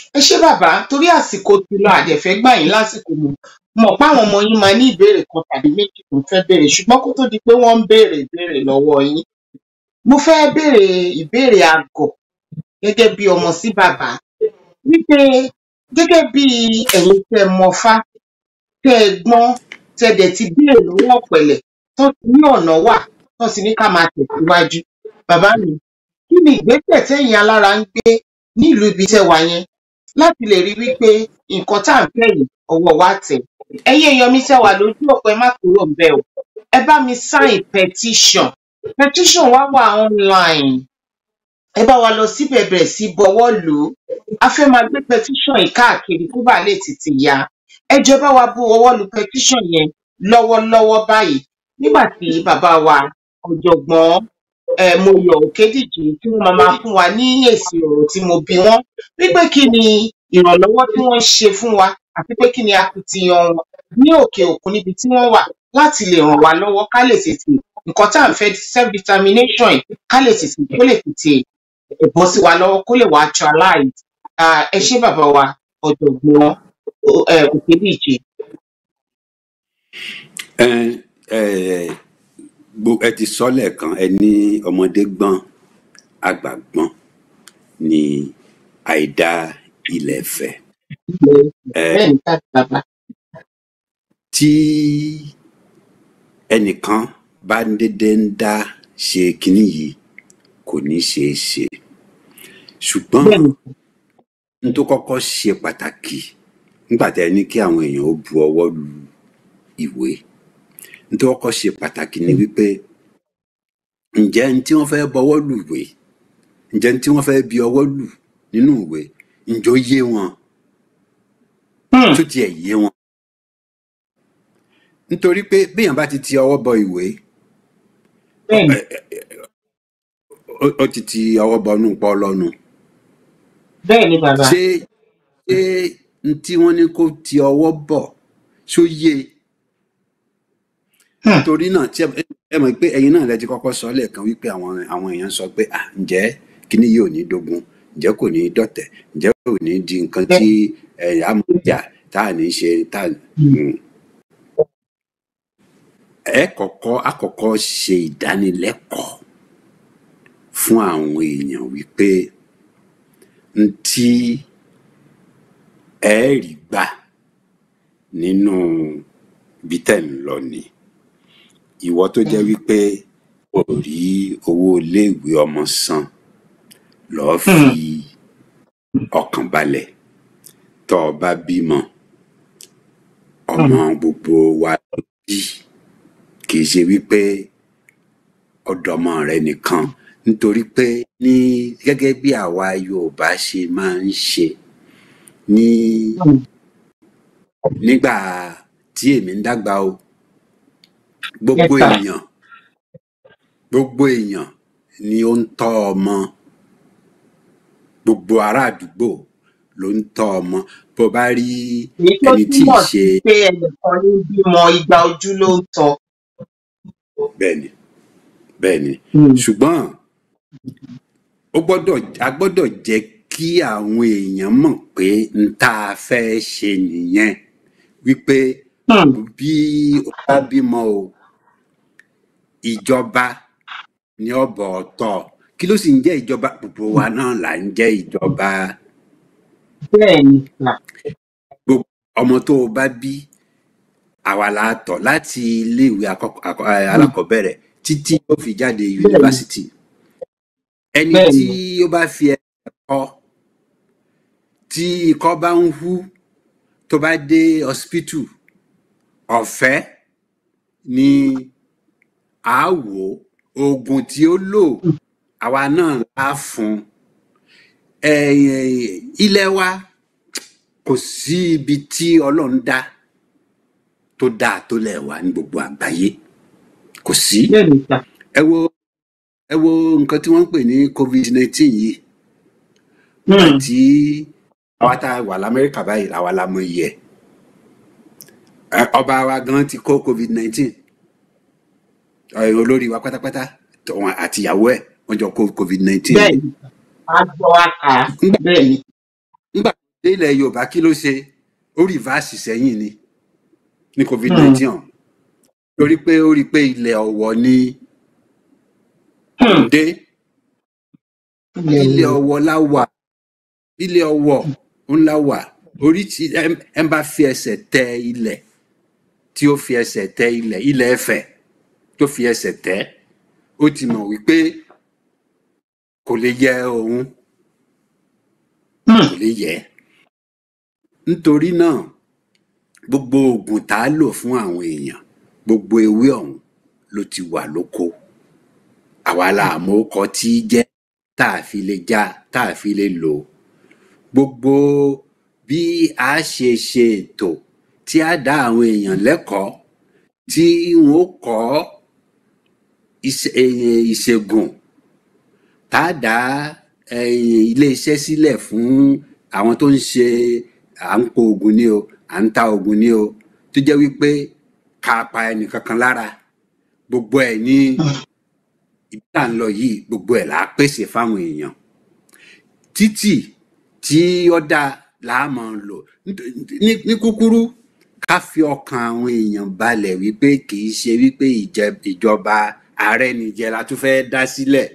ẹ ṣé bàbá torí àsìkò ti lọ àdẹ̀fẹ́ gbà yín lásìkò mọ̀ mọ̀ páwọn ọmọ yín máa ní ìbéèrè kan tàbí méjì tó ń fẹ́ béèrè ṣùgbọ́n kó tó di pé wọ́n ń béèrè ìbéèrè lọ́wọ́ yín mo fẹ́ béèrè ìbéèrè àgọ̀ gẹ́gẹ́ bí ọmọ sí bàbá wípé gẹ́gẹ́ bí ẹ̀yin tẹ́ ẹ mọ̀fá tẹ́ ẹ gbọ́n tẹ́ ẹ dẹ̀ ti béèrè lọ́wọ́ ọ̀pẹ̀lẹ̀ tó ti ní ọ̀nà wà tó ti ní ká máa tẹ̀síwájú bàbá mi kí ni ìgbésẹ̀ tẹ́yin alára ń gbé nílùú ibi tẹ́ wà yẹn láti lè rí wípé nǹkan tá à ń fẹ́ yìí ọwọ́ wa tẹ̀ ẹ̀yin èèyàn mi tẹ́ wà lójú ọ̀pẹ má kúrò ń bẹ̀ o ẹ bá mi sign petition petition wa wà online ẹ bá wa lọ síbẹ̀ bẹ̀rẹ̀ sí bọwọ́ lù ú a fẹ́ máa gbé petition yìí káàkiri kó bàa lè tètè yá ẹ jọ bá wa bu ọwọ́ lu petition yẹn lọ́wọ́lọ́wọ́ báyìí nígbà tí bàbá wa ọ̀jọ̀gbọ́n um Moyọ̀ Òkédìjí tí wọ́n máa máa fún wa ní èsì ọ̀rọ̀ tí mo bi wọ́n wípé kí ni ìrànlọ́wọ́ tí wọ́n ń ṣe fún wa àti pé kí ni akitiyan wọn ní òkè òkun níbi tí wọ́n wà láti lè ràn wá lọ́wọ́ ká lè tètè nǹkan tá à ń fẹ́ self determination yìí ká lè tètè kó lè tètè bọ́ sí wa lọ́wọ́ kó lè wá actualize um ẹ ṣé bàbá wa ọ̀jọ̀gbọ́n um Òkédìjí. ẹ ẹ gbo- ẹ ti sọ lẹ́ẹ̀kan ẹ ní ọmọdé gbọ́n àgbà gbọ́n ní àìdá ilẹ̀ fẹ̀ ilẹ̀ ẹ bẹ́ẹ̀ ni ká bàbá tí ẹnìkan bá ń dédé ń dá ṣe kinní yìí kò ní ṣeé ṣe ṣùgbọ́n bẹ́ẹ̀ ni n tó kọ́kọ́ ṣe pàtàkì nígbà tí ẹ ní kí àwọn èèyàn ó bu ọwọ́ lu ìwé n tó kọ́kọ́ ṣe pàtàkì ni wípé ǹjẹ́ n tí wọ́n fẹ́ bọwọ́ lù ìwé ǹjẹ́ n tí wọ́n fẹ́ bi ọwọ́ lù nínú ìwé ǹjọ́ yé wọn Hmm, tó tiẹ̀ yé wọn nítorí pé béèyàn bá ti ti ọwọ́ bọ ìwé bẹ́ẹ̀ ni ẹ- ẹ- ó ó ti ti ọwọ́ bọ inú pọ́ lọ́nu bẹ́ẹ̀ ni bàbá ṣé ṣé n tí wọ́n ní kó ti ọwọ́ bọ̀ ṣó yé e? Hmm, torí náà tí ẹ ẹ mọ̀ pé ẹ̀yin náà lẹ ti kọ́kọ́ sọ lẹ́ẹ̀kan wípé àwọn àwọn èèyàn sọ pé à ǹjẹ́ kíní yìí ò ní dógun ǹjẹ́ kò ní dọ̀tẹ̀ ǹjẹ́ kò ní di nǹkan bẹ́ẹ̀ tí ẹ̀yà amújà tá à ní ṣe tá à Hmm, Mm. ẹ kọ́kọ́ àkọ́kọ́ ṣe ìdánilẹ́kọ̀ọ́ fún àwọn èèyàn wípé n tí ẹ rí gbà nínú ibi tẹ̀ ń lọ ni ìwọ tó jẹ́ wípé o rí owó iléèwé ọmọ san lọ́ọ́ fi Hmm, ọkàn balẹ̀ tọ́ ọ bá bímọ hmm, ọmọ gbogbo wa ló bí kì í ṣe wípé ọ̀dọ́mọ rẹ nìkan nítorí pé ní gẹ́gẹ́ bí àwa Yorùbá ṣe máa ń ṣe ní hmm, nígbà tí èmi ń dàgbà o yes gbogbo sir èèyàn gbogbo èèyàn ni ó ń tọ́ ọmọ gbogbo ará àdúgbò ló ń tọ́ ọmọ bó bá rí èyí tó ẹni tí ì túmọ̀ ṣe sí pé ẹnìkan ní bímọ igba ojú ló ń tọ́ bẹ́ẹ̀ ni bẹ́ẹ̀ ni Hmm, ṣùgbọ́n ó gbọ́dọ̀ a gbọ́dọ̀ jẹ́ kí àwọn èèyàn mọ̀ pé n tá a fẹ́ ṣe nìyẹn wípé hmm, bí ó bá bímọ o ìjọba ní ọ̀bọ̀ ọ̀tọ̀ kí ló sì ń jẹ́ ìjọba gbogbo wa náà là ń jẹ́ ìjọba bẹ́ẹ̀ ni sà gbogbo ọmọ tó o bá bí àwa la tọ́ láti iléèwé àkọ́kọ́- àkọ́- eh, Hmm, alákọ̀ọ́bẹ̀rẹ̀ títí ó fi jáde bẹ́ẹ̀ ni yunifásitì ẹni bẹ́ẹ̀ tí ni ó bá fi ẹ̀kọ́ tí ikọ́ bá ń hú tó bá dé hospital ọ̀fẹ́ ni a wò ó oògùn tí ó lò Hmm, àwa náà á fún un Eh, ilẹ̀ wa kò sí ibi tí ọlọ́run dá tó dáa tó lẹ̀ wá ní gbogbo àgbáyé kò sí bẹ́ẹ̀ ni sà ẹ wo ẹ wo nǹkan tí wọ́n ń pè ní covid nineteen yìí nígbà Hmm, tí àwa tá a wà lamẹ́ríkà báyìí làwa la mọ iye ẹ̀ ọba wa gan ti kó covid nineteen olórí wa pátápátá tòun àti ìyàwó ẹ̀ wọ́n jọ kó covid nineteen bẹ́ẹ̀ ni ni sà á gbọ́ á kà á nígbà bẹ́ẹ̀ ni nígbà ilẹ̀ yorùbá kí ló ṣe ó rìvásì sẹ́yìn ni ní covid nineteen torí pé ó rí i pé ilẹ̀ ọ̀wọ̀ ni Hmm. dé ilẹ̀ ilẹ̀ wo ọ̀wọ̀ la wà ilẹ̀ ọ̀wọ̀ ń la wà orí tí ẹ ẹ bá fi ẹsẹ̀ tẹ ilẹ̀ tí ó fi ẹsẹ̀ tẹ ilẹ̀ ilẹ̀ ẹfẹ̀ tó fi ẹsẹ̀ tẹ ó ti mọ̀ wípé kò lè yẹ òun Hmm. kò lè yẹ nítorí náà gbogbo oògùn tá a lò fún àwọn èèyàn gbogbo ewé ọ̀hún ló ti wà lóko àwa la àmọ́ ọkọ tí í jẹ́ tá a fi lè já tá a fi lè lò ó gbogbo bí a ṣe ṣe ètò tí a dá àwọn èèyàn lẹ́kọ̀ọ́ tí wọn ó kọ́ ìṣe- eh, ìṣègùn tá a dá eh, iléeṣẹ́ sílẹ̀ fún àwọn tó ń ṣe à ń po oògùn ni o à ń ta oògùn ni o tó jẹ́ wípé ká pa ẹnìkankan lára gbogbo ẹ̀ ní ibi tá à ń lọ yìí gbogbo ẹ̀ là á pèsè fáwọn èèyàn títì tí ó dáa là á máa lò Nít- ní ní kúkúrú ká fi ọkàn àwọn èèyàn balẹ̀ wípé kì í ṣe wípé ìjẹ- ìjọba ààrẹ nìjẹ la tún fẹ́ dá sílẹ̀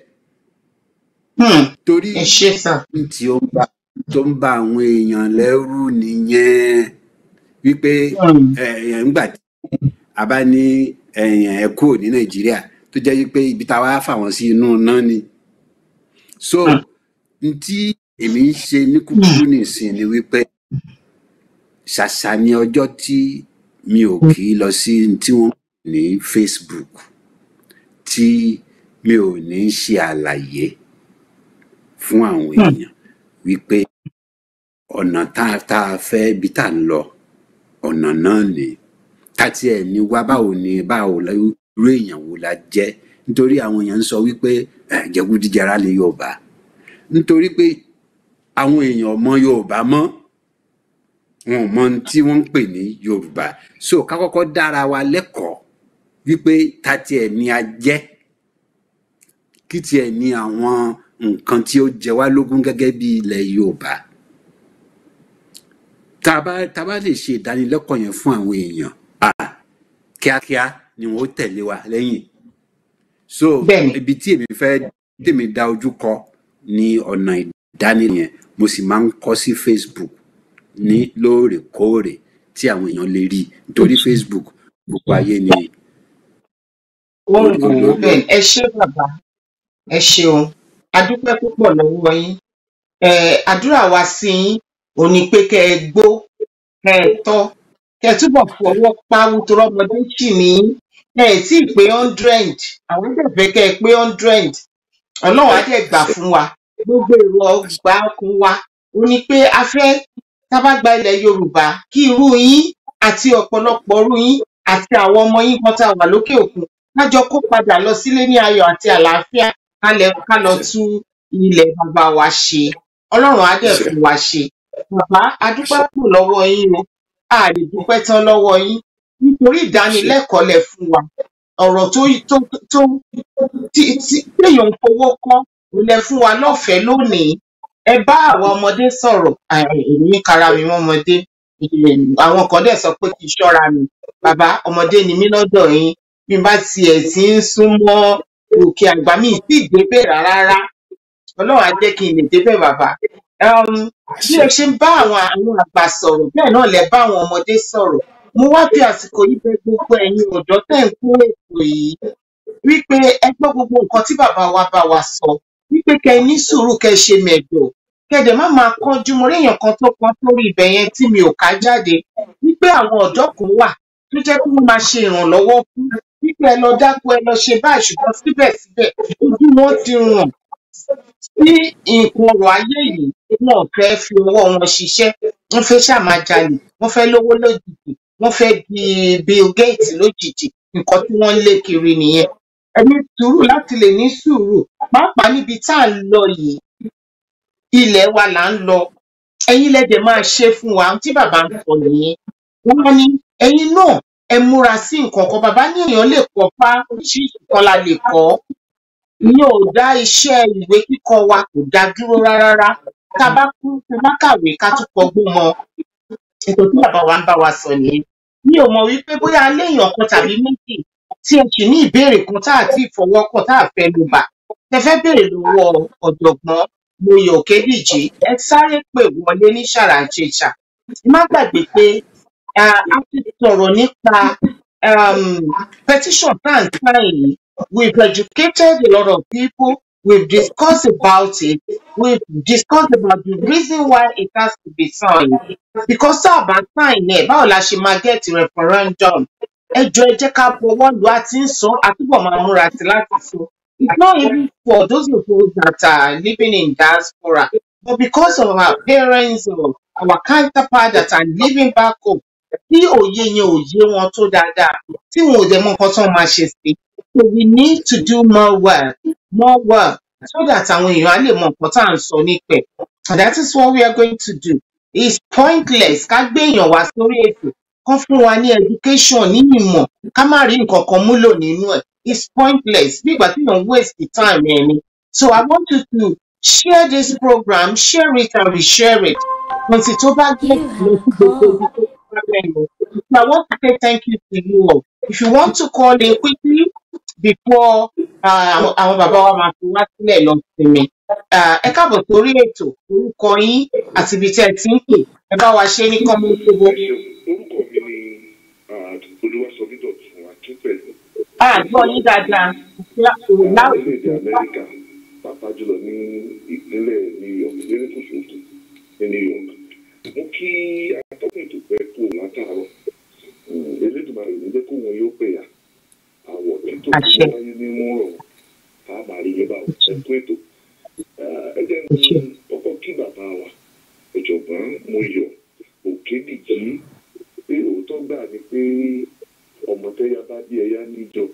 Hmm. torí ẹ ṣé sà ohun tí ó ń bá tó ń bá àwọn èèyàn lẹ́rù nìyẹn wípé Hmm. ẹ ńgbà tí a bá ní ẹ̀yàn ẹ kúrò ní nàìjíríà tó jẹ́ wípé ibi tá a wá fà wọ́n sí inú náà ni so Hmm. n tí èmi ń ṣe ní kúkúrú nìsín ni wípé ṣàṣà ni ọjọ́ tí mi ò kì í lọ sí n tí wọ́n pè ní facebook tí mi ò ní ṣe àlàyé fún àwọn Hmm. èèyàn wípé ọ̀nà tá a tá a fẹ́ ibi tá a ń lọ ọ̀nà náà ni káti ẹ̀ ní wá báwo ni báwo la- irú èèyàn wo la jẹ́ nítorí àwọn èèyàn ń sọ wípé "Eh, jẹgúdújẹrá lè yorùbá nítorí pé àwọn èèyàn ọmọ yorùbá mọ́ wọn ò mọ ohun tí wọ́n ń pè ní yorùbá so ká kọ́kọ́ dára wa lẹ́kọ̀ọ́ wípé ta tiẹ̀ ni a jẹ́ kí tiẹ̀ ni àwọn nǹkan tí ó jẹ wá lógún gẹ́gẹ́ bí ilẹ̀ yorùbá tá a bá tá a bá lè ṣe ìdánilẹ́kọ̀ọ́ yẹn fún àwọn èèyàn ah, kíákíá ni wọn ó tẹ̀lé wa lẹ́yìn so bẹ́ẹ̀ni ibi tí èmi fẹ́ tèmi dá ojú kọ ní ọ̀nà ìdánilẹ̀ yẹn mo sì máa ń kọ́ sí facebook ní lóòrèkóòrè tí àwọn èèyàn lè rí nítorí facebook gbogbo ayé ni wọ́n lórí wò ó lórí bẹ́ẹ̀ ẹ ṣé bàbá ẹ ṣeun a dúpẹ́ púpọ̀ lọ́wọ́ yín Eh, àdúrà wa sí yín ò ní pé kẹ́ ẹ gbó kẹ́ ẹ tọ́ kẹ́ ẹ túbọ̀ fọwọ́ páwú tó rọ́mọdé sì ní ẹ ẹ̀ tí ì pé hundred àwọn dẹ̀ fẹ́ kẹ́ ẹ pé hundred ọlọ́run á dẹ̀ gbà fún wa gbogbo èrò ọgbà ọkùn wa ò ní pé a fẹ́ tá a bá gba ilẹ̀ yorùbá kí irú yín àti ọ̀pọ̀lọpọ̀ irú yín àti àwọn ọmọ yín kan tá a wà lókè òkun kájọ kó padà lọ sílé ní ayọ̀ àti àlàáfíà ká lẹ ká lọ àṣẹ tún ilẹ̀ bàbá wa ṣe ọlọ́run á dẹ̀ àṣẹ fún wa ṣe bàbá a dúpẹ́ àṣẹ pọ̀ lọ́wọ́ yín o a lè dúpẹ́ tán lọ́wọ́ yín nítorí àṣẹ ìdánilẹ́kọ̀ọ́ lẹ fún wa ọ̀rọ̀ tó tó tó tí tí téèyàn ń fowó kọ́ ò lẹ fún wa lọ́fẹ̀ẹ́ lónìí ẹ bá àwa ọmọdé sọ̀rọ̀ à- èmi ń kara mi mọ́ ọmọdé Em, àwọn kan dẹ̀ sọ pé kí n ṣọ́ra mi bàbá ọmọdé ni mí lọ́dọ̀ yín bí n bá tiẹ̀ ti ń súnmọ́ òkè àgbà mi ì tí ì débẹ̀ rárá ọlọ́run á jẹ́ kí n lè débẹ̀ bàbá um, bí àṣẹ ẹ ṣe ń bá àwọn àwọn àgbà sọ̀rọ̀ bẹ́ẹ̀ náà lẹ bá àwọn ọmọdé sọ̀rọ̀ mo wá fi àsìkò yìí bẹ̀ gbogbo ẹ̀yin ọ̀dọ́ tẹ̀ ń kó ètò yìí wípé ẹ gbọ́ gbogbo nǹkan tí bàbá wa bá wa sọ wípé kẹ́ ẹ ní sùúrù kẹ́ ẹ ṣe mẹ̀dọ̀ kẹ́ ẹ dẹ̀ má máa kánjú mo rí èèyàn kan tó kan sórí ibẹ̀ yẹn tí mi ò ká jáde wípé àwọn ọ̀dọ́ kan wà tó jẹ́ pé wọ́n máa ṣe ìrànlọ́wọ́ fún wípé ẹ lọ dáko ẹ lọ ṣe báyìí ṣùgbọ́n síbẹ̀síbẹ̀ ojú wọn ti ràn sí nǹkan ọrọ̀ ayé yìí wọn ò fẹ́ fi ọwọ́ wọn ṣiṣẹ́ wọ́n fẹ́ ṣàmáa jalè wọ́n fẹ́ lówó lójijì wọ́n fẹ́ di Bill Gates lójijì nǹkan tí wọ́n ń lé kiri nìyẹn ẹ ní sùúrù láti lè ní sùúrù pàápàá níbi tá à ń lọ yìí ilẹ̀ wa là ń lọ ẹ̀yin lẹ́dẹ̀ máa ṣe fún wa ohun tí bàbá ń sọ nìyẹn wọ́n ní ẹ̀yin náà ẹ múra sí nǹkan kan bàbá ní èèyàn lè kọ́ fá oríṣiríṣi kan la lè kọ́ ìyẹn ò dá iṣẹ́ ìwé kíkọ wa kò dá dúró rárá tá a bá kú tá a bá kàwé ká tún kọgbọ́n mọ ètò tí bàbá wa ń bá wa sọ nìyẹn mi ò mọ̀ wípé bóyá léèyàn kan tàbí méjì tí ẹ sì ní ìbéèrè kan tá à ti fọwọ́ kàn tá à fẹ́ ló bà tẹ fẹ́ béèrè lọ́wọ́ ọ̀jọ̀gbọ́n Moyè Òkédìjí ẹ sáré pè wọlé ní ṣàràǹṣeṣà ẹ má gbàgbé pé ah, a ti sọ̀rọ̀ nípa um, petition tá à ń sign yìí we've educated a lot of people we've discussed about it we've discussed about the reason why it has to be signed because tá a bá sign ẹ̀ báwo la ṣe máa get referendum ẹ jọ ẹ jẹ́ ká bọwọ́ lù á ti ń sọ àtúbọ̀ máa múra sí láti sọ it's not even for those of us that are living in diaspora but because of our parents or our counterpart that are living back home tí òye yẹn ò yé wọn tó dáadáa tí wọn ò dẹ̀ mọ nǹkan tó máa ṣe sí so we need to do more work more work so that àwọn èèyàn á lè mọ nǹkan tá à ń sọ nípẹ̀ and that is what we are going to do it's pointless ká gbé èèyàn wá sórí ètò kán fún wa ní education ní ìmọ̀ ká má rí nǹkan kan múlò nínú ẹ̀ it's pointless bí ìgbà tí èèyàn ń waste the time ẹ̀ ni so I want you to share this program share it and reshare it until tó bá gbé lọ sí gbogbo ibi tó bá fẹ́ lọ so I want to say thank you to you all if you want to call in quickly before uh, àwọn àwọn bàbá wa máa fi wá sílẹ̀ lọ sinmi Ah, ẹ káàbọ̀ sórí ètò orúkọ yín àti ibi tí ẹ ti ń pè ẹ bá wa ṣe ní kọ́mọ́tòbó. ẹ ṣeun orúkọ mi ni olúwaṣọmídọ̀tún akínpẹ̀lú àgbọ̀ yín dáadáa orílẹ̀-èdè láwùjọ amẹ́ríkà pàápàá jùlọ ní ìpínlẹ̀ new york nínú kùsùkùsù ní new york mo kí atọ́kùn ètò pẹ́ kú látàárọ̀ Mm, elédùnmarè ní jẹ́ kó wọn yóò pè yà àwọ̀ títò tó àṣẹ wáyé ní mú rọ̀ ká máa rí yé báwo ẹ kú ètò Ah, ẹ jẹ́ àṣẹ ń kọ́kọ́ kí bàbá wa ọ̀jọ̀gbọ́n Mọ́yọ̀ Òkédìjí pé òótọ́ gbà ní pé ọmọ tẹ́yà bá bí ẹyá níjọ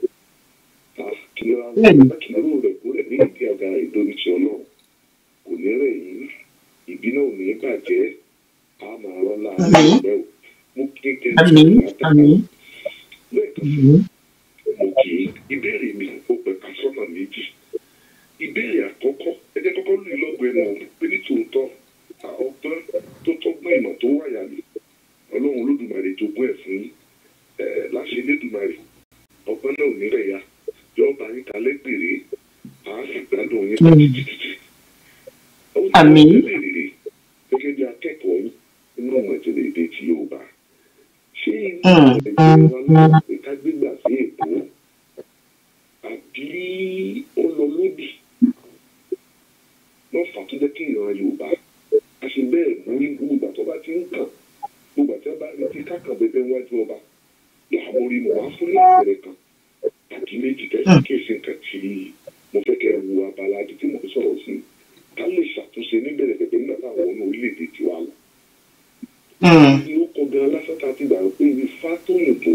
kí ló wá bẹ́ẹ̀ni kí ló rẹ̀ kó rẹ̀ ní ìdí àga ìdóríṣi ọlọ́run kò ní rẹ̀ yìí ìbí náà ò ní bàjẹ́ á máa rọ́lá àmín ẹgbẹ́ o mo kí kẹ́ àmín látàkà àmín lẹ́ẹ̀kan sí àmín mo kì í ìbéèrè mi ó pẹ̀ka sọ́nà méjì ìbéèrè àkọ́kọ́ ẹ jẹ́ kọ́kọ́ lù lọ́gbẹ̀ẹ́ nù pé ní tòótọ́ à, ọgbọ́n tó tọ́gbọ́n ìmọ̀ tó wáyà mi ọlọ́run olódùmarè jogún ẹ̀ fún yín ẹ̀ láṣẹ elédùmarè ọgbọ́n náà ò ní rẹ̀ ya yọ̀ọ́ bá yín kalẹ́ gbèrè à á sì gbádùn yín Mm. títí títí. ó ní àmín àwọn ìbéèrè gẹ́gẹ́ bí akẹ́kọ̀ọ́ yín nínú ọmọ ìjìnlẹ̀ èdè ti Yorùbá ṣé inú Mm. nàìjíríà wa ló pé ká gbégbà sí èkó àbí ó lọ lódì wọn fà tó jẹ́ kí ìran yorùbá a ṣe bẹ́ẹ̀ mú ní gbogbo ìgbà tó bá ti ń kàn gbogbo àti ọba retí kákan bẹbẹ wájú ọba làwọn orí mo wá fún ní àpẹẹrẹ kan tàbí méjì kẹsì Mm. kéèsì nǹkan tí mo fẹ́ kẹ́ ẹ wo abala àti tí mo ń sọ̀rọ̀ sí ká lè ṣàtúnṣe níbẹ̀rẹ̀ pẹ̀pẹ̀ nígbà táwọn ọmọ orílẹ̀-èdè tiwa lọ Mm. ni ó kọ gan lásán tá a ti gbà pé ifá tó yìnbó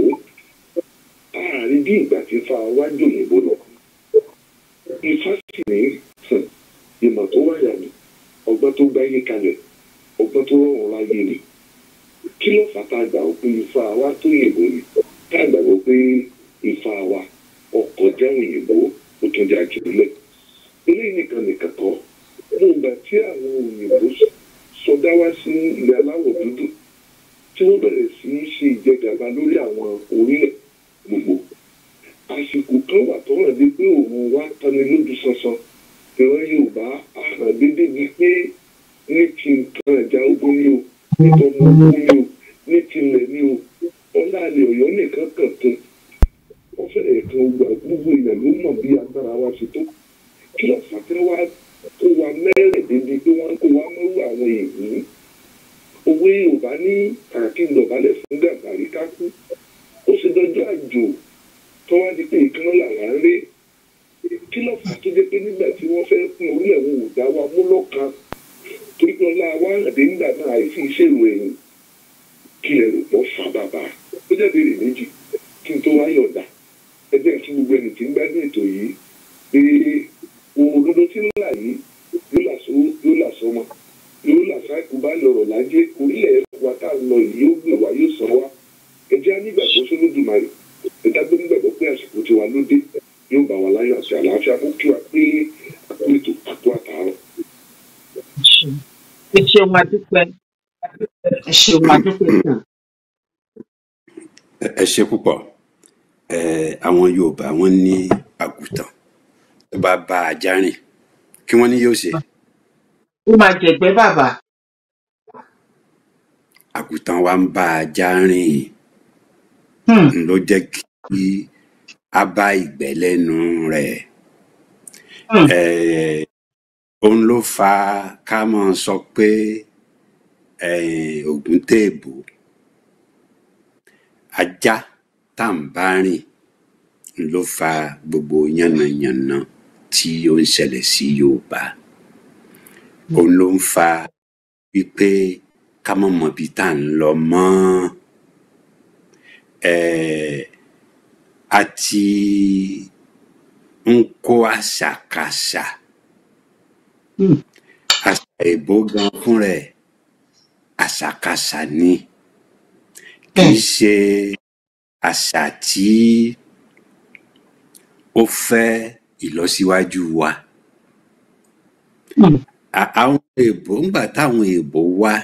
ààrin bí ìgbà tí ifá wájú òyìnbó lọ ifá sì ní hàn, ìmọ̀ tó wáyà ni ọgbọ́n tó gbáyé kalẹ̀ ọgbọ́n tó rọrùn láyé ni kí ló fà tá a gbà pé ifá wa tó yìnbó ni tá a gbàgbọ́ pé ifá wa ọkọ̀ jẹ́ òyìnbó ó tún jẹ́ àjùmílẹ̀ eléyìí nìkan nìkan kọ́ mo gbà tí àwọn òyìnbó sọdá wá sí ilẹ̀ aláwọ̀ dúdú tí wọ́n bẹ̀rẹ̀ sí í ṣe ìjẹgàba lórí àwọn orílẹ̀ gbogbo àsìkò kan wà tó hàn dé pé òun wá tani lójú sansan ìran yorùbá àhàn dédé bíi pé ní ti nǹkan ìjà ogun ni o ní tọmọ ogun ni o ní tilẹ̀ ni o ọlá àlẹ́ ọ̀yọ́ nìkan kàn tún wọ́n fẹ́rẹ̀ kan gbà gbogbo èèyàn ló mọ̀ bí agbára wa ṣe tó kí ló fà tẹ́ wá kó wa mẹ́rẹ̀ẹ́dẹ́gbẹ́ pé wọ́n kó wa mọ́rú àwọn èèyàn òwe yorùbá ní kàkí dọ̀bálẹ̀ fún gàbàrí kákú ó sì dọjọ́ àjò tó wá di pé ìkànnì làwọn ń rí kí ló fà tó jẹ́ pé nígbà tí wọ́n fẹ́ pín orílẹ̀ wọn ò dá wa mú lọ́kàn torí pé ọlá wa àdé nígbà náà àìsí ìṣèlú ẹ̀yìn kí ẹ rò pọ̀ fà bàbà ó jẹ́ béèrè méjì kí n tó wá yọ̀dà ẹ jẹ́ kí gbogbo ẹni tí ń gbádùn ètò yìí pé òdodo tí ń là yìí yóò là sọ yóò là sọmọ yóò là sáìkú bá lọ̀rọ̀ lájẹ́ orílẹ̀ wa tá a lọ yìí yóò gbé wa yóò sọ wa ẹ jẹ́ anígbàgbọ́ sólódùmarè ẹ dágbé nígbàgbọ́ pé àsìkò tiwa ló dé yóò bá wa láyọ̀ àti àlàáfíà mú kí wa pé àpò ètò àpò àtàárọ̀. ẹ ṣeun adúpẹ́ ẹ ṣeun adúpẹ́ sàn. ẹ ẹ ṣe púpọ̀ ẹ àwọn yorùbá wọn ní àgùntàn tó bá bá ajá rìn kí wọ́n ní yóò ṣe ó máa jẹ̀gbẹ́ bàbá. àgùntàn wa ń bá ajá rìn Hmm. n ló jẹ́ kí a bá ìgbẹ́ lẹ́nu rẹ̀ Hmm. ẹ òun ló fa ká máa sọ pé ẹ ògùn téèbù ajá tá à ń bá rìn n ló fa gbogbo yánnayànna tí ó ń ṣẹlẹ̀ sí yorùbá òun ló ń fa wípé ká má mọ ibi tá à ń lọ mọ́ eh, àti ń kó àṣàkáṣà Hmm. àṣà èbó gan fún rẹ̀ àṣàkáṣà ni kì í bẹ́ẹ̀ ṣe àṣà tí ó fẹ́ ìlọsíwájú wa Hmm. À- àwọn èèbó ńgbà táwọn èèbó wá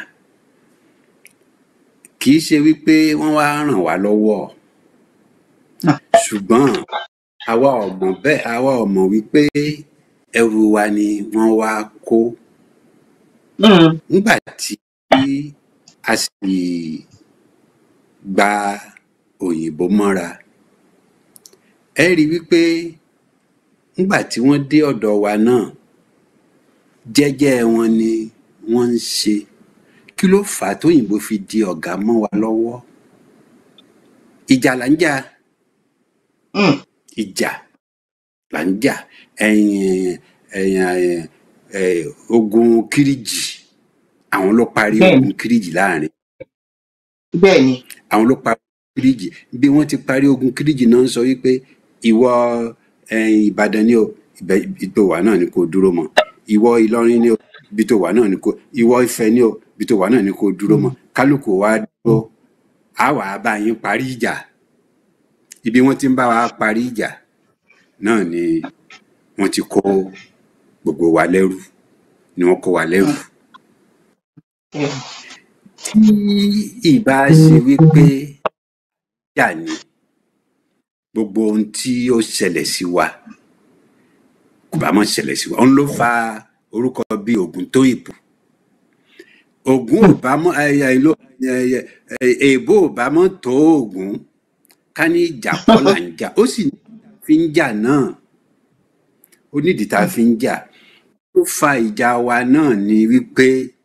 kì í ṣe wípé wọ́n wá ràn wá lọ́wọ́ Ah. ṣùgbọ́n àwa ò mọ̀ bẹ́ẹ̀ àwa ò mọ̀ wípé ẹrù wa ni wọ́n wá kó Hmm. nígbà tí a sì gba òyìnbó mọ́ra ẹ rí i wípé nígbà tí wọ́n dé ọ̀dọ̀ wa náà jẹ́jẹ́ wọn ni wọ́n ń ṣe kí ló fà á tóyìnbó fi di ọ̀gá mọ́ wa lọ́wọ́ ìjà là ń jà Hmm. ìjà là ń jà ẹ̀yìn ẹ̀yìn ẹ̀yìn ẹ̀, ogun kíríjì àwọn ló parí bẹ́ẹ̀ ogun kíríjì láàrin bẹ́ẹ̀ ni. àwọn ló parí ogun kíríjì bí wọ́n ti parí ogun kíríjì náà ń sọ wípé ìwọ ẹ̀yìn ìbàdàn ni o ibẹ̀ ibi tó wà náà ni kò dúró mọ́ ìwọ ìlọrin ni o ibi tó wà náà ni kò ìwọ ifẹ̀ ni o ibi tó wà náà ni kò dúró mọ́ kálukú wa dúró á wà á bá yín parí ìjà ibi wọ́n ti ń bá wa parí ìjà náà ni wọ́n ti kó gbogbo wa lẹ́rú ni wọ́n kó wa lẹ́rú Bẹ́ẹ̀. tí ìbá ṣe wípé jà ní gbogbo ohun tí ó ṣẹlẹ̀ sí wa kò bá mọ̀ ṣẹlẹ̀ sí wa òun ló fa orúkọ bíi ògùn tó ìbò ògùn ò bá mọ̀ ẹyẹ ìlú ẹyẹ èèbó ò bá mọ̀ tó ògùn ká ní ìjà kọ́ là ń jà ó sì ní fi ń jà náà ó nídìí tá a fi ń jà ó fa ìjà wa náà ni wípé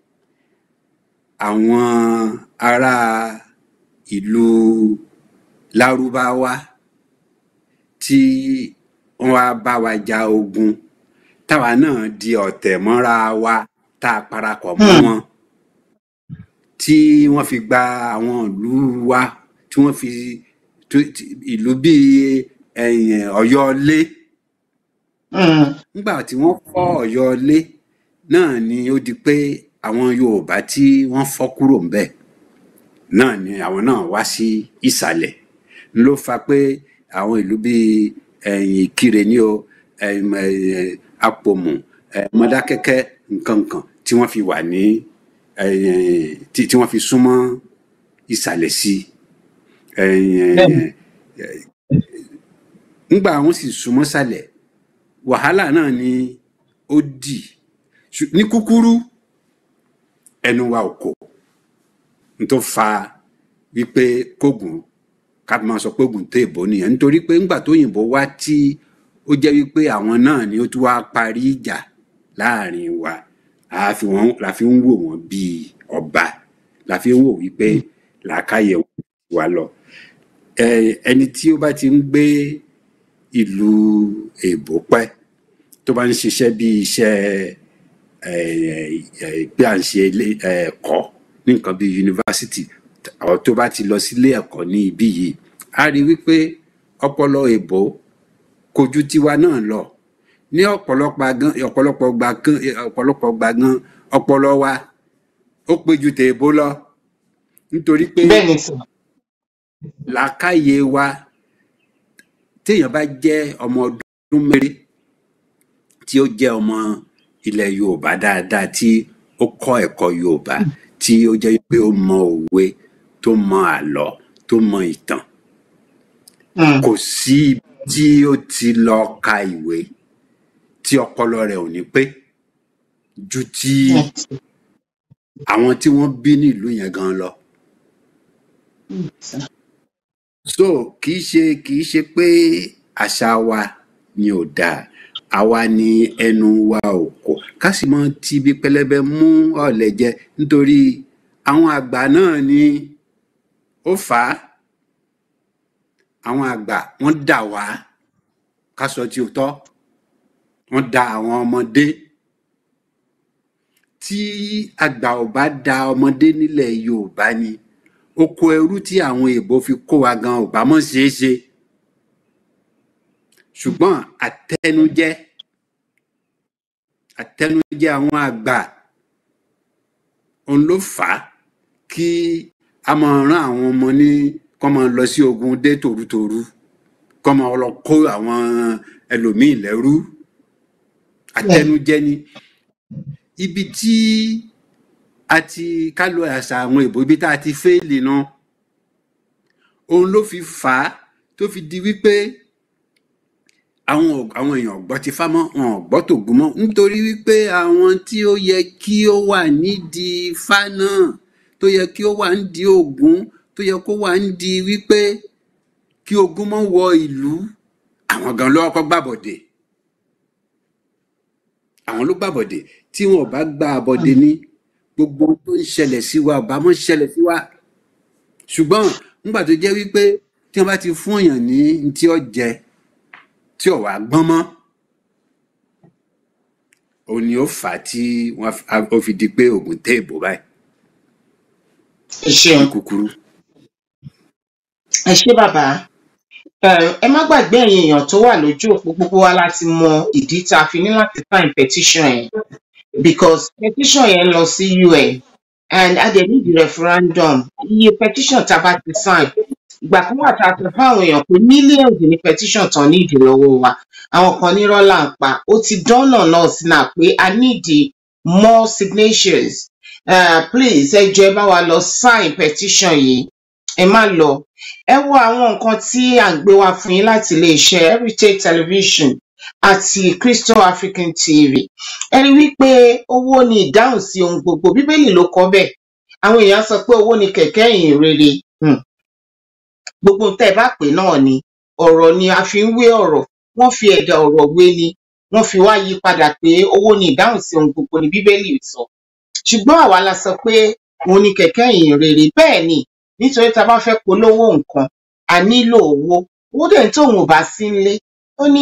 àwọn ará ìlú lárúbáwá tí wọ́n wá bá wa ja ogun táwa náà di ọ̀tẹ̀ mọ́ra wa tá a parapọ̀ mọ́ Hmm. wọn tí wọ́n fi gba àwọn ìlú wa tí wọ́n fi tó- tí- ìlú bíi ẹ̀yìn ọ̀yọ́lé Hmm. nígbà tí wọ́n fọ́ ọ̀yọ́lé náà ni ó di pé àwọn yorùbá tí wọ́n fọ́ kúrò ńbẹ̀ náà ni àwọn náà wá sí ìsàlẹ̀ ló fa pé àwọn ìlú bíi ẹ̀yìn ìkirè ní o ẹ̀yìn ẹ̀, apòmù ẹ̀, mọdákẹ́kẹ́ nǹkankan tí wọ́n fi wà ní ẹ̀yìn tí tí wọ́n fi súnmọ́ ìsàlẹ̀ sí ẹ̀yìn Bẹ́ẹ̀ni. ẹ̀, ńgbà wọn sì súnmọ́ sàlẹ̀ wàhálà náà ni ó dì Ṣù- ní kúkúrú ẹnu wa ò kò n tó fa wípé kógun ká máa sọ pé ogun tó èbó nìyẹn nítorí pé ńgbà tó yìnbó wá tí ó jẹ́ wípé àwọn náà ni ó tún wá parí ìjà láàrin wa la fi wọ́n- la fi ń wò wọ́n bíi ọba la fi ń wò wípé làákàyè wọn wà lọ Ẹ, ẹni tí ó bá ti ń gbé ìlú èbó pẹ́ tó bá ń ṣiṣẹ́ bí iṣẹ́ ẹ, ẹ, pé à ń ṣe ilé ẹ̀kọ́ ní nǹkan bí yunifásitì àwọn tó bá ti lọ sílé ẹ̀kọ́ ní ibí yìí á rí wípé ọpọlọ èbó kò ju tiwa náà lọ ní ọ̀pọ̀lọpọ̀ gan ọ̀pọ̀lọpọ̀ gbà gan ọ̀pọ̀lọpọ̀ gbà gan ọpọlọ wa ó pé ju tèèbó lọ nítorí pé bẹ́ẹ̀ ni sàn. làákàyè wa téèyàn bá jẹ́ ọmọ ọdún mẹ́rin tí ó jẹ́ ọmọ ilẹ̀ yorùbá dáadáa tí ó kọ́ ẹ̀kọ́ yorùbá tí ó jẹ́ pé ó mọ òwe tó mọ àlọ́ tó mọ ìtàn Mm. kò sí ibi tí ó ti lọ ka ìwé tí ọpọlọ rẹ̀ ò ní pé ju ti Yes. àwọn tí wọ́n bí nílùú yẹn gan lọ Mm, sir. so kì í ṣe kì í ṣe pé àṣà wa ni ò dáa àwa ni ẹnu wa ò kò ká sì mọ ti ibi pẹlẹbẹ mú ọ̀lẹ jẹ nítorí àwọn àgbà náà ni ó fà á àwọn àgbà wọ́n dà wá ká sọ tí ó tọ́ wọ́n da àwọn ọmọdé tí àgbà ò bá da ọmọdé nílẹ̀ yorùbá ni oko ẹrú tí àwọn èèbó fi kó wa gan ò bá mọ̀ ṣeé ṣe ṣùgbọ́n àtẹnujẹ àtẹnujẹ àwọn àgbà òun ló fà á kí a máa rán àwọn ọmọ ní kọ́ máa lọ sí ogun dé tòrutòru kọ́ máa lọ kó àwọn ẹlòmíì lẹ́rú àtẹnujẹ ni ibi tí a ti ká lo àṣà àwọn èèbó ibi tá a ti fẹ́ẹ̀lì náà òun ló fi fà á tó fi di wípé àwọn ò- àwọn èèyàn ò gbọ́ ti fá mọ́ wọn ò gbọ́ tògún mọ́ nítorí wípé àwọn tí ó yẹ kí ó wà nídìí ifá náà tó yẹ kí ó wà nídìí ògún tó yẹ kó wà nídìí wípé kí ogun mọ́ wọ ìlú àwọn gan ló kọ́kọ́ gbàbọ̀dè àwọn ló gbàbọ̀dè tí wọn ò bá gba àbọ̀dè ní gbogbo ohun tó ń ṣẹlẹ̀ sí wa ò bá mọ́ ṣẹlẹ̀ sí wa ṣùgbọ́n nígbà tó jẹ́ wípé tí wọ́n bá ti fún èèyàn ní ní tí ó jẹ tí ò wá gbọ́n mọ́ òun ni ó fà á tí wọ́n fi- á- ó fi di pé ògùn tẹ́ ìbò báyìí ẹ ṣeun ní kúkúrú. ẹ ṣé bàbá Eh, ẹ má gbàgbé ẹ̀yin èèyàn tó wà lójú òpó gbogbo wa láti mọ ìdí tá a fi ní láti sign petition yẹn because petition yẹn lọ sí UN and a dẹ̀ need referendum iye petition tá a bá ti sign ìgbà kan wà tá a sọ fáwọn èèyàn pé millions ní petition tán ní ìdí lọ́wọ́ wa àwọn kan ní rọ́là ń pa ó ti dánà náà sí náà pé a need more signatures uh, please ẹ jọ̀ọ́ ẹ bá wa lọ sign petition yìí ẹ má lọ ẹ wo àwọn nǹkan tí à ń gbé wá fún yín láti iléeṣẹ́ heritage television àti crystal african tv ẹ rí wípé owó ni ìdáhùn sí ohun gbogbo bíbélì ló kọ bẹ́ẹ̀ àwọn èèyàn sọ pé owó ni kẹ̀kẹ́ ìhìn rere um, gbogbo tẹ́ ẹ bá pè náà ni ọ̀rọ̀ ni a fi ń wé ọ̀rọ̀ wọ́n fi ẹ̀dà ọ̀rọ̀ wé ni wọ́n fi wá yí padà pé owó ni ìdáhùn sí ohun gbogbo ni bíbélì sọ ṣùgbọ́n àwa la sọ pé òun ni kẹ̀kẹ́ ìhìn rere bẹ́ẹ̀ ni nítorí tá a bá fẹ́ polówó nǹkan a nílò owó owó dẹ̀ ń tóun ò bá sí nílé ó ní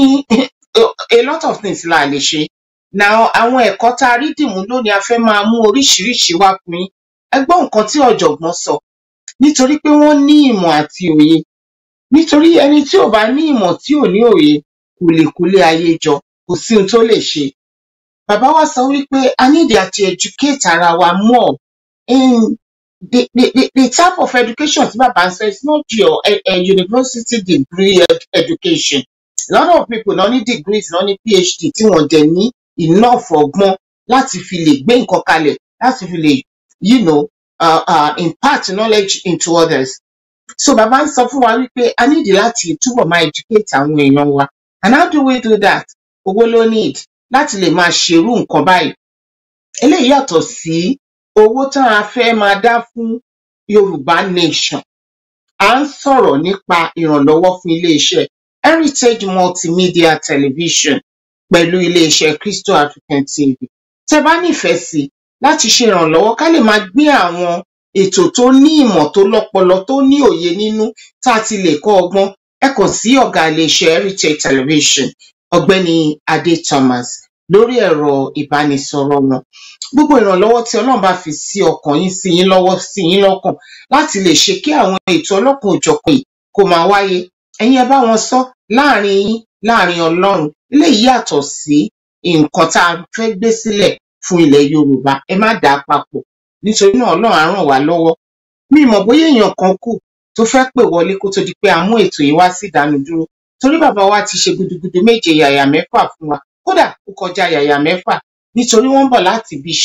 a lot of things la lè ṣe na àwọn ẹ̀kọ́ tá a rí dìmú lónìí a fẹ́ máa mú oríṣiríṣi wá fún yín ẹ gbọ́ nǹkan tí ọ̀jọ̀gbọ́n sọ nítorí pé wọ́n ní ìmọ̀ àti òye nítorí ẹni tí ò bá ní ìmọ̀ tí ò ní òye kò lè kólé ayé jọ kò sí ohun tó lè ṣe bàbá wa sọ wípé a need àti educate ara wa more in the, the, the, the type of education tí bàbá ń sọ is not your uh, uh, university degree ed education a lot of people náà ní degrees náà ní phd tí wọ́n dẹ̀ ní enough ọgbọ́n láti fi lè gbé nǹkan kalẹ̀ láti fi lè you know, uh, uh, impart knowledge into others so bàbá ń sọ fún wa wípé a need láti túbọ̀ máa educate àwọn èèyàn wa and how do we do that owó ló need láti lè máa ṣerú nǹkan báyìí eléyìí yàtọ̀ sí owó tá a fẹ́ máa dá fún yorùbá nation à ń sọ̀rọ̀ nípa ìrànlọ́wọ́ fún iléeṣẹ́ heritage multimedia television pẹ̀lú iléeṣẹ́ crystal african tv tẹ bá nífẹ̀ẹ́ sí láti ṣe ìrànlọ́wọ́ ká lè máa gbé àwọn ètò tó ní ìmọ̀ tó lọ́pọlọ tó ní òye nínú tá a ti lè kọ́ ọgbọ́n ẹ kàn sí ọ̀gá iléeṣẹ́ heritage television ọ̀gbẹ́ni adé thomas lórí ẹ̀rọ ìbánisọ̀rọ̀ wọn gbogbo ìrànlọ́wọ́ tí ọlọ́run bá fi sí ọkàn yín sí yín lọ́wọ́ sí yín lọ́kàn láti lè ṣe kí àwọn ètò ọlọ́kan òjọ̀kan yìí kó máa wáyé ẹ̀yin ẹ bá wọn sọ láàrin yín láàrin ọlọ́run eléyìí yàtọ̀ sí nǹkan tá a fẹ́ gbé sílẹ̀ fún ilẹ̀ yorùbá ẹ má dà á papọ̀ nítorí náà ọlọ́run á ràn wá lọ́wọ́ mi ì mọ̀ bóyá èèyàn kan kù tó fẹ́ pè wọlé kó tó di pé a mú ètò yìí wá sí ìdánudúró torí bàbá wa ti ṣe gudugudu méje yàyà mẹ́fà fún wa kódà ó kọjá yàyà mẹ́fà nítorí wọ́n ń bọ̀ láti ibi iṣẹ́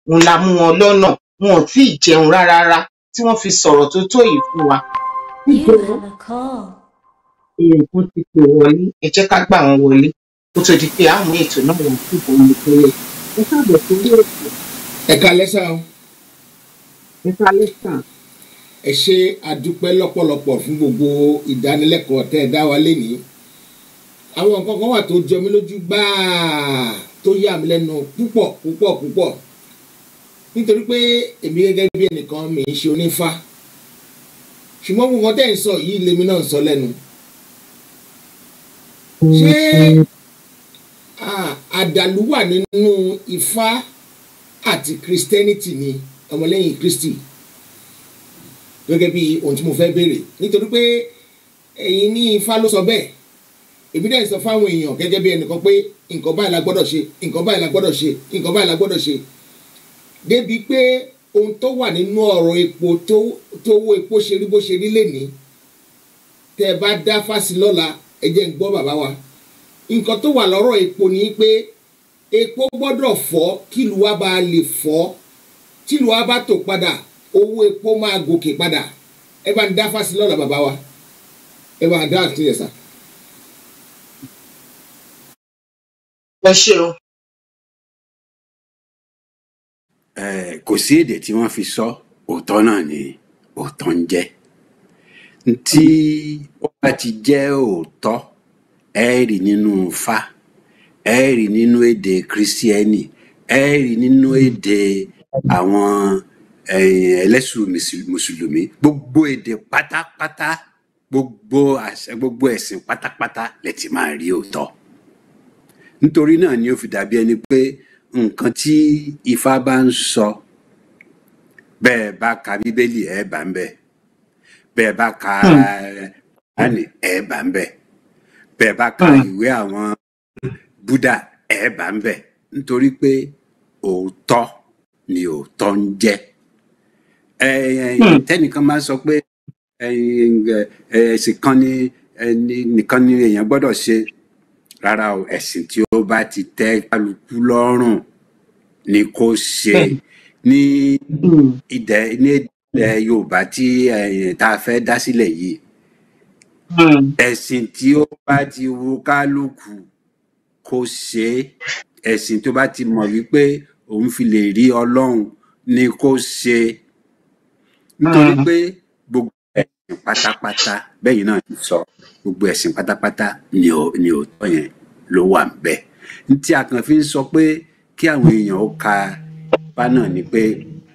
òun la mú wọn lọ́nà wọn ò tí ì jẹun rárá rárá tí wọ́n fi sọ̀rọ̀ tó tó yìí fún wa. You have a call. èèyàn kan ti pè wọlé ẹ jẹ́ ká gbà wọ́n wọlé kó tó di pé àwọn ètò náà wọ́n sì bọ̀ ní ìpínlẹ̀. ẹ káàbọ̀ sórí ètò ẹ kalẹ́ sá o nípa lẹ́sàn. ẹ ṣe àdúpẹ́ lọ́pọ̀lọpọ̀ fún gbogbo ìdánilẹ́kọ̀ọ́ tẹ́ ẹ dá wa lénìí àwọn nǹkan kan wà tó jọ mí lójú gbáà tó yà mí lẹ́nu púpọ̀ púpọ̀ púpọ̀ nítorí pé èmi gẹ́gẹ́ bí ẹnìkan mi ń ṣe onífá ṣùgbọ́n gbogbo nǹkan tẹ́ ẹ̀ ń sọ yìí lèmi náà ń sọ lẹ́nu ṣé ah, àdàlú wà nínú ifá àti christianity ni ọmọlẹ́yìn kristi gẹ́gẹ́ bí ohun tí mo fẹ́ béèrè nítorí pé ẹ̀yin ní ifá ló sọ bẹ́ẹ̀ èmi dẹ̀ sọ fáwọn èèyàn gẹ́gẹ́ bí ẹnìkan pé nǹkan báyìí la gbọ́dọ̀ ṣe nǹkan báyìí la gbọ́dọ̀ ṣe nǹkan báyìí la gbọ́dọ̀ ṣe débi pé ohun tó wà nínú ọ̀rọ̀ epo tó tó owó epo ṣe rí bó ṣe rí lénìí tẹ́ ẹ bá dá fásí lọ́la ẹ jẹ́ ń gbọ́ bàbá wa nǹkan tó wà lọ́rọ̀ epo ni pé epo gbọ́dọ̀ fọ́ kílùú wa bá lè fọ́ tílùú wa bá tò padà owó epo máa gòkè padà ẹ bá ń dá fásí lọ́la bàbá wa ẹ bá ń dá àtúnyẹ̀ sá. ẹ ṣeun Eh, kò sí èdè tí wọ́n fi sọ òótọ́ náà ni òótọ́ ń jẹ́ tí ó bá ti jẹ́ òótọ́ ẹ rí nínú Ifá ẹ rí nínú èdè kírísítíẹ́nì ẹ rí nínú èdè àwọn eh, ẹlẹ́sùn mùsùl- mùsùlùmí gbogbo èdè pátápátá gbogbo àṣà gbogbo ẹ̀sìn pátápátá lẹ ti máa rí òótọ́ nítorí náà ni ó fi dàbí ẹni pé nǹkan tí ifá bá ń sọ bẹ́ẹ̀ bá ka bíbélì ẹ̀ bá ń bẹ̀ bẹ́ẹ̀ bá ka kùránì ẹ̀ bá ń bẹ̀ bẹ́ẹ̀ bá ka Hmm. ìwé àwọn búdà ẹ̀ bá ń bẹ̀ nítorí pé òótọ́ ni òótọ́ ń jẹ́ ẹ- ẹ- Hmm. tẹ́nìkan máa ń sọ pé ẹ̀yin, ẹ, ẹ̀sìn kan ni ẹni nìkan ni èèyàn gbọ́dọ̀ ṣe rárá o ẹ̀sìn tí ó bá ti tẹ́ kálukú lọ́rùn ni kó ṣe Bẹ́ẹ̀ni. ní Hmm. ìdẹ ní ilẹ̀ yorùbá tí eh, tá a fẹ́ dá sílẹ̀ yìí Hmm. ẹ̀sìn tí ó bá ti wu kálukú kó ṣe é ẹ̀sìn tó bá ti mọ̀ wípé òun fi lè rí ọlọ́run ni kó ṣe nítorí Hmm. pé gbogbo ẹ̀sìn pátápátá bẹ́yìn náà ti sọ gbogbo ẹ̀sìn pátápátá ni ò ni òótọ́ yẹn ló wà ńbẹ̀ ní tí a kàn fi ń sọ pé kí àwọn èèyàn ó ka bá náà ni pé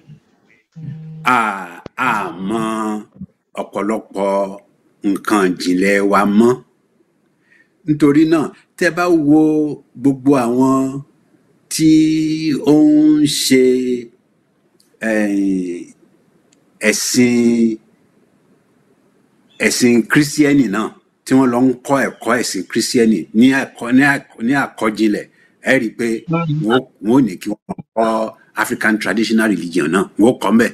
a a mọ ọ̀pọ̀lọpọ̀ nǹkan ìjìnlẹ̀ wa mọ́ nítorí náà tẹ́ bá wo gbogbo àwọn tí ó ń ṣe eh, ẹ̀sìn ẹ̀sìn kírísítíẹ́nì náà tí wọ́n lọ ń kọ́ ẹ̀kọ́ ẹ̀sìn kírísítíẹ́nì ní ẹ̀kọ́ ní àkọ́- ní àkọ́jinlẹ̀ ẹ rí i pé Hmm. wọ́n wọ́n ò ní kí wọ́n kọ́ African traditional religion náà wọ́n kọ́ mbẹ̀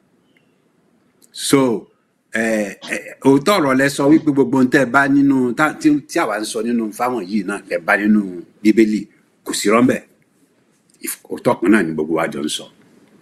so eh, eh, òótọ́ ọ̀rọ̀ lẹ sọ wípé gbogbo ohun tẹ́ ẹ bá nínú tá- tí tí àwa ń sọ nínú fáwọn yìí náà lẹ bá nínú bíbélì kò sí rọ́ńbẹ̀ Ìf- òótọ́ kan náà ni gbogbo wa jọ ń sọ.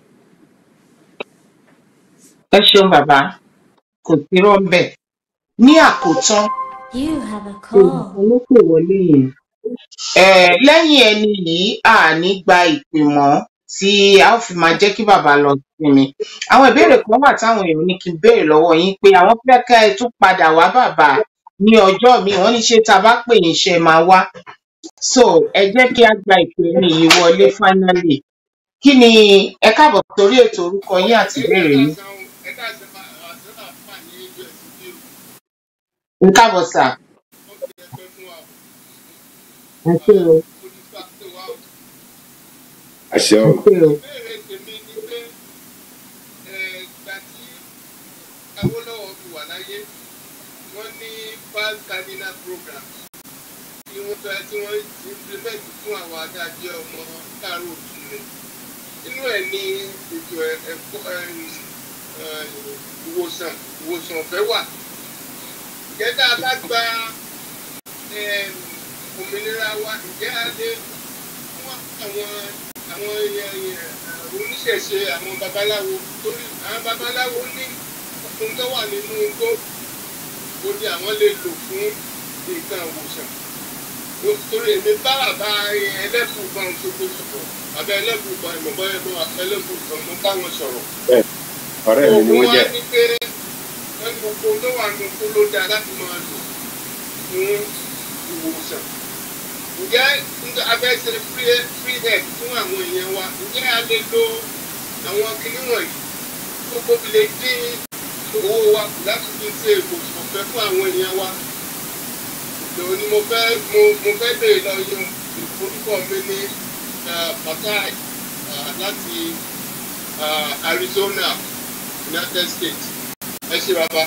ẹ ṣeun bàbá kò sí rọ́ńbẹ̀ ní àkótán You have a call. olùkọ́ ló pè wọlé yẹn Eh, lẹ́yìn ẹni yìí a ní gba ìpè mọ́ tí a ó fi máa jẹ́ kí bàbá lọ sinmi àwọn ìbéèrè kan wà táwọn èèyàn ní kí n béèrè lọ́wọ́ yín pé àwọn fẹ́ ká ẹ tún padà wá bàbá ní ọjọ́ míì wọ́n ní ṣé tá a bá pè yín ṣe máa wá so ẹ jẹ́ kí a gba ìpè ẹni yìí wọlé finally kí ni ẹ káàbọ̀ sórí ètò orúkọ yín àti ìbéèrè yín ẹ káàbọ̀ sà ẹ ṣé o àṣẹ ẹ o ṣé o Awólọ́wọ̀ fi wà láyé wọ́n ní five cardinal program tí wọ́n fẹ́ tí wọ́n implement fún àwọn adájọ́ ọmọ káàró òtúnú inú ẹ̀ ní ètò ẹ̀- ẹ̀kọ́ ẹ̀m, ẹ̀, ìwòsàn ìwòsàn ọ̀fẹ́ wà ǹjẹ́ tá a bá gba ẹ̀m, òmìnira wa ǹjẹ́ a lè fún àwọn àwọn èèyàn èèyàn, eh, oníṣẹ̀ṣe àwọn babaláwo torí àwọn babaláwo ní ohun tó wà nínú igbó ó ní àwọn lè lò fún nǹkan ìwòsàn torí èmi bá bàbá ẹlẹ́bùn kan ṣogbó sọ̀rọ̀ bàbá ẹlẹ́bùn kan ìmọ̀bọ́ ẹ̀bùn ẹlẹ́bùn kan mo bá wọn sọ̀rọ̀ ọ̀rẹ́ mi ni wọ́n jẹ́ ní pé wọ́n ní gbogbo tó wà nínú kó ló dáa láti máa lò fún ìwòsàn ǹjẹ́ nígbà abẹ́ ṣe free free head fún àwọn èèyàn wa ǹjẹ́ a lè lo àwọn kinní wọ̀nyí tó kóbi lè dín owó wa kù láti fi ṣe ìwòsàn ọ̀fẹ́ fún àwọn èèyàn wa ìlò ni mo fẹ́ mo mo fẹ́ lè lọ yan orúkọ mi ní eh, Fatai eh, láti eh, Arizona United States ẹ ṣe bàbá.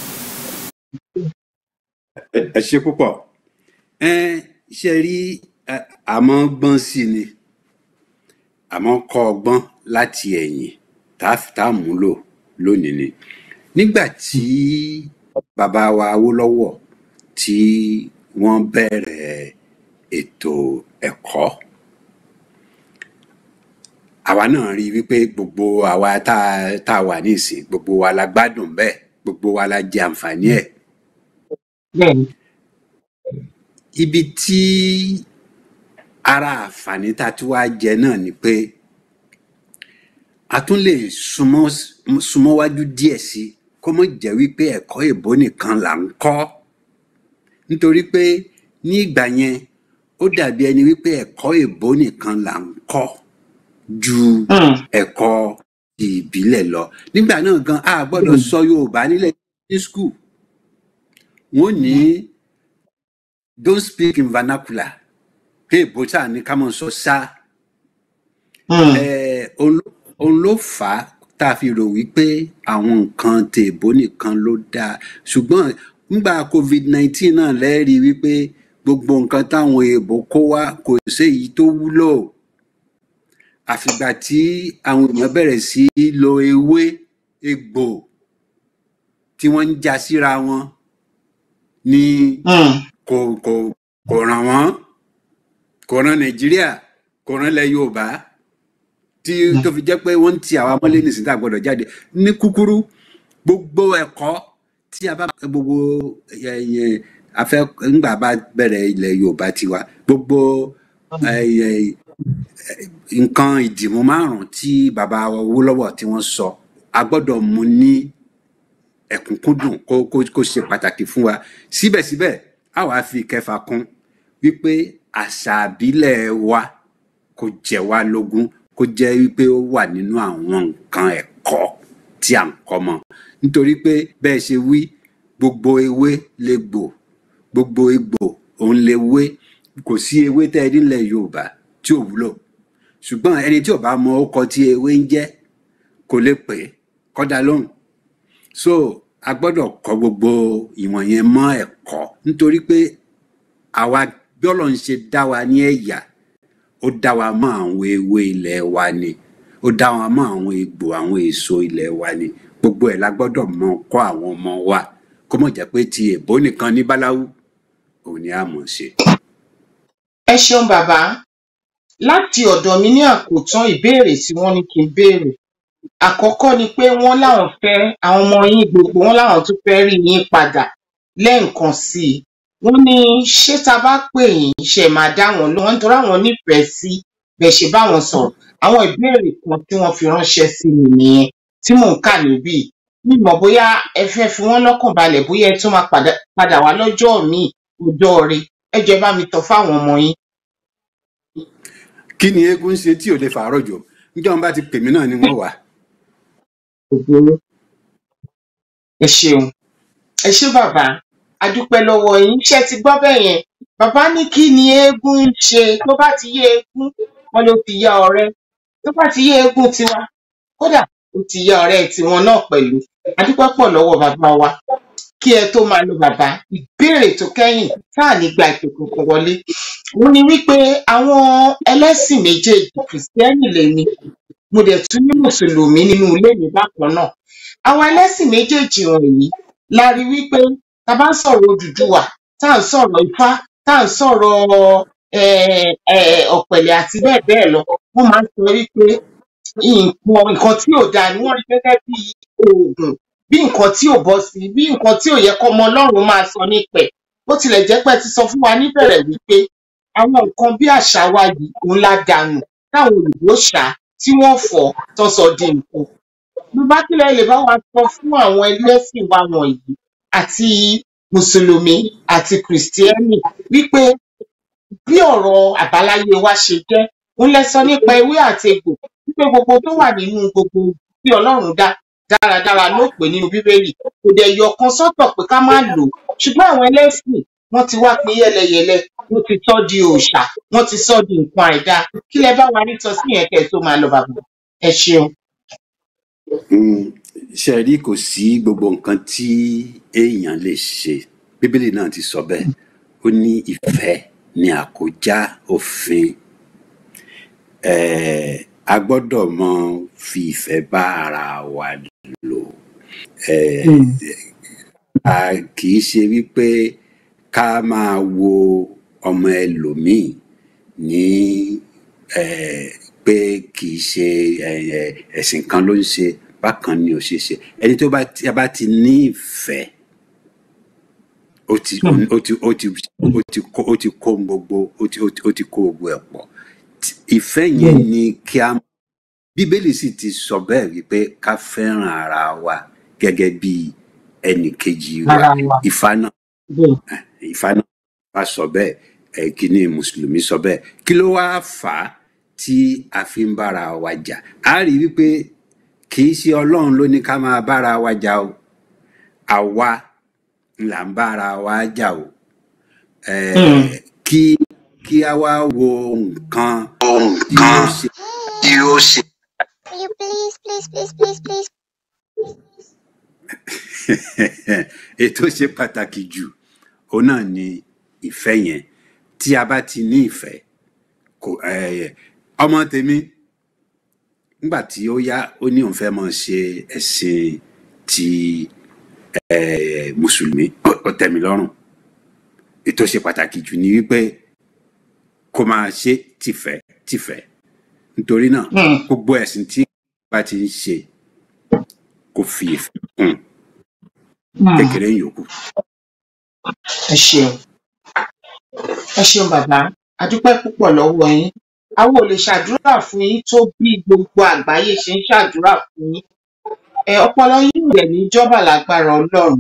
ẹ ẹ ṣe púpọ̀ ẹ ṣe rí ẹ, àmọ́ gbọ́n sí ni àmọ́ kọ́ ọgbọ́n láti ẹ̀yìn tá a fi- tá a múlò lónìí ni nígbà tí bàbá wa Awólọ́wọ̀ tí wọ́n bẹ̀rẹ̀ ètò ẹ̀kọ́ àwa náà rí i wípé gbogbo àwa tá a- tá a wà nísìn gbogbo wa la gbádùn bẹ́ẹ̀ gbogbo wa la jẹ àǹfààní ẹ̀ bẹ́ẹ̀ni ibi tí ara àǹfààní tá a tún wá jẹ náà ni pé a tún lè súnmọ́ súnmọ́ wájú díẹ̀ sí i kó mọ̀ jẹ́ wípé ẹ̀kọ́ èbó nìkan là ń kọ́ nítorí pé ní ìgbà yẹn ó dàbí ẹni wípé ẹ̀kọ́ èbó nìkan là ń kọ́ ju Hmm. ẹ̀kọ́ ti ìbílẹ̀ lọ nígbà náà gan a gbọ́dọ̀ sọ Yorùbá nílẹ̀ ní skul wọ́n ní don't speak in vernacular pé èbó sáà ní ká mọ̀ sọ ṣá Hmm. Eh, òun ló òun ló fà á tá a fi rò wípé àwọn nǹkan tèèbó nìkan ló dáa ṣùgbọ́n nígbà covid nineteen náà lẹ́rìí wípé gbogbo nǹkan táwọn èèbó kó wá kò séyìí tó wúlò àfìgbà tí àwọn èèyàn bẹ̀rẹ̀ sí í lo ewé egbò tí wọ́n ń já síra wọn ni Hmm. kò kò kò ràn wọ́n kò ràn nàìjíríà kò ràn ilẹ̀ yorùbá tí tó fi jẹ́ pé wọ́n ń ti àwa mọ́lé nìsín tá a gbọ́dọ̀ jáde ní kúkúrú gbogbo ẹ̀kọ́ tí a bá gbogbo ẹ, ẹ, afẹ́ ńgbà bá bẹ̀rẹ̀ ilẹ̀ yorùbá tiwa gbogbo ẹ, ẹ, nǹkan ìdìmú márùn tí bàbá Awólọ́wọ̀ tí wọ́n sọ a gbọ́dọ̀ mú ní ẹ̀kúnkúndùn kó kó kó ṣe pàtàkì fún wa síbẹ̀síbẹ̀ a wàá fi ìkẹfà kún wípé àṣà àbílẹ̀ wa kò jẹ wá lógún kó jẹ́ wípé ó wà nínú àwọn nǹkan ẹ̀kọ́ tí à ń kọ́ mọ́ nítorí pé bẹ́ẹ̀ ṣe wí gbogbo ewé legbò gbogbo egbò òun lewé kò sí ewé tẹ́ ẹ nílẹ̀ Yorùbá tí ò wúlò ṣùgbọ́n ẹni tí ò bá mọ ọkọ tí ewé ń jẹ́ kò lè pè é kọ́dá lóhùn so a gbọ́dọ̀ kọ́ gbogbo ìwọ̀n yẹn mọ́ ẹ̀kọ́ nítorí pé àwa bí Ọlọ́run ṣe dá wa ní ẹ̀yà ó dá wa mọ́ àwọn ewé ilẹ̀ wa ni ó dá wa mọ́ àwọn egbò àwọn èso ilẹ̀ wa ni gbogbo ẹ̀ la gbọ́dọ̀ mọ kọ́ àwọn ọmọ wa kó mọ̀ jẹ́ pé ti èbó nìkan ní báláwú òun ni a mọ̀ ṣe. ẹ ṣeun bàbá láti ọ̀dọ̀ mi ní àkótán ìbéèrè tí wọ́n ní kí n béèrè àkọ́kọ́ ni pé wọ́n láwọn fẹ́ àwọn ọmọ yín gbogbo wọn láwọn tún fẹ́ rí yín padà lẹ́ẹ̀kan sí i wọ́n ní ṣé tá a bá pè yín ṣe máa dá wọn lóhùn nítorí àwọn nífẹ̀ẹ́ sí bẹ́ẹ̀ ṣe bá wọn sọ̀rọ̀ àwọn ìbéèrè kan tí wọ́n fi ránṣẹ́ sí mi nìyẹn tí mò ń kà níbí mi mọ̀ bóyá ẹ fẹ́ fi wọ́n lọ́kàn balẹ̀ bóyá ẹ tún máa padà padà wá lọ́jọ́ míì ọjọ́ rẹ ẹ jọ̀ọ́ ẹ bá mi tọ́ fáwọn ọmọ yín. kí ni eégún ń ṣe tí ò lè fàárọ̀ jò níjọ́ wọn bá ti pè mí náà ni wọ́n wà. ògbóró ẹ ṣeun ẹ ṣé bàbá a dúpẹ́ lọ́wọ́ yín ṣé ẹ ti gbọ́ bẹ́ẹ̀ yẹn bàbá ní kí ni eégún ń ṣe tó bá ti yé eégún wọn ló ti yá ọ̀rẹ́ tó bá ti yé eégún tiwa kódà ó ti yá ọ̀rẹ́ tiwọn náà pẹ̀lú a dúpẹ́ pọ̀ lọ́wọ́ bàbá wa kí ẹ tó máa lo bàbá ìbéèrè tó kẹ́yìn tá à ní gba ìpè kankan wọlé òun ni wípé àwọn ẹlẹ́sìn méjèèjì kìrìsìtẹ́nì lèmi mo dẹ̀ tún ní mùsùlùmí nínú ilé mi bákan náà àwọn ẹlẹ́sìn méjèèjì wọ̀nyí la rí wípé tá a bá ń sọ̀rọ̀ Odùduwà tá à ń sọ̀rọ̀ Ifá tá à ń sọ̀rọ̀ eh, eh, Ọ̀pẹ̀lẹ̀ àti bẹ́ẹ̀ bẹ́ẹ̀ lọ wọ́n máa ń sọ wípé nǹkan nǹkan tí ò dáa ni wọ́n rí gẹ́gẹ́ bí oògùn bí nǹkan tí ò bọ́ sí bí nǹkan tí ò yẹ kọ́ ọmọ ọlọ́run máa sọ nípẹ̀ bó tilẹ̀ jẹ́ pé ẹ ti sọ fún wa níbẹ̀rẹ̀ wípé àwọn nǹkan bí àṣà wa yìí òun la dànù táwọn òyìnbó ṣá tí wọ́n fọ̀ tó sọ di nǹkan bàbá kílẹ̀ lè bá wa sọ fún àwọn ẹlẹ́sìn wa wọ̀nyí àti mùsùlùmí àti kìrìsìtẹ́nì wípé bí ọ̀rọ̀ àbáláyé wa ṣe jẹ́ òun lẹ sọ nípa ewé àti egbò wípé gbogbo tó wà nínú gbogbo tí ọlọ́run dá dáradára ló pè nínú bíbélì kò dẹ̀ yọ kan sọ́tọ̀ pé ká má lò ó ṣùgbọ́n àwọn ẹlẹ́sìn wọ́n ti wá pín yẹ́lẹyẹ̀lẹ wọ́n ti sọ di òòṣà wọ́n ti sọ di nǹkan àìdáa kí lẹ bá wa nítọ sí yẹn kẹ́ ẹ tó máa lọ bàbá ẹ ṣeun. Mm, ṣe rí kò sí gbogbo nǹkan tí èèyàn lè ṣe bíbélì náà ti sọ bẹ́ẹ̀ ó ní ìfẹ́ ní àkójá òfin Eh, a gbọ́dọ̀ mọ fi ìfẹ́ bá ara wa lò Eh, a kì í ṣe wípé ká máa wo ọmọ ẹlòmíì ní eh, pé kì í ṣe eh, eh, ẹ̀sìn kan ló ń ṣe bákan ni ò ṣe ṣe ẹni tó bá tí a bá ti ní ìfẹ́ ó ti ó ti ó ti ó ti kó ó ti kó gbogbo ó ti ó ti ó ti kó gbogbo ẹ̀ pọ̀ Tí- ìfẹ́ yẹn ni kí a bíbélì sì ti sọ bẹ́ẹ̀ wípé ká fẹ́ràn ara wa gẹ́gẹ́ bí ẹnì kejì wa ara wa ìfá náà bẹ́ẹ̀ ìfá náà wá sọ bẹ́ẹ̀ ẹ̀ kíní mùsùlùmí sọ bẹ́ẹ̀ kí ló wá fà á tí a fi ń bára wa jà á rí wípé kì í ṣe ọlọ́run ló ní ká máa bára wa jà o àwa là ń bára wa jà o Hmm. Eh, kí kí a wá wo nǹkan tí ó ṣe tí ó ṣe. Will you please, please, please, please, please? ètò ṣe pàtàkì jù òun náà ni ìfẹ́ yẹn tí a bá ti ní ìfẹ́ kò eh, ọmọ tèmi nígbà tí ó yá ó ní òun fẹ́ mọ ṣe ẹ̀sìn ti eh, mùsùlùmí ó ó tẹ́ mi lọ́rùn ètò ṣe pàtàkì jù ni wípé kó máa ṣe tìfẹ́ tìfẹ́ nítorí náà Hmm. gbogbo ẹ̀sìn tí bá ti ń ṣe kó fi ìfẹ́ kún Hmm. kékeré yòókù. ẹ ṣeun ẹ ṣeun bàbá a dúpẹ́ púpọ̀ lọ́wọ́ yín àwọn ò lè ṣàdúrà fún yín tó bí gbogbo àgbáyé ṣe ń ṣàdúrà fún yín ẹ ọpọlọ yín rẹ̀ níjọba lágbára ọlọ́run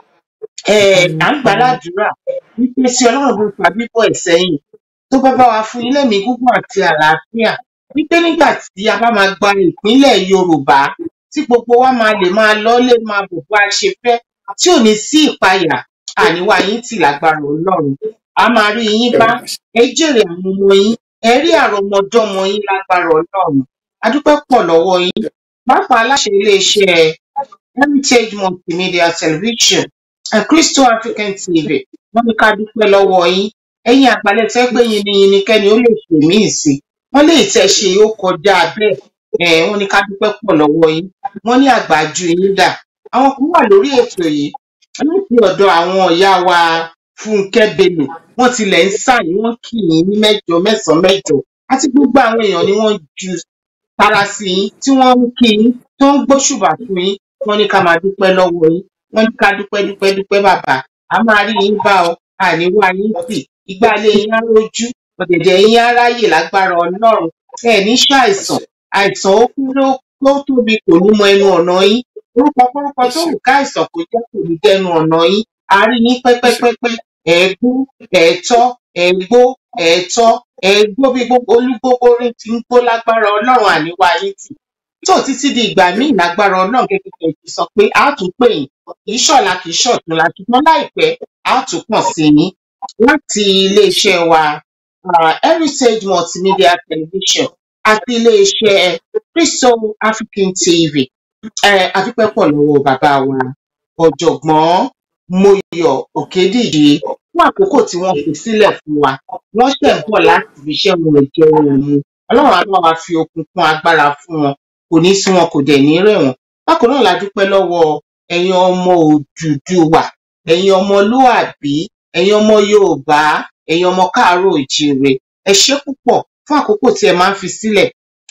ẹ à ń gbàládùúrà wípé tí ọlọ́run bó fa bíbọ̀ ẹ̀ sẹ́yìn tó bá bá wa fún yín lẹ́mìí gígùn àti àlàáfíà wípé nígbà tí a bá máa gba ìpínlẹ̀ yorùbá tí gbogbo wa máa lè máa lọ́lé máa bọ̀ bá a ṣe fẹ́ tí ò ní sí ìpayà àníwá yín tì lágbára ọlọ́run a máa rí yín bá ẹ jèrè àwọn ọmọ yín ẹ rí àrọmọdọ́mọ yín lágbára ọlọ́run a dúpẹ́ pọ̀ lọ́wọ́ yín pàápàá aláṣẹ iléeṣẹ́ heritage multimedia television and crystal african tv wọ́n ní ká dúpẹ́ lọ́wọ́ yín ẹ̀yin àgbàlẹ̀ tẹ́ pé yìnyín kẹ́ni ó lè pè mí sí wọ́n lè tẹ́ ṣe ó kọjá bẹ́ẹ̀ ẹ̀ wọ́n ní ká dúpẹ́ pọ̀ lọ́wọ́ yín wọ́n ní àgbájú yín dà àwọn kan wà lórí ètò yìí láti ọ̀dọ̀ àwọn ìyá wa fúnkẹ́ bello wọ́n tilẹ̀ ń sàyìn wọ́n kì í ní mẹ́jọ mẹ́sàn-án mẹ́jọ àti gbogbo àwọn èèyàn ni wọ́n ju tara sí yín tí wọ́n ń kí yín tó ń gbóṣùbà fún yín wọ́n ní ká máa dúpẹ́ lọ́wọ́ yín wọ́n ní ká dúpẹ́ dúpẹ́ dúpẹ́ bàbá a máa rí yín bá ọ àníwá yín tì ìgbàlẹ̀ yín á rojú ọ̀dẹ̀dẹ̀ yín á ráyè lágbára ọlọ́run ẹ ní ṣàìsàn àìsàn ó kúrò tó tóbi kò ní mọ ẹnu ọ̀nà yín orúkọ kórúkọ tó wù ká àìsàn kò jẹ́ kò ní dẹnu ọ̀nà yín a rí yín pẹ́pẹ́pẹ́pẹ́ ẹ̀ẹ́gbó ẹ̀ẹ́tọ́ ẹ̀ẹ́gbó ẹ̀ẹ́tọ́ ẹ̀ẹ́gbó bí gbogbo olúgbogbo rí ti ń gbó lágbára ọlọ́run àníwá yín tì tó títí di ìgbà míì lágbára ọlọ́run gẹ́gẹ́ bí ẹ ti sọ pé a tún pè yín kì í ṣọ̀la kì í ṣọ̀túnla ṣùgbọ́n láìpẹ́ a tún pọ̀ sí yín láti iléeṣẹ́ wa uh, heritage multimedia television àti iléeṣẹ́ crystal african tv eh, adúpẹ́ pọ̀ lọ́wọ́ bàbá wa ọ̀jọ̀gbọ́n moyọ̀ òkèdíje fún àkókò tí wọ́n fi sílẹ̀ fún wa wọ́n ṣẹ̀ ń bọ̀ láti fi iṣẹ́ wọn ẹ̀jẹ̀ wọn mu ọlọ́run á bá wa fi okun kún agbára fún wọn kò ní sí wọn kò dẹ̀ ní rẹ̀ wọ́n bákan náà la dúpẹ́ lọ́wọ́ ẹ̀yin ọmọ òdùdúwà ẹ̀yin ọmọlúàbí ẹ̀yin ọmọ yorùbá ẹ̀yin ọmọ káàárọ̀ òjíire ẹ ṣé púpọ̀ fún àkókò tí ẹ máa ń fi sílẹ̀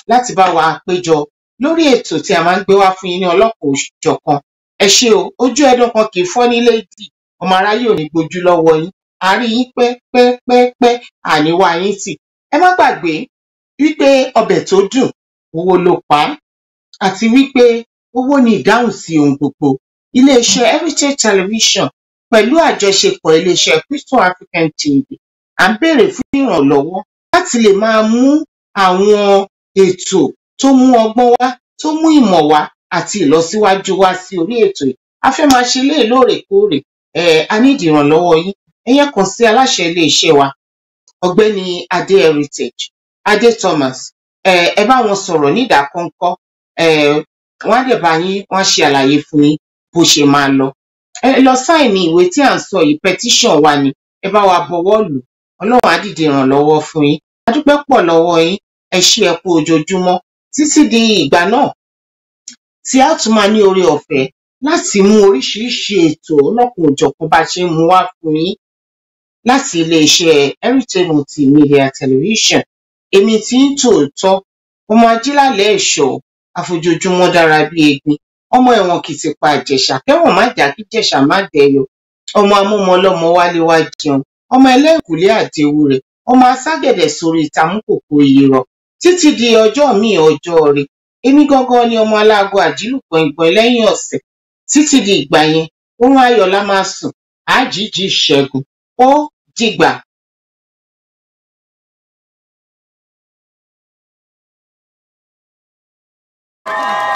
láti bá wa péjọ lórí ètò tí a máa ń gbé wá fún yín ní ọlọ́kan òjọ̀kan ẹ ṣé o ojú ẹdun kan kì í fọ́ nílé ìdí ọmọ aráyé ò ní gbójú lọ́wọ́ yín àárín yín pẹ́pẹ́pẹ́ àníwá yín tì ẹ má gbàgbé wípé ọbẹ̀ tó dùn owó ló pa á àti wípé owó ni ìdáhùn sí ohun gbogbo iléeṣẹ́ heritage television pẹ̀lú àjọṣepọ̀ iléeṣẹ́ crystal african tv à ń béèrè fún ìrànlọ́wọ́ láti lè máa mú àwọn ètò tó mú ọgbọ́n wá tó mú ìmọ̀ wá àti ìlọsíwájú wá sí orí ètò yìí a fẹ́ máa ṣe léè lóòrèkóòrè ẹ a nídìí ìrànlọ́wọ́ yín ẹ̀yẹn kàn sí aláṣẹ iléeṣẹ́ wa ọ̀gbẹ́ni adé heritage adé thomas ẹ ẹ bá wọn sọ̀rọ̀ nídàákọ́ńkọ́ ẹ wọ́n á dẹ̀ bá yín wọ́n á ṣe àlàyé fún yín bó ṣe máa lọ ẹ lọ sáìnì ìwé tí à ń sọ yìí petition wa ni ẹ bá wa bọwọ́ lù ọlọ́run á dìde ìrànlọ́wọ́ fún yín a dúpẹ́ pọ̀ lọ́wọ́ yín ẹ ṣé ẹ kú ojoojúmọ́ títí di ìgbà náà tí a tún máa ní oore ọ̀fẹ́ láti mú oríṣiríṣi ètò ọlọ́kùn òjọ̀kan bá ṣe ń mú wá fún yín láti iléeṣẹ́ heritage multimedia television èmi tí ń tòótọ́ ọmọ ajílálẹ̀ ẹ̀ṣọ́ àfojoojúmọ́ dára bí egbin ọmọ ẹ̀wọ̀n kìtìpá àjẹsà kẹwọn má jà kí jẹ̀ṣà má dẹyọ ọmọ amúmọlọmọ wálé wá jẹun ọmọ ẹlẹ́ǹkùlé àdéhù rẹ̀ ọmọ aságẹ̀dẹ̀ sórí ìtàmúkòkò ìyẹ̀rọ títí di ọjọ́ míì ọjọ́ rẹ̀ èmi gangan ni ọmọ aláàgọ àjílù gbọ̀ngbọ̀n lẹ́yìn ọ̀sẹ̀ títí di ìgbà yẹn oorun ayọ̀ la máa sùn àjíjì ìṣẹ́gun ó dìgbà. Thank you.